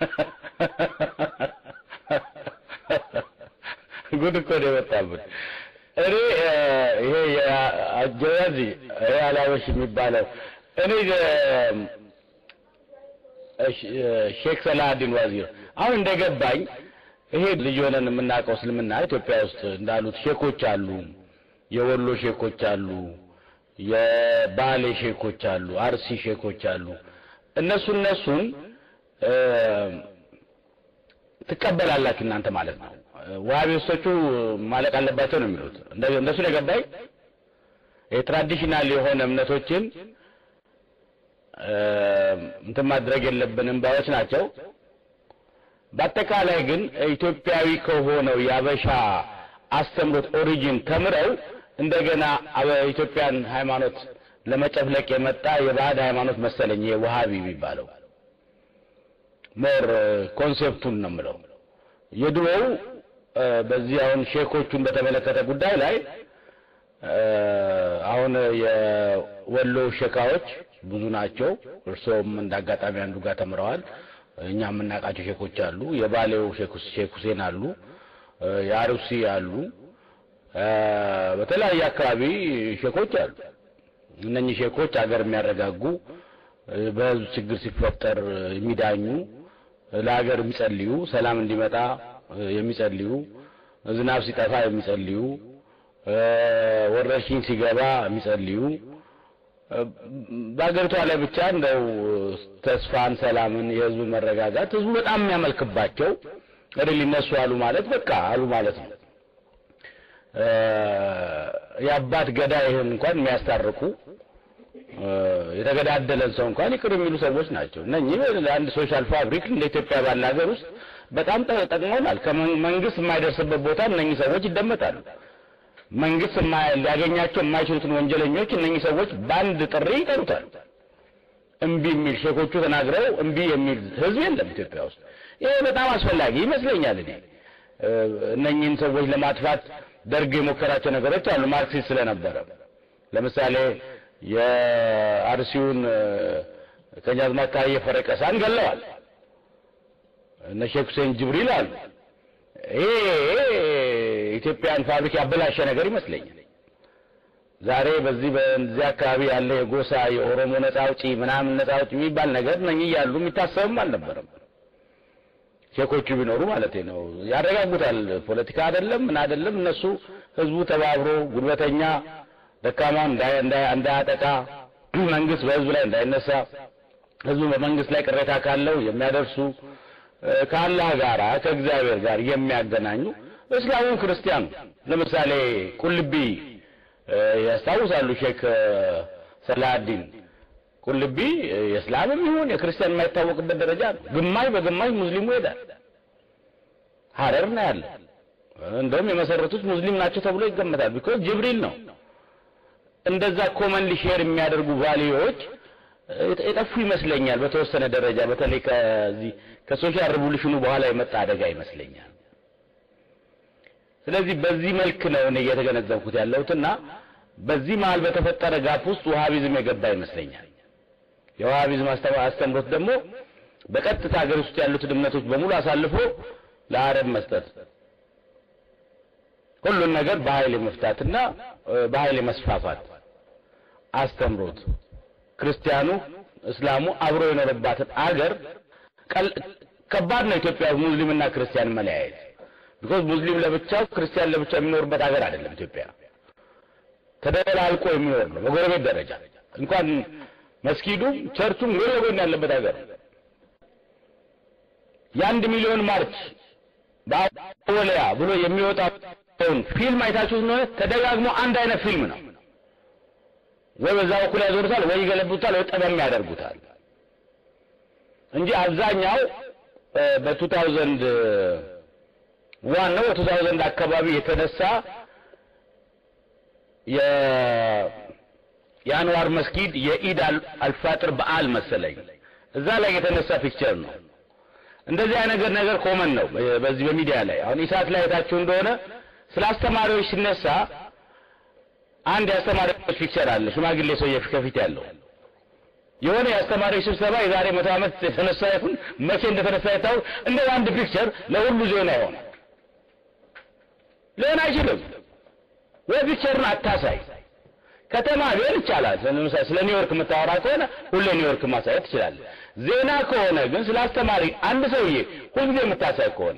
ጉድ እኮ ነው የመጣብን። እኔ ይሄ የአጀዋዚ ይሄ አላበሽ የሚባለው እኔ ሼክ ሰላሀዲን ዋዚር አሁን እንደገባኝ ይሄ ልጅ ሆነን የምናውቀው እስልምና ኢትዮጵያ ውስጥ እንዳሉት ሼኮች አሉ፣ የወሎ ሼኮች አሉ፣ የባሌ ሼኮች አሉ፣ አርሲ ሼኮች አሉ። እነሱ እነሱን ትቀበላላችሁ እናንተ ማለት ነው። ዋሃቢስቶቹ ማለቅ አለባቸው ነው የሚሉት። እንደሱ ነው የገባኝ። የትራዲሽናል የሆነ እምነቶችን እንትን ማድረግ የለብንም ባዮች ናቸው። በአጠቃላይ ግን ኢትዮጵያዊ ከሆነው የአበሻ አስተምሮት ኦሪጂን ተምረው እንደገና ኢትዮጵያን ሃይማኖት ለመጨፍለቅ የመጣ የባዕድ ሃይማኖት መሰለኝ የውሃቢ የሚባለው ሞር ኮንሴፕቱን ነው የምለው። የድሮው በዚህ አሁን ሼኮቹን በተመለከተ ጉዳይ ላይ አሁን የወሎ ሼካዎች ብዙ ናቸው። እርስዎም እንደ አጋጣሚ አንዱ ጋር ተምረዋል። እኛ የምናውቃቸው ሼኮች አሉ። የባሌው ሼክ ሁሴን አሉ፣ የአሩሲ አሉ፣ በተለያየ አካባቢ ሼኮች አሉ። እነኚህ ሼኮች ሀገር የሚያረጋጉ በህዝብ ችግር ሲፈጠር የሚዳኙ ለሀገር የሚጸልዩ ሰላም እንዲመጣ የሚጸልዩ ዝናብ ሲጠፋ የሚጸልዩ ወረርሽኝ ሲገባ የሚጸልዩ በሀገሪቷ ላይ ብቻ እንደው ተስፋን፣ ሰላምን፣ የህዝብ መረጋጋት ህዝቡ በጣም የሚያመልክባቸው ሪሊ እነሱ አሉ ማለት በቃ አሉ ማለት ነው። የአባት ገዳይህን እንኳን የሚያስታርቁ የተገዳደለን ሰው እንኳን ይቅር የሚሉ ሰዎች ናቸው። እነኚህ ለአንድ ሶሻል ፋብሪክ እንደ ኢትዮጵያ ባለ ሀገር ውስጥ በጣም ጠቅመውናል። ከመንግስት የማይደርስበት ቦታ እነኚህ ሰዎች ይደመጣሉ። መንግስት ሊያገኛቸው የማይችሉትን ወንጀለኞች እነኚህ ሰዎች በአንድ ጥሪ ይጠሩታል። እምቢ የሚል ሼኮቹ ተናግረው እምቢ የሚል ህዝብ የለም ኢትዮጵያ ውስጥ። ይሄ በጣም አስፈላጊ ይመስለኛል። እኔ እነኚህን ሰዎች ለማጥፋት ደርግ የሞከራቸው ነገሮች አሉ። ማርክሲስት ስለነበረ ለምሳሌ የአርሲውን ቀኛዝማች ታዬ ፈረቀሳን ገለዋል። እነ ሼክ ሁሴን ጅብሪል አሉ። ይሄ ኢትዮጵያን ፋብሪክ ያበላሸ ነገር ይመስለኛል። ዛሬ በዚህ በዚህ አካባቢ ያለ የጎሳ የኦሮሞ ነጻ አውጪ ምናምን ነጻ አውጪ የሚባል ነገር እነኚህ እያሉ የሚታሰብም አልነበረም። ሼኮቹ ቢኖሩ ማለት ነው ያረጋጉታል። ፖለቲካ አይደለም ምን አይደለም። እነሱ ህዝቡ ተባብሮ ጉልበተኛ ደካማን እንዳያጠቃ፣ መንግስት በህዝቡ ላይ እንዳይነሳ፣ ህዝቡ በመንግስት ላይ ቅሬታ ካለው የሚያደርሱ ከአላህ ጋር ከእግዚአብሔር ጋር የሚያገናኙ እስላሙን ክርስቲያኑ ለምሳሌ ቁልቢ ያስታውሳሉ ሼክ ሰላሀዲን ቁልቢ የእስላምም ይሁን የክርስቲያን የማይታወቅበት ደረጃ ግማሽ በግማሽ ሙስሊሙ ይሄዳል። ሀረር ነው ያለ። እንደውም የመሰረቱት ሙስሊም ናቸው ተብሎ ይገመታል። ቢኮዝ ጅብሪል ነው። እንደዛ ኮመንሊ ሼር የሚያደርጉ ቫሊዎች የጠፉ ይመስለኛል። በተወሰነ ደረጃ በተለይ ከዚህ ከሶሻል ሪቮሉሽኑ በኋላ የመጣ አደጋ ይመስለኛል። ስለዚህ በዚህ መልክ ነው እኔ እየተገነዘብኩት ያለሁትና በዚህ መሀል በተፈጠረ ጋፕ ውስጥ ውሃቢዝም የገባ ይመስለኛል። የውሃቢዝም አስተምሮት ደግሞ በቀጥታ ሀገር ውስጥ ያሉትን እምነቶች በሙሉ አሳልፎ ለአረብ መስጠት፣ ሁሉን ነገር በኃይል የመፍታትና በኃይል የመስፋፋት አስተምሮት ክርስቲያኑ እስላሙ አብሮ የኖረባትን አገር ከባድ ነው። ኢትዮጵያ ሙስሊምና ክርስቲያን መለያየት ቢኮዝ ሙስሊም ለብቻው ክርስቲያን ለብቻው የሚኖርበት ሀገር አይደለም። ኢትዮጵያ ተደላልቆ የሚኖር ነው። በጎረቤት ደረጃ እንኳን መስጊዱም ቸርቹም ጎን ለጎን ያለበት ሀገር የአንድ ሚሊዮን ማርች በአወሊያ ብሎ የሚወጣውን ፊልም አይታችሁ እንደሆነ ተደጋግሞ አንድ አይነት ፊልም ነው። ወይ በዛ በኩል ያዞሩታል፣ ወይ ይገለብጡታል፣ ወይ ጠበም ያደርጉታል እንጂ አብዛኛው በቱ ታውዘንድ ዋን ነው በቱ ታውዘንድ አካባቢ የተነሳ የአንዋር መስጊድ የኢድ አልፋጥር በዓል መሰለኝ እዛ ላይ የተነሳ ፒክቸር ነው። እንደዚህ አይነት ነገር ነገር ኮመን ነው በዚህ በሚዲያ ላይ አሁን ኢሳት ላይ አይታችሁ እንደሆነ ስለ አስተማሪዎች ሲነሳ አንድ የአስተማሪዎች ፒክቸር አለ። ሽማግሌ ሰውዬ ከፊት ያለው የሆነ የአስተማሪዎች ስብሰባ የዛሬ መቶ ዓመት የተነሳ ይሁን መቼ እንደተነሳ ይታወቅ እንደ አንድ ፒክቸር ለሁሉ ዜና ይሆናል። ሊሆን አይችልም። ወይ ፒክቸርን አታሳይ። ከተማ ሊሆን ይቻላል። ለምሳሌ ስለ ኒውዮርክ የምታወራ ከሆነ ሁሌ ኒውዮርክ ማሳየት ትችላለህ። ዜና ከሆነ ግን ስለ አስተማሪ አንድ ሰውዬ ሁልጊዜ የምታሳይ ከሆነ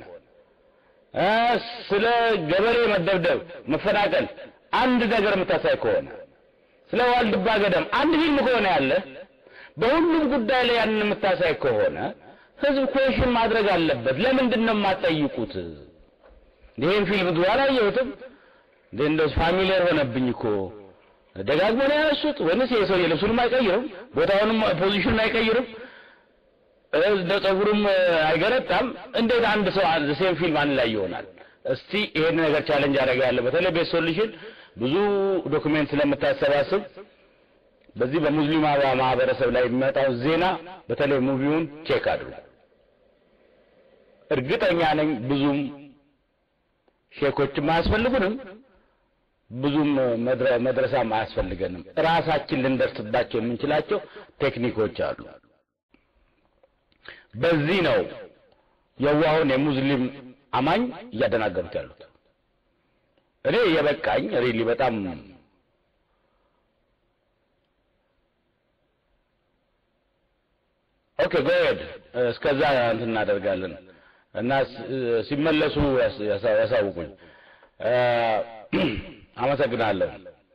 ስለ ገበሬ መደብደብ፣ መፈናቀል አንድ ነገር የምታሳይ ከሆነ ስለ ዋልድባ ገደም አንድ ፊልም ከሆነ ያለ በሁሉም ጉዳይ ላይ ያንን የምታሳይ ከሆነ ህዝብ ኩዌሽን ማድረግ አለበት። ለምንድን ነው የማትጠይቁት? ይሄን ፊልም ድሮ አላየሁትም እንደ እንደው ፋሚሊየር ሆነብኝ እኮ ደጋግሞ ነው ያነሱት። ወይንስ ይሄ ሰው ልብሱንም አይቀይርም፣ ቦታውንም ፖዚሽኑን አይቀይርም፣ እንደ ፀጉሩም አይገረጣም። እንዴት አንድ ሰው ሴም ፊልም አንድ ላይ ይሆናል? እስቲ ይሄን ነገር ቻሌንጅ አደርጋለሁ። በተለይ ቤት ሶሉሽን ብዙ ዶክሜንት ስለምታሰባስብ በዚህ በሙስሊም ማህበረሰብ ላይ የሚመጣው ዜና በተለይ ሙቪውን ቼክ አድርጉ። እርግጠኛ ነኝ ብዙም ሼኮችም አያስፈልጉንም፣ ብዙም መድረሳም አያስፈልገንም። ራሳችን ልንደርስባቸው የምንችላቸው ቴክኒኮች አሉ። በዚህ ነው የዋሁን የሙስሊም አማኝ እያደናገሩት ያሉት። እኔ የበቃኝ ሪሊ በጣም ኦኬ ጎሄድ እስከዛ እንትን እናደርጋለን እና ሲመለሱ ያሳውቁኝ። አመሰግናለሁ።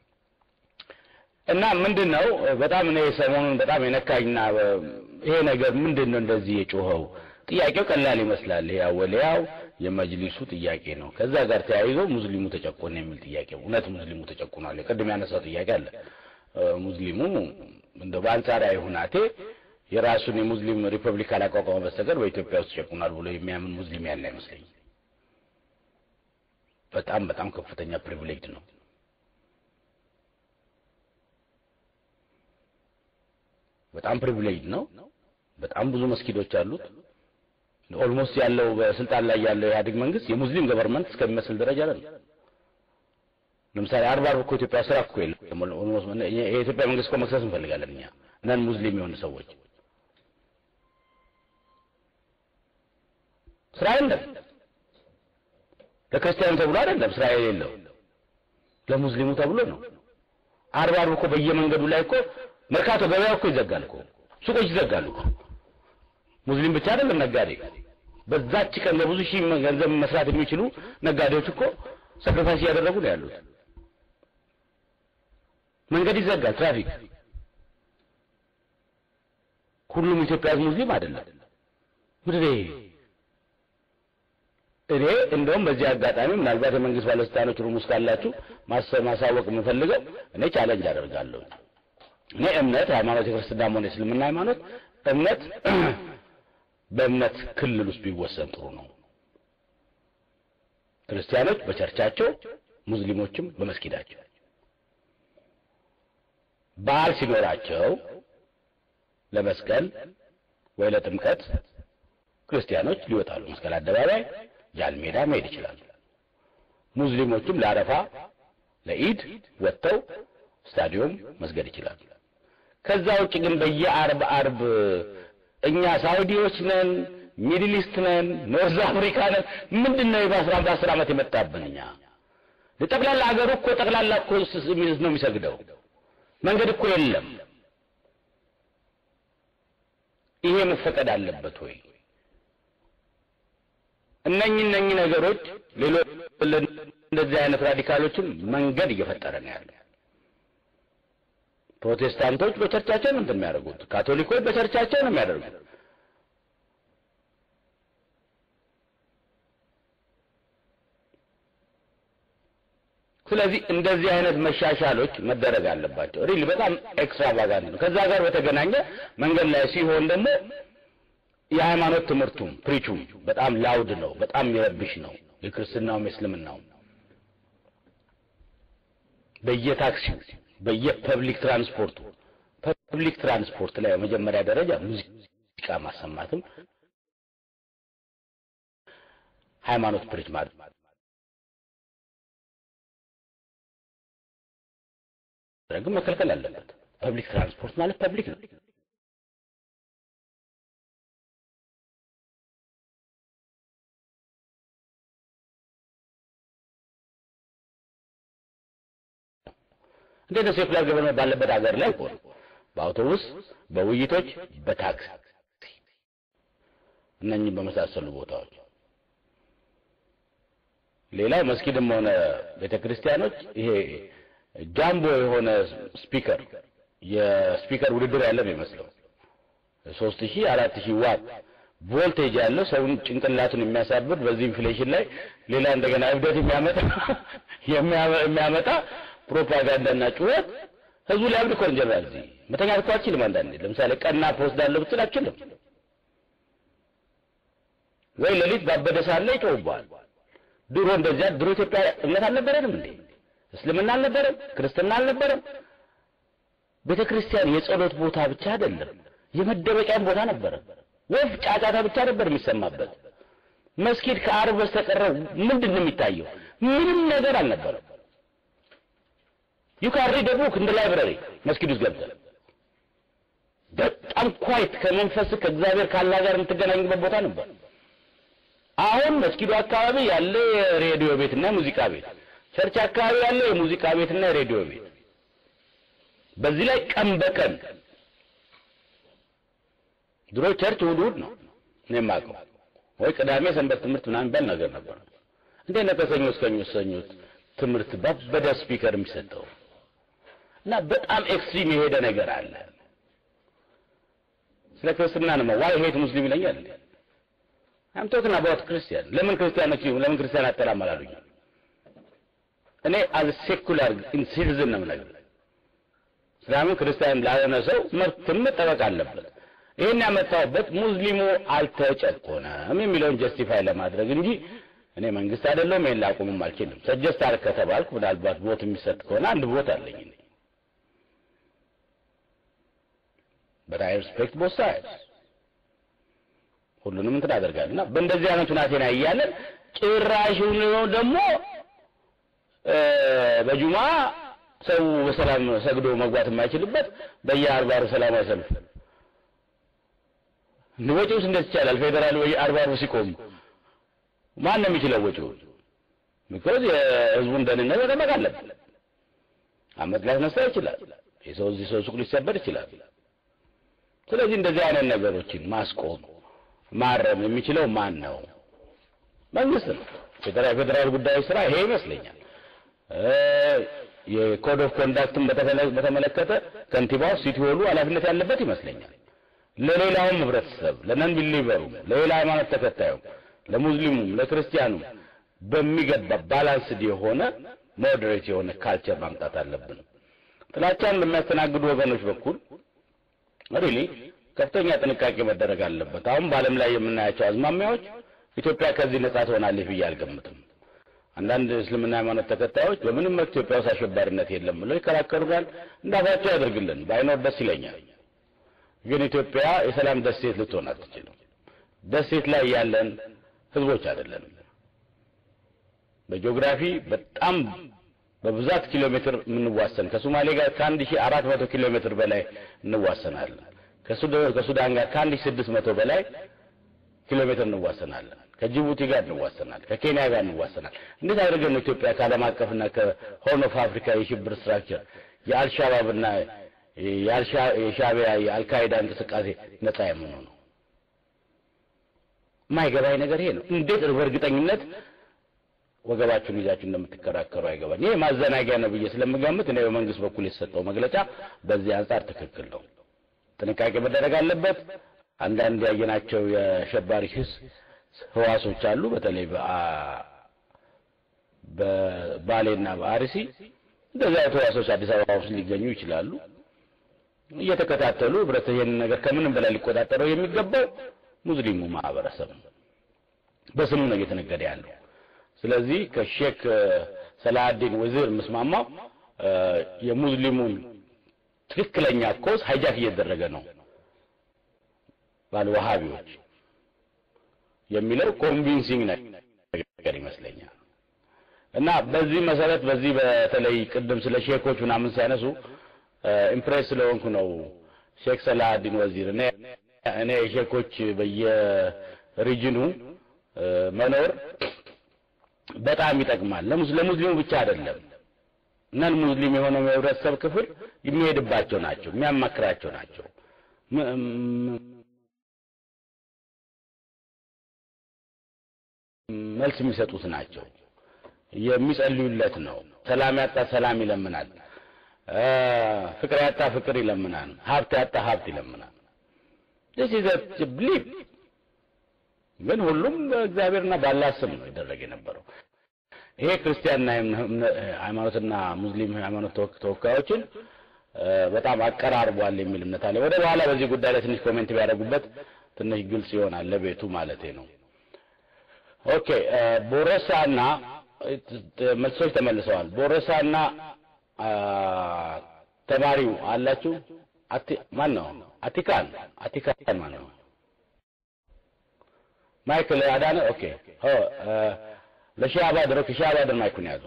እና ምንድን ነው በጣም እኔ ሰሞኑን በጣም የነካኝና ይሄ ነገር ምንድን ነው እንደዚህ የጮኸው? ጥያቄው ቀላል ይመስላል። ይሄ አወሊያው የመጅሊሱ ጥያቄ ነው። ከዛ ጋር ተያይዞ ሙስሊሙ ተጨቆነ የሚል ጥያቄ እውነት ሙስሊሙ ተጨቁኗል? ቅድም ያነሳው ጥያቄ አለ። ሙስሊሙ እንደ በአንጻራዊ ሁናቴ የራሱን የሙስሊም ሪፐብሊክ ካላቋቋመ በስተቀር በኢትዮጵያ ውስጥ ተጨቁኗል ብሎ የሚያምን ሙስሊም ያለ አይመስለኝም። በጣም በጣም ከፍተኛ ፕሪቪሌጅ ነው። በጣም ፕሪቪሌጅ ነው። በጣም ብዙ መስጊዶች አሉት። ኦልሞስት ያለው በስልጣን ላይ ያለው የኢህአዴግ መንግስት የሙስሊም ገቨርንመንት እስከሚመስል ደረጃ ላይ ነው። ለምሳሌ አርባ አርብ እኮ ኢትዮጵያ ስራ እኮ የለም። ኦልሞስት የኢትዮጵያ መንግስት እኮ መክሰስ እንፈልጋለን እኛ ነን ሙስሊም የሆኑ ሰዎች ስራ የለም። ለክርስቲያኑ ተብሎ አይደለም ስራ የሌለው ለሙስሊሙ ተብሎ ነው። አርባ አርብ እኮ በየመንገዱ ላይ እኮ መርካቶ ገበያ እኮ ይዘጋል እኮ ሱቆች ይዘጋሉ እኮ ሙስሊም ብቻ አይደለም ነጋዴ። በዛች ቀን ለብዙ ሺህ ገንዘብ መስራት የሚችሉ ነጋዴዎች እኮ ሰክሪፋይስ እያደረጉ ነው ያሉት። መንገድ ይዘጋል፣ ትራፊክ። ሁሉም ኢትዮጵያ ሙስሊም አይደለም። ምድሬ እኔ እንደውም በዚህ አጋጣሚ ምናልባት የመንግስት ባለስልጣኖች ሩም ውስጥ ካላችሁ ማሳወቅ የምፈልገው እኔ ቻለንጅ አደርጋለሁ። እኔ እምነት ሃይማኖት የክርስትናም ሆነ የእስልምና ሃይማኖት እምነት በእምነት ክልል ውስጥ ቢወሰን ጥሩ ነው። ክርስቲያኖች በቸርቻቸው፣ ሙስሊሞችም በመስጊዳቸው በዓል ሲኖራቸው ለመስቀል ወይ ለጥምቀት ክርስቲያኖች ሊወጣሉ መስቀል አደባባይ ጃል ሜዳ መሄድ ይችላሉ። ሙስሊሞችም ለአረፋ ለኢድ ወጥተው ስታዲዮም መስገድ ይችላሉ። ከዛ ውጭ ግን በየአርብ አርብ እኛ ሳውዲዎች ነን፣ ሚድል ኢስት ነን፣ ኖርዝ አፍሪካ ነን ምንድን ነው በአስራ በአስር ዓመት የመጣብን እኛ ጠቅላላ ሀገሩ እኮ ጠቅላላ እኮ ነው የሚሰግደው። መንገድ እኮ የለም። ይሄ መፈቀድ አለበት ወይ? እነኚህ እነኚህ ነገሮች ሌሎች እንደዚህ አይነት ራዲካሎችን መንገድ እየፈጠረ ነው ያለ። ፕሮቴስታንቶች በቸርቻቸው ነው እንትን የሚያደርጉት፣ ካቶሊኮች በቸርቻቸው ነው የሚያደርጉት። ስለዚህ እንደዚህ አይነት መሻሻሎች መደረግ አለባቸው። ሪሊ በጣም ኤክስትራቫጋንት ነው። ከዛ ጋር በተገናኘ መንገድ ላይ ሲሆን ደግሞ የሃይማኖት ትምህርቱም ፕሪቹም በጣም ላውድ ነው፣ በጣም የሚረብሽ ነው። የክርስትናውም የእስልምናውም በየታክሲው በየፐብሊክ ትራንስፖርቱ ፐብሊክ ትራንስፖርት ላይ በመጀመሪያ ደረጃ ሙዚቃ ማሰማትም ሃይማኖት ፕሪች ማለት ግን መከልከል አለበት። ፐብሊክ ትራንስፖርት ማለት ፐብሊክ ነው። እንዴት ነው ሴኩላር ገቨርንመንት ባለበት ሀገር ላይ እኮ በአውቶቡስ፣ በውይይቶች፣ በታክሲ እነኚህ በመሳሰሉ ቦታዎች ሌላው መስጊድም ሆነ ቤተክርስቲያኖች ይሄ ጃምቦ የሆነ ስፒከር የስፒከር ውድድር ያለ ነው ይመስለው ሶስት ሺህ አራት ሺህ ዋት ቮልቴጅ ያለው ሰውን ጭንቅላቱን የሚያሳብድ በዚህ ኢንፍሌሽን ላይ ሌላ እንደገና እብደት የሚያመጣ የሚያመጣ ፕሮፓጋንዳና ጩኸት ህዝቡ ሊያብድ እኮ እንጀራ እዚህ መተኛት እኮ አችልም። አንዳንዴ ለምሳሌ ቀና ፖስት ዳለው ብትል አችልም ወይ ሌሊት ባበደ ሰዓት ላይ ይጮህብሃል። ድሮ እንደዚያ ድሮ ኢትዮጵያ እምነት አልነበረንም እንዴ? እስልምና አልነበረም? ክርስትና አልነበረም? ቤተ ክርስቲያን የጸሎት ቦታ ብቻ አይደለም፣ የመደበቂያም ቦታ ነበረ። ወፍ ጫጫታ ብቻ ነበር የሚሰማበት። መስጊድ ከአርብ በስተቀረ ምንድን ነው የሚታየው? ምንም ነገር አልነበረም። ዩ ካን ሪድ ቡክ እንደ ላይብረሪ መስጊድ ውስጥ ገብተህ በጣም ኳይት ከመንፈስ ከእግዚአብሔር ካላ ጋር የምትገናኝበት ቦታ ነበር። አሁን መስጊዱ አካባቢ ያለ የሬዲዮ ቤትና ሙዚቃ ቤት፣ ቸርች አካባቢ ያለ የሙዚቃ ቤትና የሬዲዮ ቤት፣ በዚህ ላይ ቀን በቀን ድሮ ቸርች እሑድ እሑድ ነው እኔ የማውቀው ወይ ቅዳሜ ሰንበት ትምህርት ምናምን የሚባል ነገር ነበር። እንዴት ነው ከሰኞ እስከ ሰኞ ትምህርት ባበደ ስፒከር የሚሰጠው? እና በጣም ኤክስትሪም የሄደ ነገር አለ። ስለ ክርስትና ነው ዋይ ሄት ሙስሊም ይለኛል እንዴ? አም ቶክን አባውት ክርስቲያን ለምን ክርስቲያኖች ለምን ክርስቲያን አጠላም አላሉኝ? እኔ አዝ ሴኩላር ሲቲዝን ነው የምነግርህ። እስላምን ክርስቲያን ላልሆነ ሰው መብትም መጠበቅ አለበት። ይሄን ያመጣሁበት ሙስሊሙ አልተጨቆነም የሚለውን ጀስቲፋይ ለማድረግ እንጂ እኔ መንግስት አይደለሁም ይሄን ላቁምም አልችልም። ሰጀስት አድርግ ከተባልኩ ምናልባት ቦት የሚሰጥ ከሆነ አንድ ቦት አለኝ እኔ but I respect both sides ሁሉንም እንትን አደርጋለሁ እና በእንደዚህ አይነት ሁናቴ ላይ እያለን ጭራሽ ደግሞ በጁማ ሰው በሰላም ሰግዶ መግባት የማይችልበት በየአርባ አርብ ሰላማዊ ሰልፍ ወጪውስ እንዴት ይቻላል? ፌዴራል ወይ አርባ አርብ ሲቆም ማን ነው የሚችለው ወጪው? ቢኮዝ የህዝቡን ደህንነት መጠበቅ አለበት። አመት ሊያስነሳ ይችላል። የሰው እዚህ ሰው ሱቅ ሊሰበር ይችላል። ስለዚህ እንደዚህ አይነት ነገሮችን ማስቆም ማረም የሚችለው ማን ነው? መንግስት ነው። ፌዴራል ፌዴራል ጉዳዮች ስራ ይሄ ይመስለኛል። የኮድ ኦፍ ኮንዳክትን በተመለከተ ከንቲባው ሲቲ ሆሉ ኃላፊነት ያለበት ይመስለኛል። ለሌላውም ህብረተሰብ ለነን ቢሊቨሩም ለሌላ ሃይማኖት ተከታዩም ለሙስሊሙም ለክርስቲያኑም በሚገባ ባላንስድ የሆነ ሞዴሬት የሆነ ካልቸር ማምጣት አለብን። ጥላቻን በሚያስተናግዱ ወገኖች በኩል ሪሊ ከፍተኛ ጥንቃቄ መደረግ አለበት። አሁን በዓለም ላይ የምናያቸው አዝማሚያዎች ኢትዮጵያ ከዚህ ነጻ ትሆናለች ብዬ አልገምትም። አንዳንድ እስልምና ሃይማኖት ተከታዮች በምንም መልክ ኢትዮጵያ ውስጥ አሸባሪነት የለም ብለው ይከራከሩናል። እንዳፋቸው ያደርግልን፣ ባይኖር ደስ ይለኛል። ግን ኢትዮጵያ የሰላም ደሴት ልትሆን አትችልም። ደሴት ላይ ያለን ህዝቦች አይደለንም። በጂኦግራፊ በጣም በብዛት ኪሎ ሜትር የምንዋሰን ከሶማሌ ጋር ከአንድ ሺህ አራት መቶ ኪሎ ሜትር በላይ እንዋሰናለን። ከሱዳን ጋር ከአንድ ሺህ ስድስት መቶ በላይ ኪሎ ሜትር እንዋሰናለን። ከጅቡቲ ጋር እንዋሰናል። ከኬንያ ጋር እንዋሰናል። እንዴት አድርገን ነው ኢትዮጵያ ከዓለም አቀፍና ከሆርን ኦፍ አፍሪካ የሽብር ስትራክቸር የአልሻባብና የሻቢያ የአልካይዳ እንቅስቃሴ ነጻ የምንሆነው? የማይገባኝ ነገር ይሄ ነው። እንዴት በእርግጠኝነት ወገባችሁን ይዛችሁ እንደምትከራከሩ አይገባኝ። ይሄ ማዘናጊያ ነው ብዬ ስለምገምት እኔ በመንግስት በኩል የተሰጠው መግለጫ በዚህ አንጻር ትክክል ነው። ጥንቃቄ መደረግ አለበት። አንዳንድ ያየናቸው የአሸባሪ ህስ ህዋሶች አሉ። በተለይ በባሌና በአርሲ እንደዚህ አይነት ህዋሶች አዲስ አበባ ውስጥ ሊገኙ ይችላሉ። እየተከታተሉ ህብረት ይሄንን ነገር ከምንም በላይ ሊቆጣጠረው የሚገባው ሙስሊሙ ማህበረሰብ ነው። በስሙ ነው እየተነገደ ያለው። ስለዚህ ከሼክ ሰላሀዲን ወዚር የምስማማው የሙስሊሙን ትክክለኛ ኮዝ ሃይጃክ እየተደረገ ነው ባለ ወሃቢዎች የሚለው ኮንቪንሲንግ ነገር ይመስለኛል። እና በዚህ መሰረት በዚህ በተለይ ቅድም ስለ ሼኮች ምናምን ሲያነሱ ኢምፕሬስ ስለሆንኩ ነው ሼክ ሰላሀዲን ወዚር እኔ እኔ ሼኮች በየሪጅኑ መኖር በጣም ይጠቅማል። ለሙስሊሙ ብቻ አይደለም፣ ነን ሙስሊም የሆነው የህብረተሰብ ክፍል የሚሄድባቸው ናቸው፣ የሚያማክራቸው ናቸው። መልስ የሚሰጡት ናቸው። የሚጸልዩለት ነው። ሰላም ያጣ ሰላም ይለምናል። ፍቅር ያጣ ፍቅር ይለምናል። ሀብት ያጣ ሀብት ይለምናል። this is a belief ግን ሁሉም በእግዚአብሔርና ባላህ ስም ነው ይደረግ የነበረው። ይሄ ክርስቲያንና ሃይማኖትና ሙስሊም ሃይማኖት ተወካዮችን በጣም አቀራርቧል የሚል እምነት አለ። ወደ በኋላ በዚህ ጉዳይ ላይ ትንሽ ኮሜንት ቢያደርጉበት ትንሽ ግልጽ ይሆናል ለቤቱ ማለቴ ነው። ኦኬ ቦረሳና መልሶች ተመልሰዋል። ቦረሳና ተማሪው አላችሁ? ማን ነው? አቲካን አቲካን ማን ነው? ማይክል አዳነ ኦኬ ኦ ለሺህ አባድር ኦኬ ሺህ አባድር ማይኩን ያዙ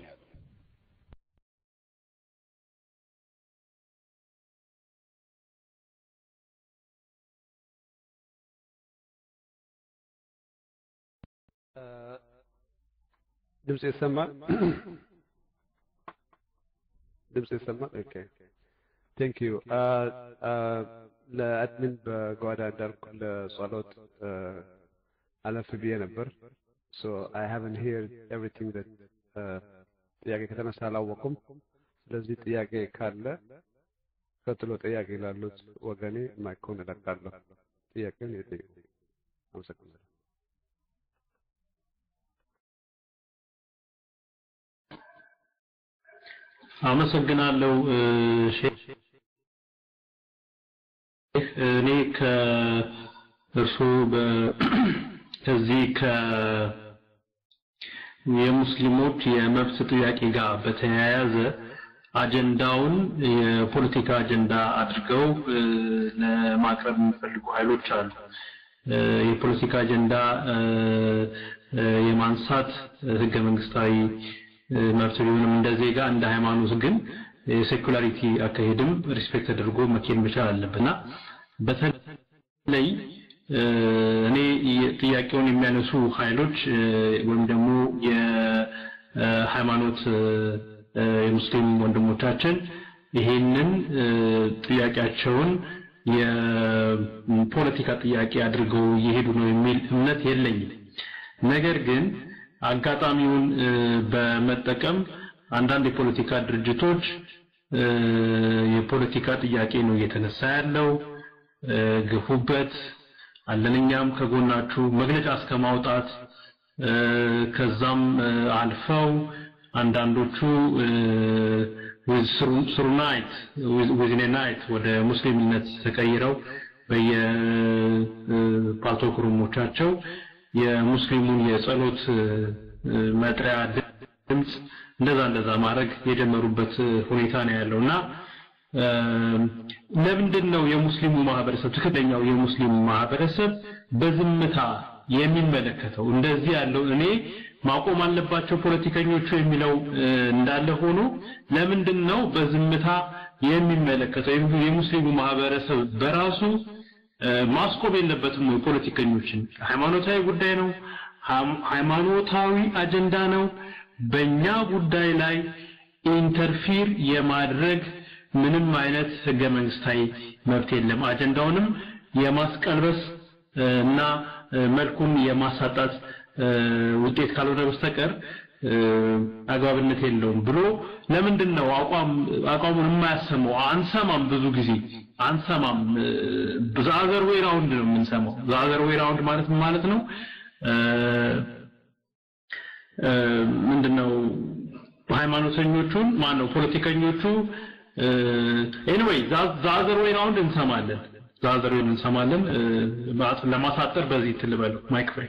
ድምጽ ይሰማል ድምጽ ይሰማል ኦኬ ቴንክ ዩ ለአድሚን በጓዳ እንዳልኩ ለጸሎት አለፍ ብዬ ነበር ሶ አይ ሃቭን ሂር ኤቭሪቲንግ ዳት ጥያቄ ከተነሳ አላወቁም ስለዚህ ጥያቄ ካለ ቀጥሎ ጥያቄ ላሉት ወገኔ ማይኮን እለቃለሁ ጥያቄን የጠይቁ አመሰግናለሁ አመሰግናለሁ ሼህ እኔ ከእርሱ ከዚህ ከ የሙስሊሞች የመብት ጥያቄ ጋር በተያያዘ አጀንዳውን የፖለቲካ አጀንዳ አድርገው ለማቅረብ የሚፈልጉ ኃይሎች አሉ። የፖለቲካ አጀንዳ የማንሳት ህገ መንግስታዊ መብት ቢሆንም እንደ ዜጋ እንደ ሃይማኖት ግን የሴኩላሪቲ አካሄድም ሪስፔክት ተደርጎ መኬድ መቻል አለብና በተለይ እኔ ጥያቄውን የሚያነሱ ኃይሎች ወይም ደግሞ የሃይማኖት የሙስሊም ወንድሞቻችን ይሄንን ጥያቄያቸውን የፖለቲካ ጥያቄ አድርገው እየሄዱ ነው የሚል እምነት የለኝም። ነገር ግን አጋጣሚውን በመጠቀም አንዳንድ የፖለቲካ ድርጅቶች የፖለቲካ ጥያቄ ነው እየተነሳ ያለው ግፉበት፣ አለን እኛም ከጎናችሁ መግለጫ እስከ ማውጣት ከዛም አልፈው አንዳንዶቹ ስሩ ናይት ዊዝን ናይት ወደ ሙስሊምነት ተቀይረው በየፓልቶክ ሩሞቻቸው የሙስሊሙን የጸሎት መጥሪያ ድምፅ እንደዛ እንደዛ ማድረግ የጀመሩበት ሁኔታ ነው ያለው እና ለምንድን ነው የሙስሊሙ ማህበረሰብ ትክክለኛው የሙስሊሙ ማህበረሰብ በዝምታ የሚመለከተው እንደዚህ ያለው እኔ ማቆም አለባቸው ፖለቲከኞቹ የሚለው እንዳለ ሆኖ ለምንድን ነው በዝምታ የሚመለከተው የሙስሊሙ ማህበረሰብ በራሱ ማስቆም የለበትም ወይ ፖለቲከኞችን ሃይማኖታዊ ጉዳይ ነው ሃይማኖታዊ አጀንዳ ነው በእኛ ጉዳይ ላይ ኢንተርፊር የማድረግ ምንም አይነት ህገ መንግስታዊ መብት የለም አጀንዳውንም የማስቀልበስ እና መልኩን የማሳጣት ውጤት ካልሆነ በስተቀር አግባብነት የለውም ብሎ ለምንድን ነው አቋም አቋሙን የማያሰማው አንሰማም ብዙ ጊዜ አንሰማም ዛዘር ዌይ ራውንድ ነው የምንሰማው ዛዘር ዌይ ራውንድ ማለት ምን ማለት ነው ምንድነው ሃይማኖተኞቹን ማን ነው ፖለቲከኞቹ ኤኒዌይ ዛዘር ዌይ ራውንድ እንሰማለን ዛዘር ዌይ እንሰማለን ለማሳጠር በዚህ ትልበለው ማይክ ፍሬ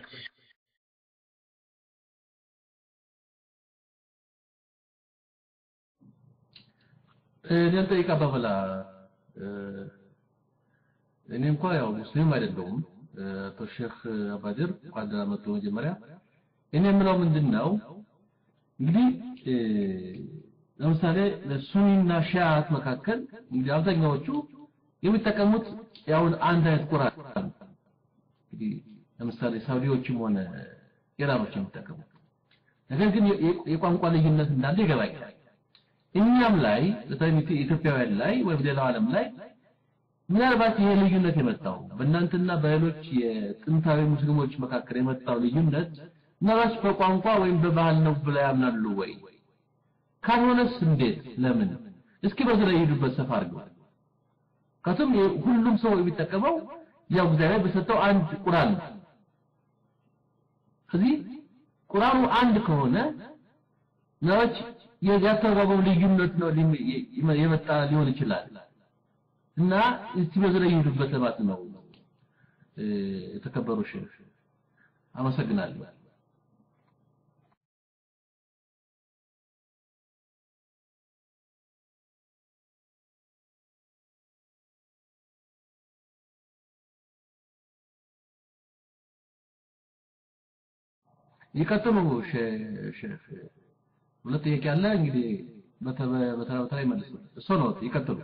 እኔን ጠይቃ በኋላ እኔ እንኳ ያው ሙስሊም አይደለሁም አቶ ሼክ አባድር እንኳን ደህና መጡ መጀመሪያ እኔ የምለው ምንድን ነው እንግዲህ ለምሳሌ ለሱኒና ሺዓት መካከል እንግዲህ አብዛኛዎቹ የሚጠቀሙት ያው አንድ አይነት ቁርአን እንግዲህ ለምሳሌ ሳውዲዎችም ሆነ ኢራኖች የሚጠቀሙት ነገር ግን የቋንቋ ልዩነት እንዳለ ይገባኛል እኛም ላይ በተለይ ኢትዮጵያውያን ላይ ወይም ሌላው ዓለም ላይ ምናልባት ይሄ ልዩነት የመጣው በእናንተና በሌሎች የጥንታዊ ሙስሊሞች መካከል የመጣው ልዩነት ምናልባት በቋንቋ ወይም በባህል ነው ብለው ያምናሉ ወይ? ካልሆነስ እንዴት? ለምን? እስኪ በዚህ ላይ ሄዱበት ሰፋ አድርገው። ከቱም ሁሉም ሰው የሚጠቀመው ያው እግዚአብሔር በሰጠው አንድ ቁርአን ነው። ስለዚህ ቁርአኑ አንድ ከሆነ ነዎች ያተረጎመው ልዩነት ነው የመጣ ሊሆን ይችላል እና እስቲ በዚህ ላይ ይሄዱበት ለማለት ነው የተከበሩ ሼህ አመሰግናለሁ ይቀጥሉ ሼህ ሁለት ጥያቄ አለ እንግዲህ በተራ በተራ ይመልሱ እሱ ነው ይቀጥሉ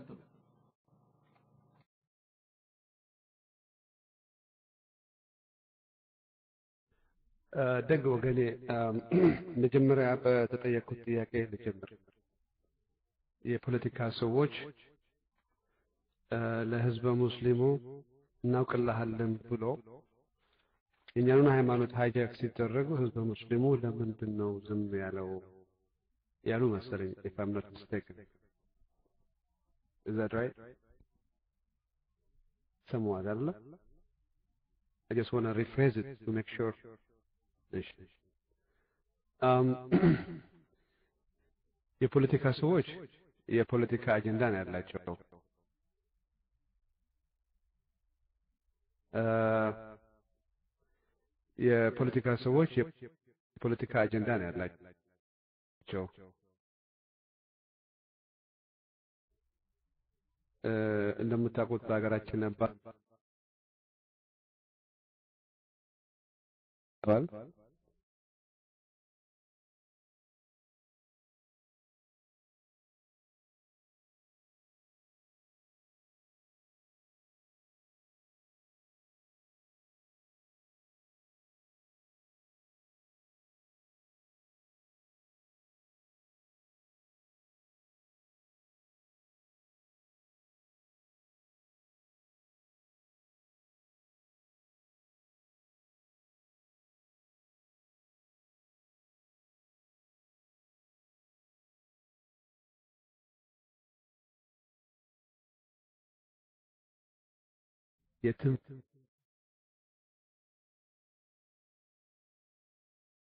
ደግ ወገኔ መጀመሪያ በተጠየቅኩት ጥያቄ ልጀምር የፖለቲካ ሰዎች ለህዝበ ሙስሊሙ እናውቅልሃለን ብሎ የእኛኑን ሃይማኖት ሃይጃክ ሲደረጉ ህዝበ ሙስሊሙ ለምንድን ነው ዝም ያለው ያሉ መሰለኝ if I'm not mistaken is that right somewhat አይደለ I just want to rephrase it to make sure እሺ um የፖለቲካ ሰዎች የፖለቲካ አጀንዳ ነው ያላቸው የፖለቲካ ሰዎች የፖለቲካ አጀንዳ ነው ያላቸው እንደምታውቁት በሀገራችን ነባር የትም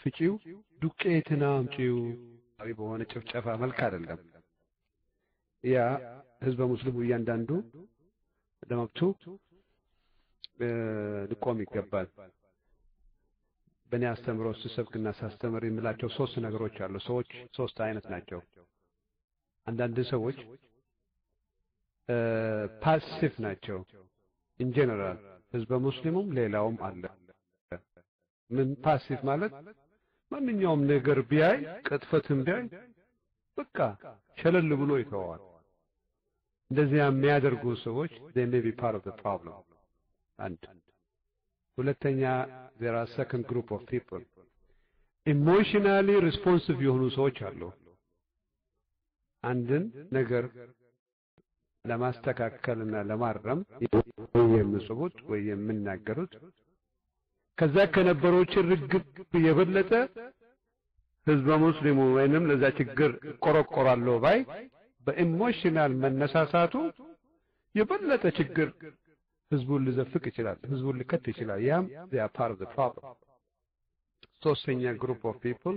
ፍጪው፣ ዱቄትን አምጪው በሆነ ጭፍጨፋ መልክ አይደለም። ያ ህዝበ ሙስሊሙ እያንዳንዱ ለመብቱ ሊቆም ይገባል። በእኔ አስተምሮ ስሰብክና ሳስተምር የምላቸው ሶስት ነገሮች አሉ። ሰዎች ሶስት አይነት ናቸው። አንዳንድ ሰዎች ፓሲቭ ናቸው። ኢንጀነራል ህዝበ ሙስሊሙም ሌላውም አለ። ምን ፓሲቭ ማለት ማንኛውም ነገር ቢያይ ቅጥፈትን ቢያይ በቃ ሸለል ብሎ ይተዋል። እንደዚያ የሚያደርጉ ሰዎች they may be part of the problem አንድ ሁለተኛ there are second group of people emotionally responsive የሆኑ ሰዎች አሉ። አንድን ነገር ለማስተካከልና ለማረም ወይ የሚጽፉት ወይ የሚናገሩት ከዛ ከነበረው ርግብ የበለጠ ህዝበ ሙስሊሙ ወይንም ለዛ ችግር ቆረቆራለሁ ባይ በኢሞሽናል መነሳሳቱ የበለጠ ችግር ህዝቡን ሊዘፍቅ ይችላል፣ ህዝቡን ሊከት ይችላል። ያም they are part of the problem። ሶስተኛ ግሩፕ ኦፍ ፒፕል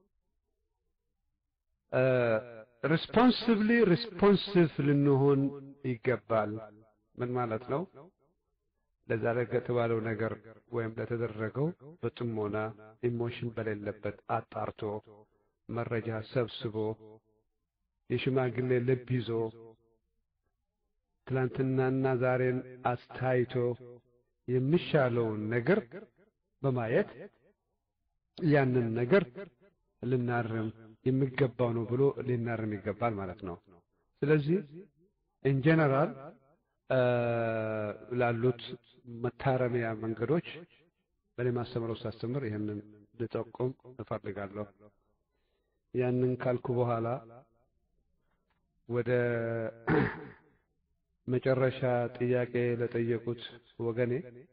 ሪስፖንሲብሊ ሪስፖንሲቭ ልንሆን ይገባል። ምን ማለት ነው? ለዛ ለተባለው ነገር ወይም ለተደረገው በጥሞና ኢሞሽን በሌለበት አጣርቶ መረጃ ሰብስቦ የሽማግሌ ልብ ይዞ ትላንትናና ዛሬን አስታይቶ የሚሻለውን ነገር በማየት ያንን ነገር ልናርም የሚገባው ነው ብሎ ሊናርም ይገባል ማለት ነው። ስለዚህ ኢን ጀነራል ላሉት መታረሚያ መንገዶች በእኔ ማስተምረው ሳስተምር ይህንን ልጠቁም እፈልጋለሁ። ያንን ካልኩ በኋላ ወደ መጨረሻ ጥያቄ ለጠየቁት ወገኔ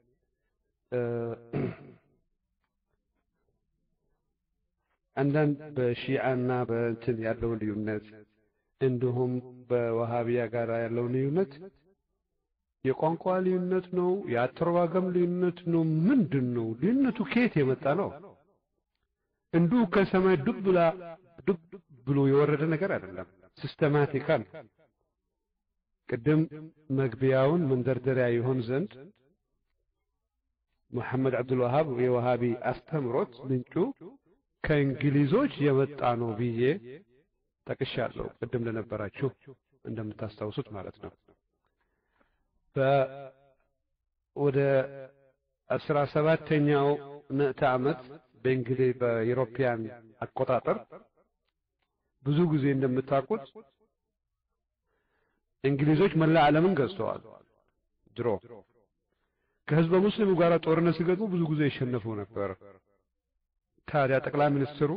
አንዳንድ በሺዓና በእንትን ያለውን ልዩነት እንዲሁም በወሃቢያ ጋር ያለውን ልዩነት የቋንቋ ልዩነት ነው? የአተረጓጎም ልዩነት ነው? ምንድን ነው ልዩነቱ? ከየት የመጣ ነው? እንዲሁ ከሰማይ ዱብ ብላ ዱብ ብሎ የወረደ ነገር አይደለም። ሲስተማቲካል ቅድም መግቢያውን መንደርደሪያ ይሆን ዘንድ ሙሐመድ አብዱልዋሃብ የወሃቢ አስተምሮት ምንጩ ከእንግሊዞች የመጣ ነው ብዬ ጠቅሻለሁ። ቅድም ለነበራችሁ እንደምታስታውሱት ማለት ነው። ወደ አስራ ሰባተኛው ምዕተ ዓመት በእንግሊዝ በኢሮፒያን አቆጣጠር ብዙ ጊዜ እንደምታውቁት እንግሊዞች መላ ዓለምን ገዝተዋል። ድሮ ከህዝበ ሙስሊሙ ጋር ጦርነት ሲገጥሙ ብዙ ጊዜ ይሸነፉ ነበር። ታዲያ ጠቅላይ ሚኒስትሩ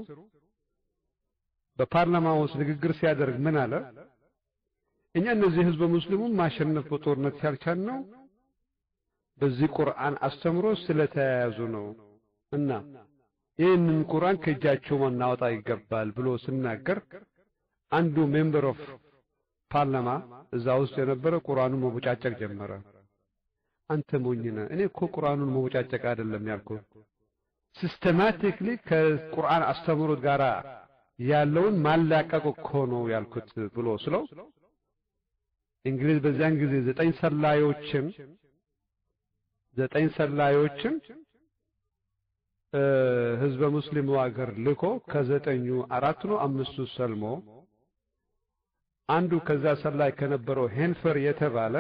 በፓርላማ ውስጥ ንግግር ሲያደርግ ምን አለ? እኛ እነዚህ ህዝበ ሙስሊሙን ማሸነፍ በጦርነት ያልቻል ነው በዚህ ቁርአን አስተምሮ ስለተያያዙ ነው እና ይህንን ቁርአን ከእጃቸው ማናወጣ ይገባል ብሎ ስናገር አንዱ ሜምበር ኦፍ ፓርላማ እዛ ውስጥ የነበረ ቁርአኑን መቦጫጨቅ ጀመረ። አንተ ሞኝ ነህ፣ እኔ እኮ ቁርአኑን መቦጫጨቅ አይደለም ያልኩት ሲስተማቲክሊ ከቁርአን አስተምሮት ጋር ያለውን ማላቀቅ እኮ ነው ያልኩት ብሎ ስለው እንግሊዝ በዚያን ጊዜ ዘጠኝ ሰላዮችን ዘጠኝ ሰላዮችን ህዝበ ሙስሊሙ ሀገር ልኮ ከዘጠኙ አራቱ ነው አምስቱ ሰልሞ አንዱ ከዛ ሰላይ ከነበረው ሄንፈር የተባለ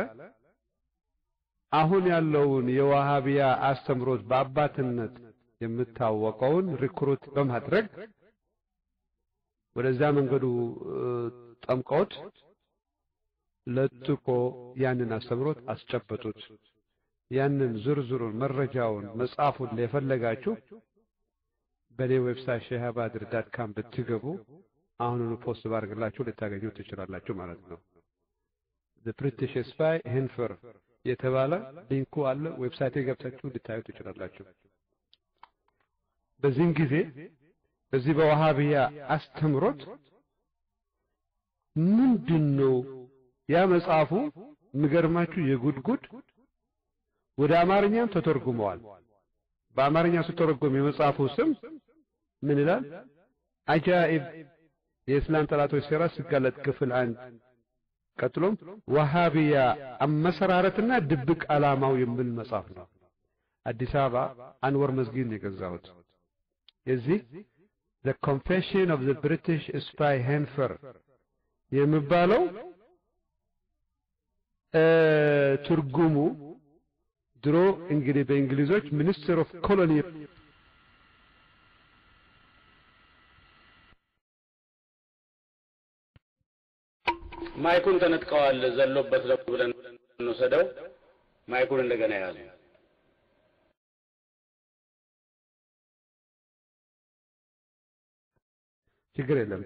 አሁን ያለውን የዋሃቢያ አስተምሮት በአባትነት የምታወቀውን ሪክሩት በማድረግ ወደዛ መንገዱ ጠምቀውት ለጥቆ ያንን አስተምሮት አስጨበጡት። ያንን ዝርዝሩን መረጃውን መጽሐፉን የፈለጋችሁ በኔ ዌብሳይት ሼሃባድር ዳት ካም ብትገቡ አሁኑኑ ፖስት ባርግላችሁ ልታገኙ ትችላላችሁ ማለት ነው። ዘ ብሪቲሽ ስፓይ ሄንፈር የተባለ ሊንኩ አለ። ዌብሳይት ገብታችሁ ልታዩ ትችላላችሁ። በዚህም ጊዜ በዚህ በዋሃቢያ አስተምሮት ምንድን ነው ያ መጽሐፉ የሚገርማችሁ የጉድጉድ ወደ አማርኛም ተተርጉመዋል። በአማርኛ ሲተረጎም የመጽሐፉ ስም ምን ይላል? አጃኢብ የእስላም ጠላቶች ሴራ ሲጋለጥ ክፍል አንድ ቀጥሎም ወሃቢያ አመሰራረትና ድብቅ ዓላማው የሚል መጽሐፍ ነው። አዲስ አበባ አንወር መስጊድ ነው የገዛሁት። የዚህ the confession of the british spy ሄንፈር የሚባለው ትርጉሙ ድሮ እንግዲህ በእንግሊዞች ሚኒስትር ኦፍ ኮሎኒ ማይኩን ተነጥቀዋል። ዘሎበት ነው ብለን እንወሰደው። ማይኩን እንደገና ያዙ። ችግር የለም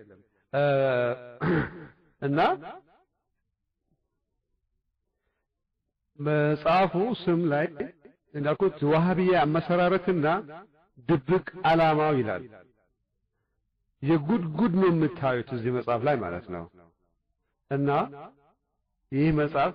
እና መጽሐፉ ስም ላይ እንዳልኩት ዋሃብያ አመሰራረትና ድብቅ ዓላማው ይላል። የጉድ ጉድ ነው የምታዩት እዚህ መጽሐፍ ላይ ማለት ነው። እና ይህ መጽሐፍ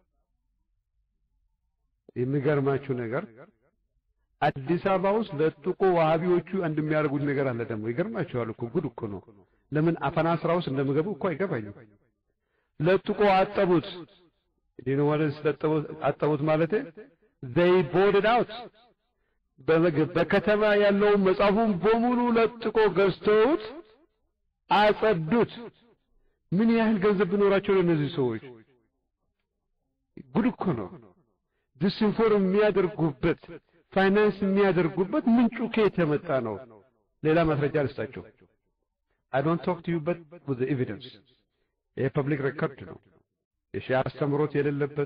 የሚገርማችሁ ነገር አዲስ አበባ ውስጥ ለጥቆ ዋሃቢዎቹ አንድ የሚያደርጉት ነገር አለ። ደግሞ ይገርማችኋል እኮ ጉድ እኮ ነው። ለምን አፈና ስራ ውስጥ እንደምገቡ እኮ አይገባኝም። ለጥቆ አጠቡት ዲኑ ማለት ስለጠቡት አጠቡት ማለት they bought it out በከተማ ያለውን መጽሐፉን በሙሉ ለጥቆ ገዝተውት አጸዱት። ምን ያህል ገንዘብ ቢኖራቸው ለእነዚህ ሰዎች ጉድ እኮ ነው። ዲስኢንፎርም የሚያደርጉበት ፋይናንስ የሚያደርጉበት ምንጩ ከየት የመጣ ነው? ሌላ ማስረጃ ልስጣቸው። አይ ዶንት ቶክ ቱ ዩ በት ዊዝ ኤቪደንስ። ይሄ ፐብሊክ ሬከርድ ነው። የሺዓ አስተምሮት የሌለበት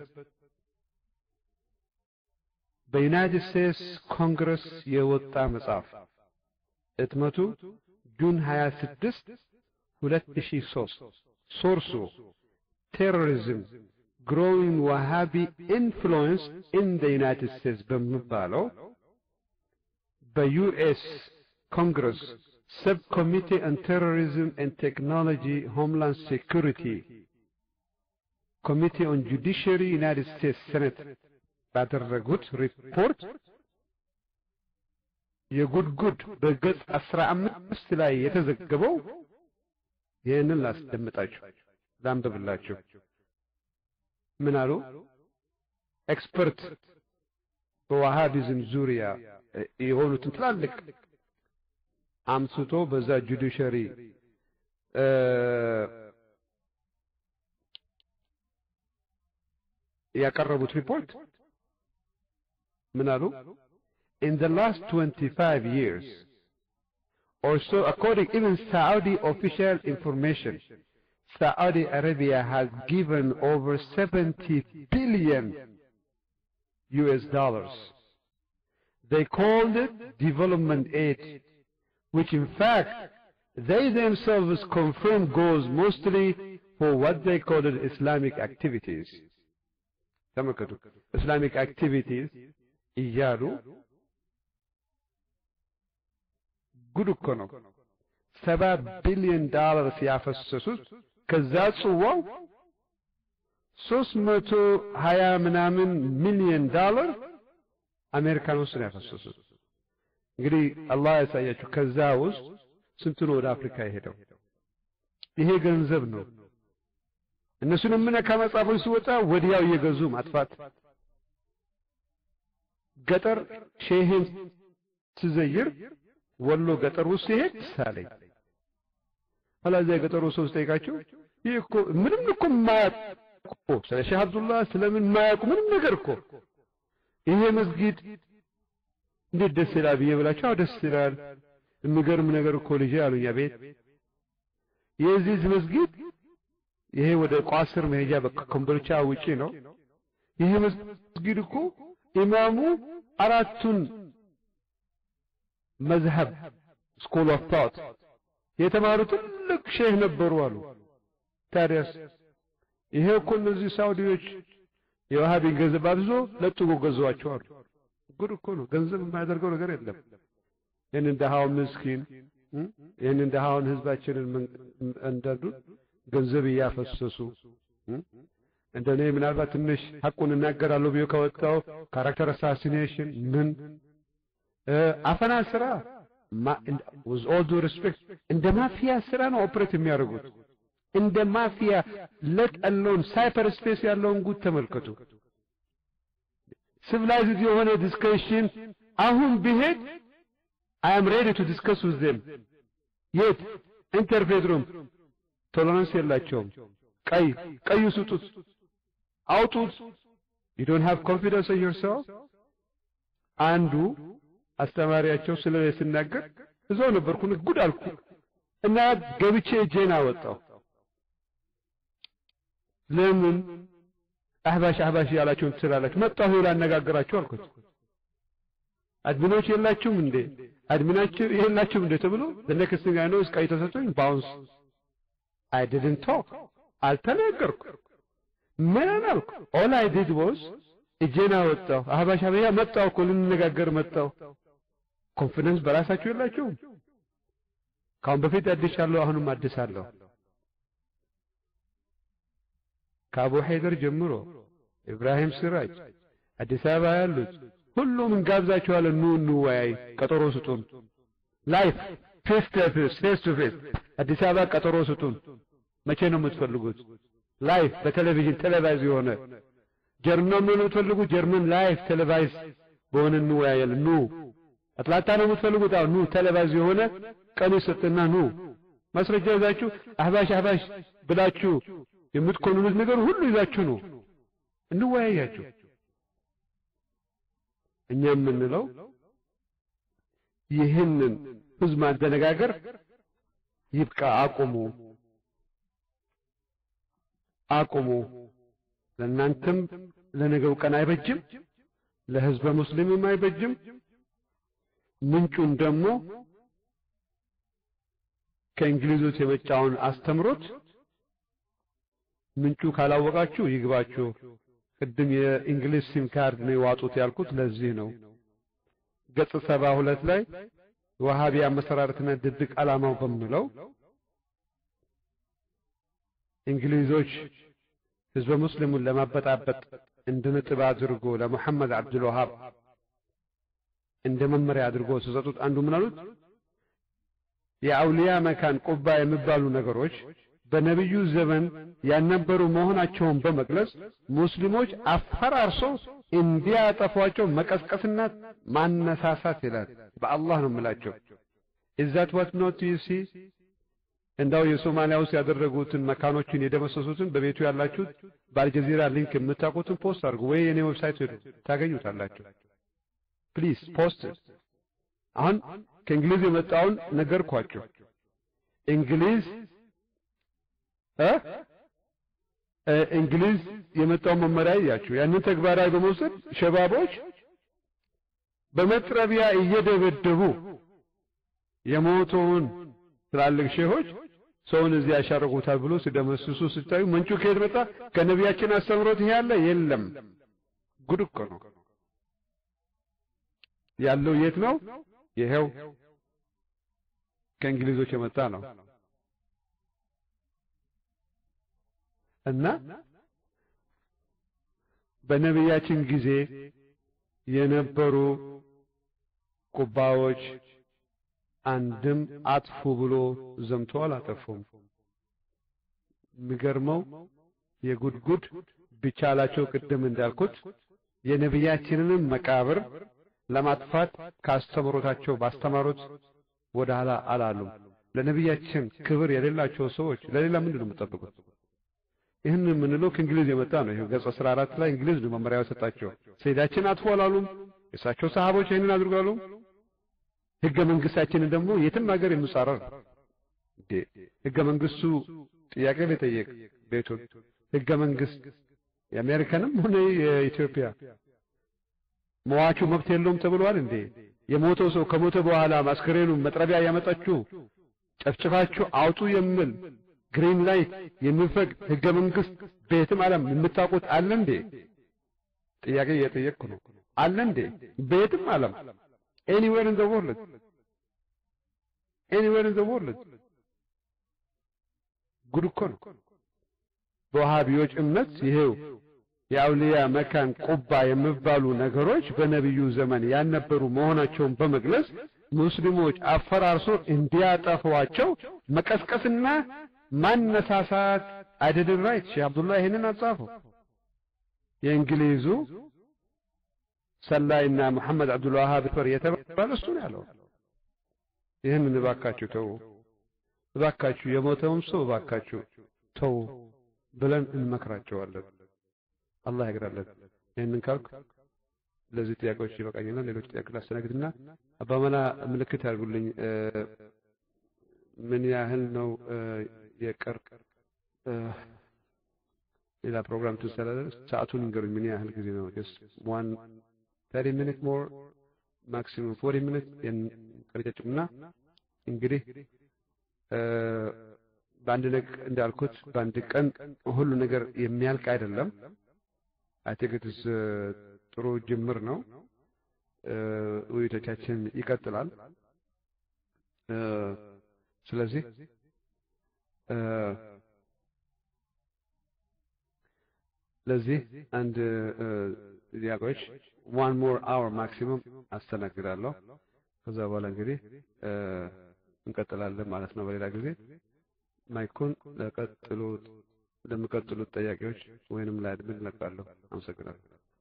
በዩናይትድ ስቴትስ ኮንግረስ የወጣ መጽሐፍ እትመቱ ጁን 26 2003 ሶርሱ ቴሮሪዝም ግሮዊንግ ዋሃቢ ኢንፍሉዌንስ ኢን ዘ ዩናይትድ ስቴትስ በሚባለው በዩኤስ ኮንግረስ ሰብ ኮሚቴ ኦን ቴሮሪዝም ኤንድ ቴክኖሎጂ ሆምላንድ ሴኩሪቲ ኮሚቴ ኦን ጁዲሽሪ ዩናይትድ ስቴትስ ሴኔት ባደረጉት ሪፖርት የጉድጉድ በገጽ አስራ አምስት ላይ የተዘገበው ይህንን ላስደምጣችሁ ላንብብላችሁ። ምን አሉ? ኤክስፐርት በዋሃቢዝም ዙሪያ የሆኑትን ትላልቅ አምስቶ በዛ ጁዲሸሪ ያቀረቡት ሪፖርት ምን አሉ? In the last 25 years or so, according even Saudi official information, Saudi Arabia has given over 70 billion US dollars. They called it development aid, which in fact they themselves confirm goes mostly for what they call it Islamic activities. ተመልከቱ ኢስላሚክ አክቲቪቲስ እያሉ ጉድ እኮ ነው። ሰባ ቢሊዮን ዳላር ሲያፈሰሱት ከዛ ጽዋው ሶስት መቶ ሀያ ምናምን ሚሊዮን ዳላር አሜሪካን ውስጥ ነው ያፈሰሱት። እንግዲህ አላህ ያሳያችሁ። ከዛ ውስጥ ስንቱ ነው ወደ አፍሪካ የሄደው? ይሄ ገንዘብ ነው። እነሱን የምነካ መጽሐፎች ሲወጣ ወዲያው እየገዙ ማጥፋት። ገጠር ሼህን ስዘይር ወሎ ገጠር ውስጥ ሲሄድ ሳለኝ ኋላ እዚያ የገጠሩ ሰው ስጠይቃቸው ይህ እኮ ምንም እኮ የማያውቁ ስለ ሼህ አብዱላህ ስለምን የማያውቁ ምንም ነገር እኮ ይሄ መስጊድ እንዴት ደስ ይላል ብዬ ብላቸው፣ አዎ ደስ ይላል። የሚገርም ነገር እኮ ልጄ አሉኝ። ቤት የዚህ መስጊድ ይሄ ወደ ቋስር መሄጃ ከኮምቦልቻ ውጪ ነው። ይሄ መስጊድ እኮ ኢማሙ አራቱን መዝሀብ ስኩል ኦፍ ቶት የተማሩ ትልቅ ሼህ ነበሩ አሉ። ታዲያስ ይሄ እኮ እነዚህ ሳውዲዎች የዋሃቢን ገንዘብ አብዞ ለጥጎ ገዟቸው አሉ። ጉድ እኮ ነው። ገንዘብ የማያደርገው ነገር የለም። ይህንን ደሃውን ምስኪን ይህንን ደሃውን ህዝባችንን እንዳሉ ገንዘብ እያፈሰሱ እንደኔ ምናልባት ትንሽ ሐቁን እናገራለሁ ብዬ ከወጣው ካራክተር አሳሲኔሽን ምን አፈና ስራ with all due respect እንደ ማፊያ ስራ ነው ኦፕሬት የሚያደርጉት። እንደ ማፊያ let alone ሳይፐር ስፔስ ያለውን ጉድ ተመልከቱ። ሲቪላይዝድ የሆነ ዲስከሽን አሁን ቢሄድ I am ready to discuss with them. የት ኢንተርፌት ሩም ቶለራንስ የላቸውም። ቀይ ቀዩ ስጡት፣ አውጡት። you don't have confidence in yourself አንዱ አስተማሪያቸው ስለ ሲናገር እዛው ነበርኩ ጉድ አልኩ እና ገብቼ እጄን አወጣው። ለምን አህባሽ አህባሽ ያላችሁን ትላላችሁ? መጣሁ ላነጋግራችሁ አልኩት። አድሚኖች የላችሁም እንዴ? አድሚናችሁ የላችሁም እንዴ ተብሎ the next thing I know is ቀይ ተሰጥቶኝ ባውንስ I didn't talk አልተናገርኩ ምን አልኩ? all I did was እጄን አወጣሁ። አህባሽ አበያ መጣሁ እኮ ልንነጋገር መጣሁ። ኮንፊደንስ በራሳችሁ የላችሁም? ካሁን በፊት አድሻለሁ፣ አሁንም አድሳለሁ። ከአቡ ሐይደር ጀምሮ ኢብራሂም ሲራጅ አዲስ አበባ ያሉት ሁሉም እንጋብዛችኋለን። ኑ እንወያይ፣ ቀጠሮ ስጡን። ላይፍ ፌስ ቱ ፌስ ፌስ ቱ ፌስ አዲስ አበባ ቀጠሮ ስጡን። መቼ ነው የምትፈልጉት? ላይፍ በቴሌቪዥን ቴሌቫይዝ የሆነ ጀርመን ነው የምትፈልጉ? ጀርመን ላይፍ ቴሌቫይዝ በሆነ እንወያያለን። ኑ አትላንታ ነው የምትፈልጉት? አዎ ኑ ቴሌቫይዝ የሆነ ቀን ይሰጥና ኑ ማስረጃ ይዛችሁ አህባሽ አህባሽ ብላችሁ የምትኮንኑት ነገር ሁሉ ይዛችሁ ነው እንወያያችሁ። እኛ የምንለው ይህንን ህዝብ ማደነጋገር ይብቃ፣ አቁሙ፣ አቁሙ። ለእናንተም ለነገው ቀን አይበጅም፣ ለህዝበ ሙስሊምም አይበጅም። ምንጩን ደግሞ ከእንግሊዞች የመጫውን አስተምሮት ምንጩ ካላወቃችሁ ይግባችሁ። ቅድም የእንግሊዝ ሲም ካርድ ነው የዋጡት ያልኩት ለዚህ ነው። ገጽ ሰባ ሁለት ላይ ወሃቢ አመሰራረትና ድብቅ ዓላማው በሚለው እንግሊዞች ህዝበ ሙስሊሙን ለማበጣበጥ እንደ ነጥብ አድርጎ ለሙሐመድ አብዱል ወሃብ እንደ መመሪያ አድርጎ ሲሰጡት አንዱ ምን አሉት? የአውሊያ መካን ቁባ የሚባሉ ነገሮች በነቢዩ ዘመን ያልነበሩ መሆናቸውን በመግለጽ ሙስሊሞች አፈራርሰው እንዲያጠፏቸው መቀስቀስና ማነሳሳት ይላል። በአላህ ነው የምላቸው። ኢዛት ዋት ኖት ዩ ሲ እንዳው የሶማሊያ ውስጥ ያደረጉትን መካኖችን የደመሰሱትን በቤቱ ያላችሁት በአልጀዚራ ሊንክ የምታውቁትን ፖስት አድርጉ፣ ወይ የኔ ዌብሳይት ሄዱ ታገኙታላችሁ። ፕሊዝ ፖስት። አሁን ከእንግሊዝ የመጣውን ነገርኳቸው። እንግሊዝ እ እንግሊዝ የመጣውን መመሪያ እያችሁ ያንን ተግባራዊ በመውሰድ ሸባቦች በመጥረቢያ እየደበደቡ የሞተውን ትላልቅ ሼሆች ሰውን እዚህ ያሻረጉታል ብሎ ሲደመስሱ ስታዩ ምንጩ ከየት መጣ? ከነቢያችን አስተምሮት ይሄ ያለ የለም። ጉድ እኮ ነው ያለው። የት ነው? ይሄው ከእንግሊዞች የመጣ ነው። እና በነቢያችን ጊዜ የነበሩ ቁባዎች አንድም አጥፉ ብሎ ዘምቶ አላጠፉም። የሚገርመው የጉድጉድ ቢቻላቸው ቅድም እንዳልኩት የነቢያችንንም መቃብር ለማጥፋት ካስተምሮታቸው ባስተማሩት ወደ ኋላ አላሉም። ለነቢያችን ክብር የሌላቸው ሰዎች ለሌላ ምንድን ነው የምጠብቁት? ይህን የምንለው ከእንግሊዝ የመጣ ነው። ይሄው ገጽ 14 ላይ እንግሊዝ ነው መመሪያ የሰጣቸው። ሰይዳችን አጥፎ አላሉም። የእሳቸው ሰሃቦች ይህንን አድርጋሉ። ህገ መንግስታችንን ደግሞ የትም ሀገር የሚጻረር እንዴ ህገ መንግስቱ ጥያቄ ሊጠየቅ ቤቱን ህገ መንግስት የአሜሪካንም ሆነ የኢትዮጵያ መዋቹ መብት የለውም ተብሏል እንዴ? የሞተው ሰው ከሞተ በኋላ ማስከሬኑን መጥረቢያ ያመጣችሁ ጨፍጭፋችሁ አውጡ የሚል ግሪን ላይት የሚፈቅድ ህገ መንግስት በየትም ዓለም የምታውቁት አለ እንዴ? ጥያቄ እየጠየቅኩ ነው። አለ እንዴ? በየትም ዓለም ኤኒዌር ኢን ዘ ወርልድ ኤኒዌር ኢን ዘ ወርልድ ጉድ እኮ ነው። በዋሃቢዎች እምነት ይሄው የአውሊያ መካን ቁባ የሚባሉ ነገሮች በነቢዩ ዘመን ያልነበሩ መሆናቸውን በመግለጽ ሙስሊሞች አፈራርሶ እንዲያጠፏቸው መቀስቀስና ማነሳሳት አይደለም ራይት ሼህ አብዱላህ ይህንን አጻፉ የእንግሊዙ ሰላይና መሐመድ አብዱል ዋሃብ ፈር የተባለ እሱ ነው ያለው ይህንን እባካችሁ ተው እባካችሁ የሞተውም ሰው እባካችሁ ተው ብለን እንመክራቸዋለን አላህ ያግራለን ይህንን ካልኩ ለዚህ ጥያቄዎች ይበቃኛል ሌሎች ጥያቄ ላስተናግድና አባመላ ምልክት ያድርጉልኝ ምን ያህል ነው የቀር ሌላ ፕሮግራም ትሰላለህ ሰዓቱን ንገሩኝ ምን ያህል ጊዜ ነው ስ ዋን ተሪ ሚኒት ሞር ማክሲሙም ፎርቲ ሚኒት ቀርጨጭምና እንግዲህ በአንድ ነገር እንዳልኩት በአንድ ቀን ሁሉ ነገር የሚያልቅ አይደለም አይ ቲንክ ኢትስ ጥሩ ጅምር ነው ውይይቶቻችን ይቀጥላል ስለዚህ ለዚህ አንድ ጥያቄዎች ዋን ሞር አወር ማክሲመም አስተናግዳለሁ ከዛ በኋላ እንግዲህ እንቀጥላለን ማለት ነው በሌላ ጊዜ ማይኩን ለቀጥሉት ለሚቀጥሉት ጥያቄዎች ወይንም ለአድሚን ለቃለሁ አመሰግናለሁ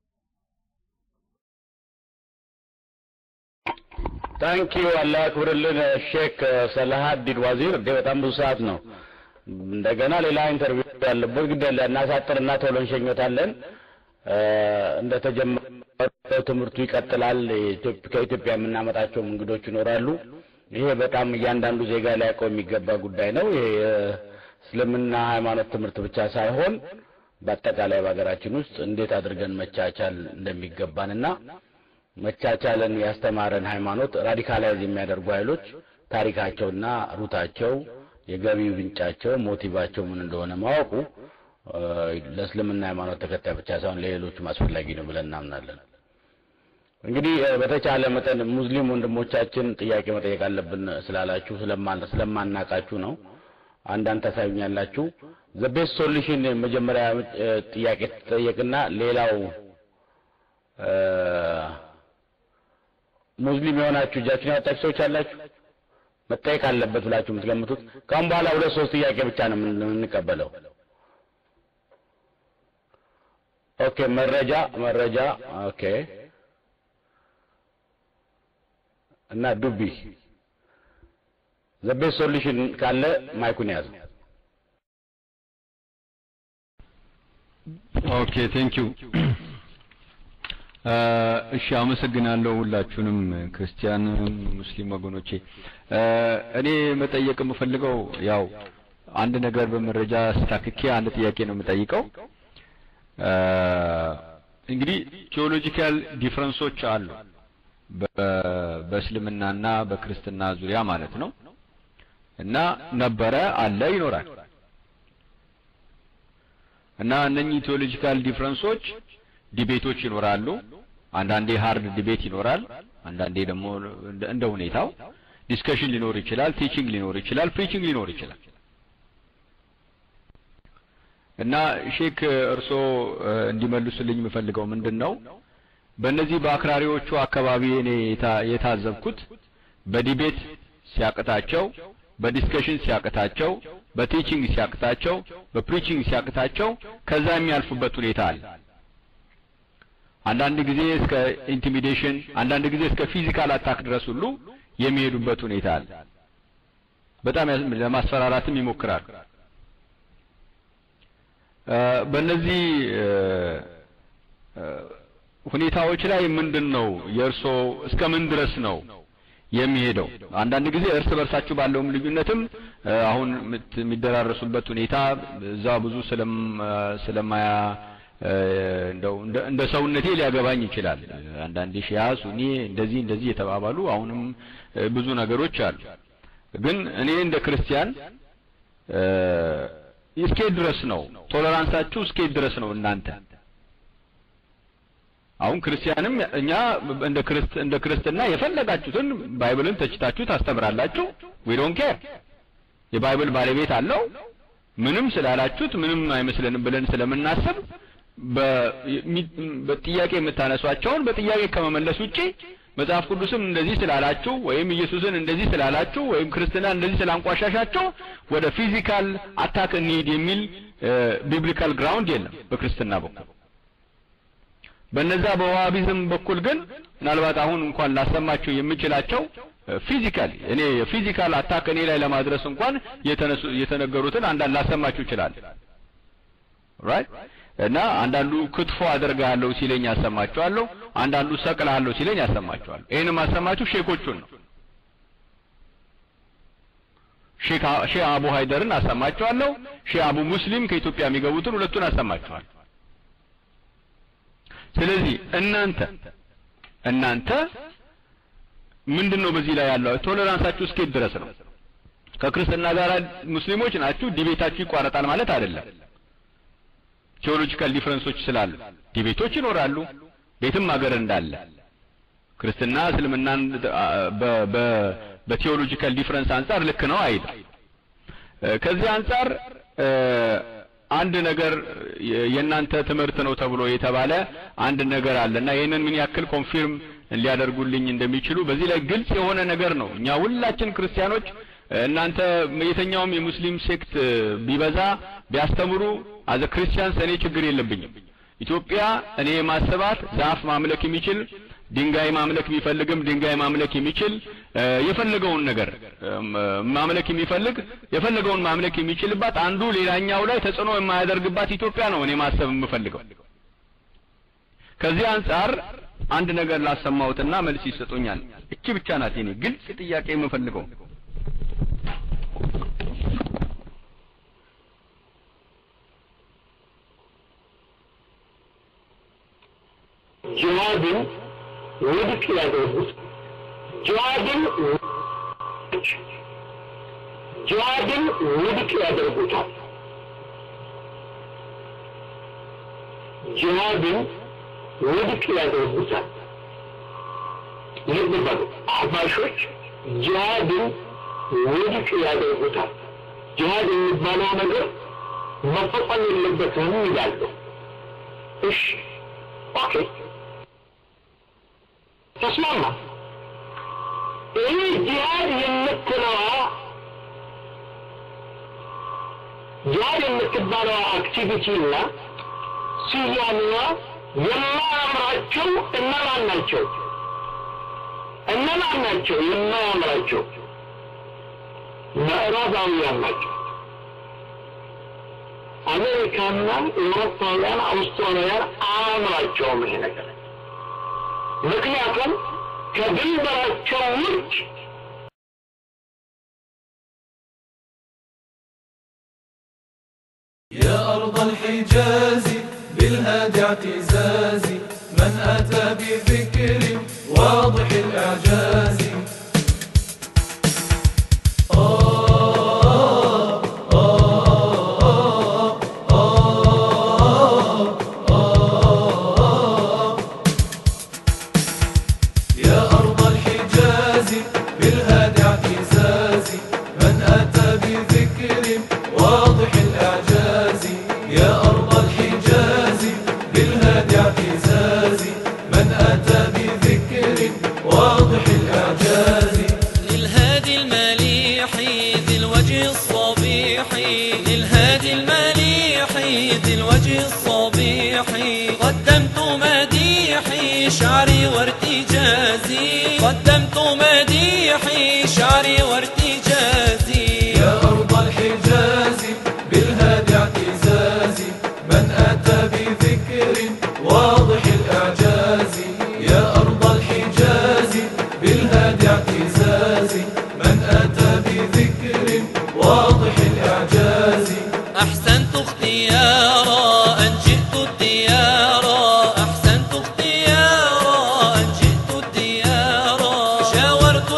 ታንኪዩ አላህ ያክብርልን ሼክ ሰላሀዲን ዋዚር እንዴ በጣም ብዙ ሰዓት ነው እንደገና ሌላ ኢንተርቪው ያለበት ግድ እናሳጥርና ቶሎ እንሸኞታለን እንደተጀመረው ትምህርቱ ይቀጥላል ከኢትዮጵያ የምናመጣቸው እንግዶች ይኖራሉ ይሄ በጣም እያንዳንዱ ዜጋ ሊያውቀው የሚገባ ጉዳይ ነው ይሄ እስልምና ሃይማኖት ትምህርት ብቻ ሳይሆን በአጠቃላይ በሀገራችን ውስጥ እንዴት አድርገን መቻቻል እንደሚገባንና መቻቻልን ያስተማረን ሃይማኖት ራዲካላይዝ የሚያደርጉ ኃይሎች ታሪካቸውና ሩታቸው የገቢ ምንጫቸው ሞቲቫቸው ምን እንደሆነ ማወቁ ለእስልምና ሃይማኖት ተከታይ ብቻ ሳይሆን ለሌሎችም አስፈላጊ ነው ብለን እናምናለን እንግዲህ በተቻለ መጠን ሙስሊም ወንድሞቻችን ጥያቄ መጠየቅ አለብን ስላላችሁ ስለማናቃችሁ ነው አንዳንድ ታሳዩኛላችሁ ዘ ቤስት ሶሉሽን መጀመሪያ ጥያቄ ትጠየቅና ሌላው ሙስሊም የሆናችሁ እጃችሁን ያወጣችሁ ሰዎች አላችሁ መጠየቅ አለበት ብላችሁ የምትገምቱት ካሁን በኋላ ሁለት ሶስት ጥያቄ ብቻ ነው የምንቀበለው ኦኬ መረጃ መረጃ ኦኬ እና ዱቢ ዘ ቤስት ሶሉሽን ካለ ማይኩን ያዝ ኦኬ ቴንክ ዩ እሺ አመሰግናለሁ ሁላችሁንም ክርስቲያን ሙስሊም ወገኖቼ እኔ መጠየቅ የምፈልገው ያው አንድ ነገር በመረጃ ስታክኬ አንድ ጥያቄ ነው የምጠይቀው እንግዲህ ቴዎሎጂካል ዲፍረንሶች አሉ በእስልምናና በክርስትና ዙሪያ ማለት ነው እና ነበረ አለ ይኖራል እና እነኚህ ቴዎሎጂካል ዲፍረንሶች ዲቤቶች ይኖራሉ አንዳንዴ ሃርድ ዲቤት ይኖራል አንዳንዴ ደግሞ እንደ ሁኔታው ዲስከሽን ሊኖር ይችላል ቲቺንግ ሊኖር ይችላል ፕሪቺንግ ሊኖር ይችላል እና ሼክ እርሶ እንዲመልሱልኝ የምፈልገው ምንድን ነው በእነዚህ በአክራሪዎቹ አካባቢ እኔ የታዘብኩት በዲቤት ሲያቅታቸው በዲስከሽን ሲያቅታቸው በቲቺንግ ሲያቅታቸው በፕሪቺንግ ሲያቅታቸው ከዛ የሚያልፉበት ሁኔታ አለ አንዳንድ ጊዜ እስከ ኢንቲሚዴሽን አንዳንድ ጊዜ እስከ ፊዚካል አታክ ድረስ ሁሉ የሚሄዱበት ሁኔታ አለ በጣም ለማስፈራራትም ይሞክራሉ በእነዚህ ሁኔታዎች ላይ ምንድን ነው የእርሶ እስከ ምን ድረስ ነው የሚሄደው አንዳንድ ጊዜ እርስ በርሳችሁ ባለውም ልዩነትም አሁን የሚደራረሱበት ሁኔታ እዛ ብዙ ስለማያ እንደው እንደ ሰውነቴ ሊያገባኝ ይችላል አንዳንድ ሺያ ሱኒ እንደዚህ እንደዚህ የተባባሉ አሁንም ብዙ ነገሮች አሉ ግን እኔ እንደ ክርስቲያን እስኬት ድረስ ነው ቶለራንሳችሁ እስኬት ድረስ ነው እናንተ አሁን ክርስቲያንም እኛ እንደ ክርስት እንደ ክርስትና የፈለጋችሁትን ባይብልን ተችታችሁ ታስተምራላችሁ ዊ ዶንት ኬር የባይብል ባለቤት አለው ምንም ስላላችሁት ምንም አይመስለንም ብለን ስለምናስብ በጥያቄ የምታነሷቸውን በጥያቄ ከመመለስ ውጪ መጽሐፍ ቅዱስም እንደዚህ ስላላችሁ ወይም ኢየሱስን እንደዚህ ስላላችሁ ወይም ክርስትና እንደዚህ ስላንቋሻሻቸው ወደ ፊዚካል አታክ እንሂድ የሚል ቢብሊካል ግራውንድ የለም በክርስትና በኩል። በነዛ በዋሃቢዝም በኩል ግን ምናልባት አሁን እንኳን ላሰማችሁ የምችላቸው ፊዚካል እኔ ፊዚካል አታክ እኔ ላይ ለማድረስ እንኳን የተነሱ የተነገሩትን አንዳንድ ላሰማችሁ ይችላል ራይት እና አንዳንዱ ክትፎ አደርጋለሁ ሲለኝ ያሰማችኋለሁ አንዳንዱ ሰቅላለሁ ሲለኝ ያሰማችኋለሁ ይሄን ማሰማችሁ ሼኮቹን ነው ሼክ ሼህ አቡ ሃይደርን አሰማችኋለሁ ሼህ አቡ ሙስሊም ከኢትዮጵያ የሚገቡትን ሁለቱን አሰማችኋለሁ ስለዚህ እናንተ እናንተ ምንድን ነው በዚህ ላይ ያለው ቶለራንሳችሁ እስከየት ድረስ ነው ከክርስትና ጋር ሙስሊሞች ናችሁ ዲቤታችሁ ይቋረጣል ማለት አይደለም ቴዎሎጂካል ዲፍረንሶች ስላሉ ዲቤቶች ይኖራሉ ቤትም ሀገር እንዳለ ክርስትና እስልምናን በቴዎሎጂካል ዲፍረንስ አንጻር ልክ ነው አይልም ከዚህ አንጻር አንድ ነገር የእናንተ ትምህርት ነው ተብሎ የተባለ አንድ ነገር አለና ይህንን ምን ያክል ኮንፊርም ሊያደርጉልኝ እንደሚችሉ በዚህ ላይ ግልጽ የሆነ ነገር ነው እኛ ሁላችን ክርስቲያኖች እናንተ የተኛውም የሙስሊም ሴክት ቢበዛ ቢያስተምሩ አዘ ክርስቲያንስ እኔ ችግር የለብኝም ኢትዮጵያ እኔ ማሰባት ዛፍ ማምለክ የሚችል ድንጋይ ማምለክ የሚፈልግም ድንጋይ ማምለክ የሚችል የፈለገውን ነገር ማምለክ የሚፈልግ የፈለገውን ማምለክ የሚችልባት አንዱ ሌላኛው ላይ ተጽዕኖ የማያደርግባት ኢትዮጵያ ነው እኔ ማሰብ የምፈልገው ከዚህ አንጻር አንድ ነገር ላሰማሁትና መልስ ይሰጡኛል እቺ ብቻ ናት የኔ ግልጽ ጥያቄ የምፈልገው ጅሃድን ውድቅ ያደርጉት ጅሃድን ጅሃድን ውድቅ ያደርጉታል ጅሃድን ውድቅ ያደርጉታል ልብ በሉ አህባሾች ጅሃድን ውድቅ ያደርጉታል ጅሃድ የሚባለው ነገር መፈጸም የለበትም ይላሉ እሺ ኦኬ ተስማማ ይህ ጂሃድ የምትለዋ ጂሃድ የምትባለዋ አክቲቪቲና ስያሜዋ የማያምራቸው እነማን ናቸው እነማን ናቸው የማያምራቸው ምዕራባውያን ናቸው አሜሪካና ኤውሮፓውያን አውስትራሊያን አያምራቸውም ይሄ ነገር ምክንያቱም ከድንበራቸው ውጭ يا أرض الحجاز بالهادي اعتزازي من أتى بذكر واضح الإعجاز آه آه آه آه يا أرض الحجاز بالهادي اعتزازي من أتى بذكر واضح الإعجاز يا أرض الحجاز بالهادي اعتزازي من أتى بذكر واضح الإعجاز للهادي المليح ذي الوجه الصبيح للهادي المليح ذي الوجه الصبيح قدمت مديحي شعري وارتجازي قدمت مديحي شعري وارتجازي يا أرض الحجاز بالهادي اعتزازي من أتى بذكر واضح الإعجاز يا أرض الحجاز بالهادي اعتزازي من أتى بذكر واضح الإعجاز أحسنت اختيارا أن جئت الديارا أحسنت اختيارا أن جئت الديارا شاورت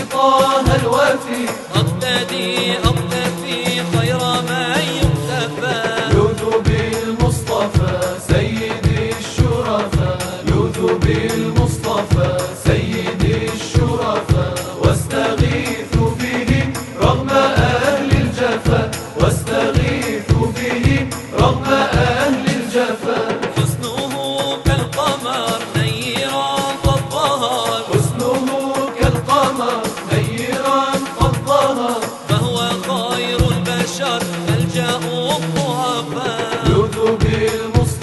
طه الوفي أقتدي أقتفي خير ما يقتفى لوذ بالمصطفى سيد الشرفاء لوذ بالمصطفى سيد الشرفاء واستغيث به رغم أهل الجفا واستغيث به رغم أهل الجفا حسنه كالقمر نيرا قد ظهر حسنه كالقمر نيرا قد ظهر فهو خير البشر ملجأ الضعفاء لوذ بالمصطفى